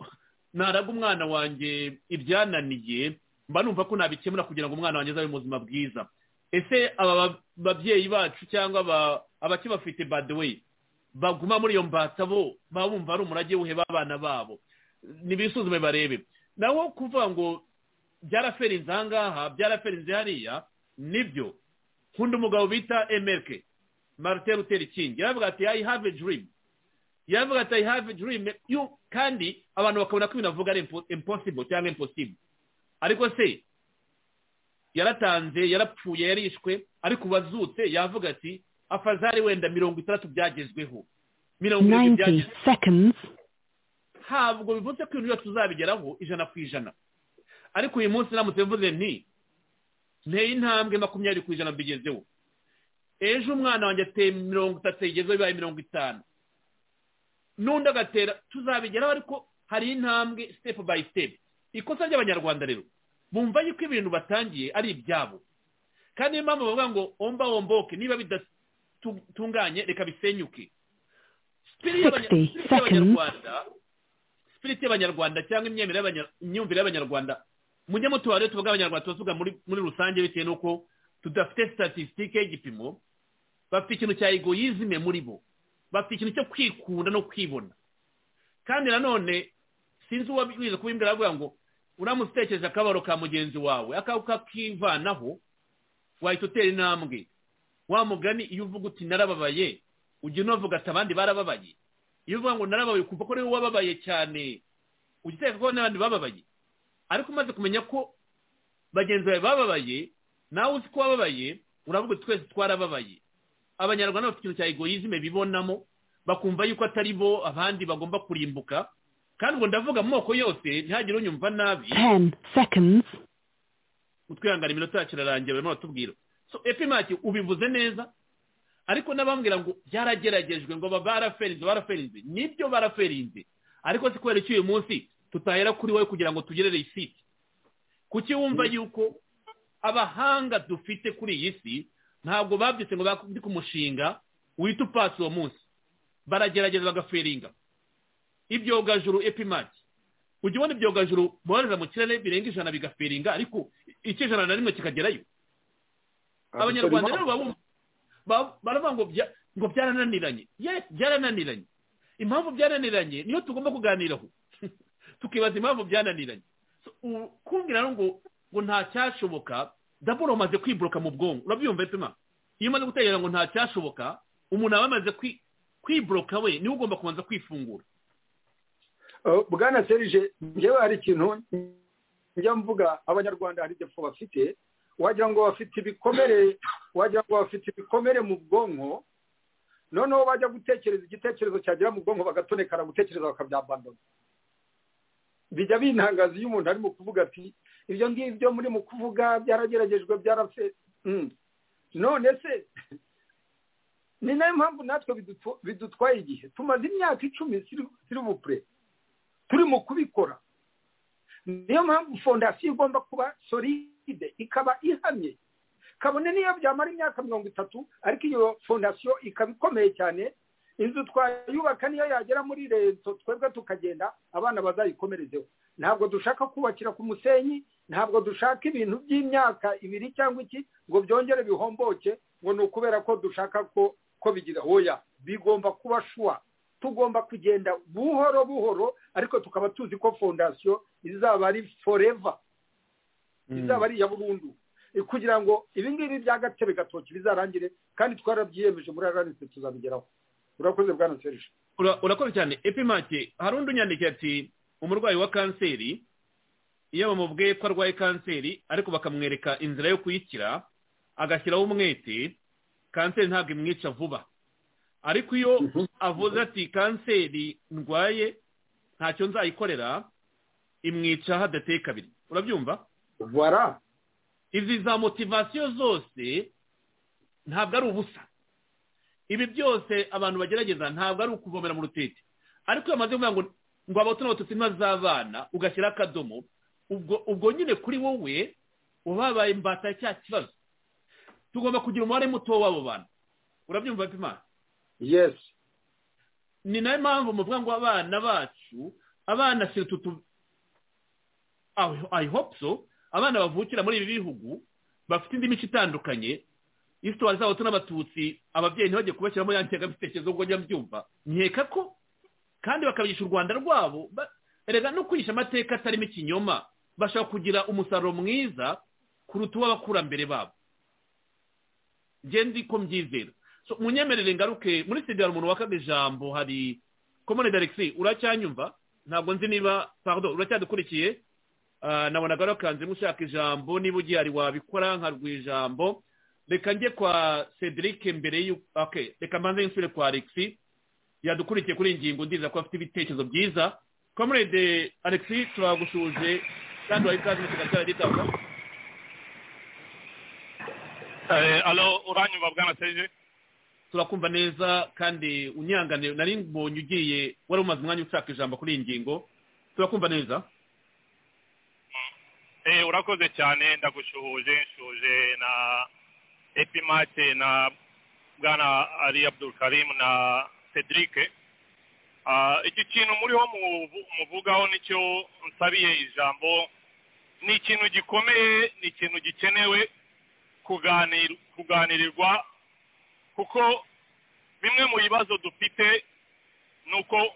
naraga umwana wanjye ibyananiye mba numva ko nabikemura kugira ngo umwana wanjye azabe mu buzima bwiza ese aba babyeyi bacu cyangwa abakibafite badewe baguma muri iyo mbata bo baba bumva ari umurage wuheba abana babo nibisuzume barebe naho kuvuga ngo byaraferinze ahangaha byaraferinze hariya nibyo nkunda umugabo bita emerike marite ruteri kingi yaravuga ati i have a dream yaravuga ati i have a dream kandi abantu bakabona ko ibintu avuga ari impossible cyangwa impossible ariko se yaratanze yarapfuye yarishwe ariko ubu azutse yavuga ati afazari wenda mirongo itandatu byagezweho mirongo irindwi byagezweho ntabwo bivuze ko ibintu byose tuzabigeraho ijana ku ijana ariko uyu munsi namutse mvuze nti nteye intambwe makumyabiri ku ijana mbigezeho ejo umwana wanjye ateye mirongo itatu yigezeho bibaye mirongo itanu n'undi agatera tuzabigeraho ariko hari intambwe sitepu bayi sitepu ikosa ry'abanyarwanda rero bumva yuko ibintu batangiye ari ibyabo kandi niyo mpamvu bavuga ngo omba womboke niba bidatunganye reka bisenyuke sipiriti y'abanyarwanda sipiriti y'abanyarwanda cyangwa imyumvire y'abanyarwanda mujye mutuba rero tuvuga abanyarwanda tuba muri rusange bitewe n'uko tudafite statisitike y'igipimo bafite ikintu cya egoyizime muri bo bafite ikintu cyo kwikunda no kwibona kandi nanone sinzi uwo wize kubimbwira avuga ngo uramutse utekereje akabaro ka mugenzi wawe akaba kakivanaho wahita utera intambwe wa mugani iyo uvuga uti narababaye ujya unavuga ati abandi barababaye iyo uvuga ngo narababaye ukumva ko ari wowe wababaye cyane ujya utekeka ko n'abandi bababaye ariko umaze kumenya ko bagenzi bawe bababaye nawe uzi ko wababaye uravuga uti twese twarababaye abanyarwanda bafite ikintu cya egoyizme bibonamo bakumva yuko atari bo abandi bagomba kurimbuka kandi ubwo ndavuga mu moko yose ntihagire unyumva nabi utwihangana iminota yacu irarangira barimo batubwira so epimaki ubivuze neza ariko n'abambwira ngo byarageragejwe ngo baraferinze baraferinze nibyo baraferinze ariko si kubera iki uyu munsi tutahera kuri wowe kugira ngo tugere risiti kuki wumva yuko abahanga dufite kuri iyi si ntabwo babyutse ngo bakubwire umushinga wita upasi uwo munsi baragerageza bagaferinga ibyogajuru epimaki ujya ubona ibyogajuru bohereza mu kirere birenga ijana bigafiringa ariko icyo ijana na rimwe kikagerayo abanyarwanda rero baba bumva- baravuga ngo bya- ngo byarananiranye Yes, byarananiranye impamvu byarananiranye niyo tugomba kuganiraho tukibaza impamvu byananiranye So, u- kumbwira rero ngo ngo ntacyashoboka dabura umaze kwiboroka mu bwonko urabyumva pema iyo umaze gutekereza ngo ntacyashoboka umuntu aba amaze kwi- kwiboroka we niwe ugomba kubanza kwifungura Uh, bwana serije njyewe hari ikintu njya mvuga abanyarwanda hari igipfu bafite wagira ngo bafite ibikomere wagira ngo bafite ibikomere mu bwonko noneho bajya gutekereza igitekerezo cyagira mu bwonko bagatonekana gutekereza bakabyabandona bijya bintangaza iyo umuntu arimo kuvuga ati ibyo ngibyo muri mu kuvuga byarageragejwe byarapfe Mm. none se ni nayo mpamvu natwe bidutu- bidutwaye igihe tumaze imyaka icumi siri bupure turi mu kubikora niyo mpamvu fondasiyo igomba kuba solide ikaba ihamye kabone niyo byamara imyaka mirongo itatu ariko iyo fondasiyo ikaba ikomeye cyane inzu twayubaka niyo yagera muri rezo twebwe tukagenda abana bazayikomerezeho ntabwo dushaka kubakira ku musenyi ntabwo dushaka ibintu by'imyaka ibiri cyangwa iki ngo byongere bihomboke ngo ni ukubera ko dushaka ko ko bigira hoya bigomba kuba shuwa tugomba kugenda buhoro buhoro ariko tukaba tuzi ko fondasiyo izaba ari foreva izaba ari iya burundu Eh, kugira ngo ibi ngibi bya gatebe gatoki bizarangire kandi twarabyiyemeje muri aranitse tuzabigeraho urakoze bwana serije Ura- urakoze cyane epimake hari undi unyandikiye ati umurwayi wa kanseri iyo bamubwiye ko arwaye kanseri ariko bakamwereka inzira yo kuyikira agashyiraho umwete kanseri ntabwo imwica vuba ariko iyo avuze ati kanseri ndwaye ntacyo nzayikorera imwica hadateye kabiri urabyumva Voilà. izi za motivasiyo zose ntabwo ari ubusa ibi byose abantu bagerageza ntabwo ari ukuvomera mu rutete ariko iyo bamaze kuvuga ngo ngo abato n'abatutsi ntibazabana ugashyiraho akadomo ubwo ubwo nyine kuri wowe ubabaye imbata ya cya kibazo tugomba kugira umubare muto w'abo bantu urabyumva pima yes ni nayo mpamvu muvuga ngo abana bacu abana si utu I- I hope so abana bavukira muri ibi bihugu bafite indi mico itandukanye isitori z'abato n'abatutsi ababyeyi ntibajye kubashyiramo ya ntengabitekerezo ubwo njya mbyumva nkeka ko kandi bakabigisha u rwanda rwabo ba- erega no kwigisha amateka atarimo ikinyoma bashobora kugira umusaruro mwiza kuruta uw'abakurambere babo njye ndi ko mbyizera So, munyemerere ngaruke muri studio hari umuntu wakaga ijambo hari komone darigisi uracyanyumva ntabwo nzi niba pardon uracyadukurikiye Ah, nabonaga wakanzemo ushaka ijambo niba ugiye hari wabikora nkarwa ijambo reka njye kwa cedric mbere y'u okay reka mbanze nsubire kwa alexi yadukurikiye kuri iyi ngingo ndiza ko afite ibitekerezo byiza comrade alexi turagushuje kandi waha ikaze mu kiganza cyawe alo uranyumva bwana serije turakumva neza kandi unyangane nari mbonye ugiye wari umaze umwanya ushaka ijambo kuri iyi ngingo turakumva neza Eh, urakoze cyane ndagushuhuje nshuhuje na epimate na bwana ali abdul karim na cedric Ah, iki kintu muriho muvu- muvugaho nicyo nsabiye ijambo ni ikintu gikomeye ni ikintu gikenewe kuganir- kuganirirwa kuko bimwe mu bibazo dufite ni uko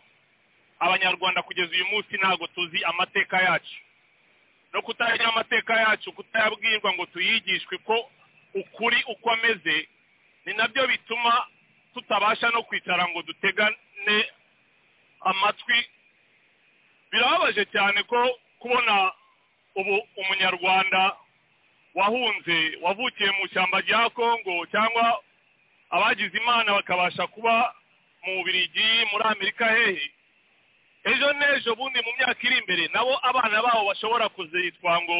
abanyarwanda kugeza uyu munsi ntabwo tuzi amateka yacu no kutamenya amateka yacu kutayabwirwa ngo tuyigishwe ko ukuri uko ameze ni nabyo bituma tutabasha no kwicara ngo dutegane amatwi birababaje cyane ko kubona ubu umunyarwanda wahunze wavukiye mu ishyamba rya kongo cyangwa abagize imana bakabasha kuba mu birigi muri amerika hehe ejo n'ejo bundi mu myaka iri imbere nabo abana babo bashobora kuzitwa ngo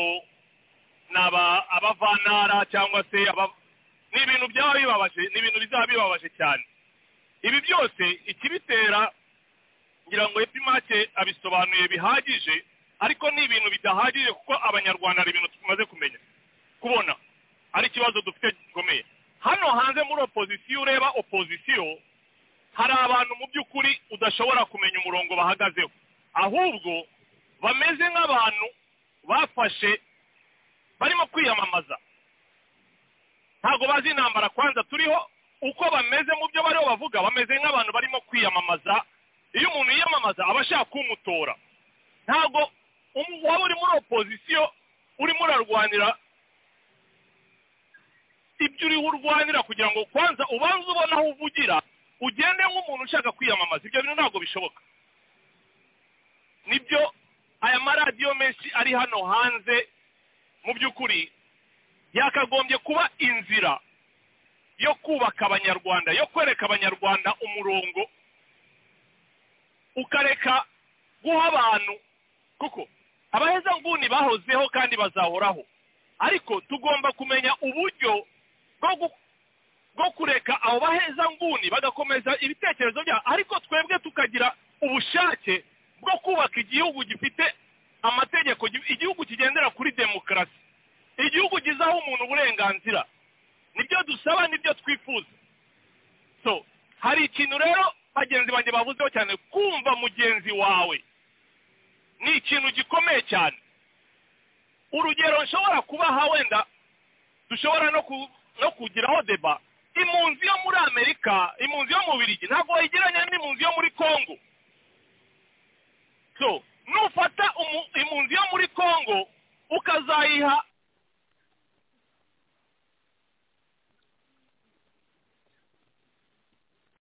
ni aba- abavantara cyangwa se aba- ni ibintu byaba bibabaje ni ibintu bizaba bibabaje cyane ibi byose ikibitera ngira ngo epimake abisobanuye bihagije ariko ni ibintu bidahagije kuko abanyarwanda hari ibintu tumaze kumenya kubona ari ikibazo dufite gikomeye hano hanze muri opozisiyo ureba opozisiyo hari abantu mu by'ukuri udashobora kumenya umurongo bahagazeho ahubwo bameze nk'abantu bafashe barimo kwiyamamaza ntabwo bazi intambara kwanza turiho uko bameze mu byo bariho bavuga bameze nk'abantu barimo kwiyamamaza iyo umuntu yiyamamaza aba ashaka kumutora ntabwo umu- waba uri muri opozisiyo urimo urarwanira ibyo uriho urwanira kugira ngo kwanza ubanze ubone aho uvugira ugende nk'umuntu ushaka kwiyamamaza ibyo bintu ntabwo bishoboka nibyo aya maradiyo menshi ari hano hanze mu by'ukuri yakagombye kuba inzira yo kubaka abanyarwanda yo kwereka abanyarwanda umurongo ukareka guha abantu kuko abaheza nguni bahozeho kandi bazahoraho ariko tugomba kumenya uburyo bwo gu- bwo kureka abo baheza nguni bagakomeza ibitekerezo byabo ariko twebwe tukagira ubushake bwo kubaka igihugu gifite amategeko gi- igihugu kigendera kuri demokarasi igihugu gizaho umuntu uburenganzira nibyo dusaba nibyo twifuza so hari ikintu rero bagenzi banjye bavuzeho cyane kumva mugenzi wawe ni ikintu gikomeye cyane urugero nshobora kubaha wenda dushobora no ku- no kugiraho deba impunzi yo muri amerika impunzi yo mu birigi ntabwo wayigeranya n'impunzi yo muri kongo so nufata umu- impunzi yo muri kongo ukazayiha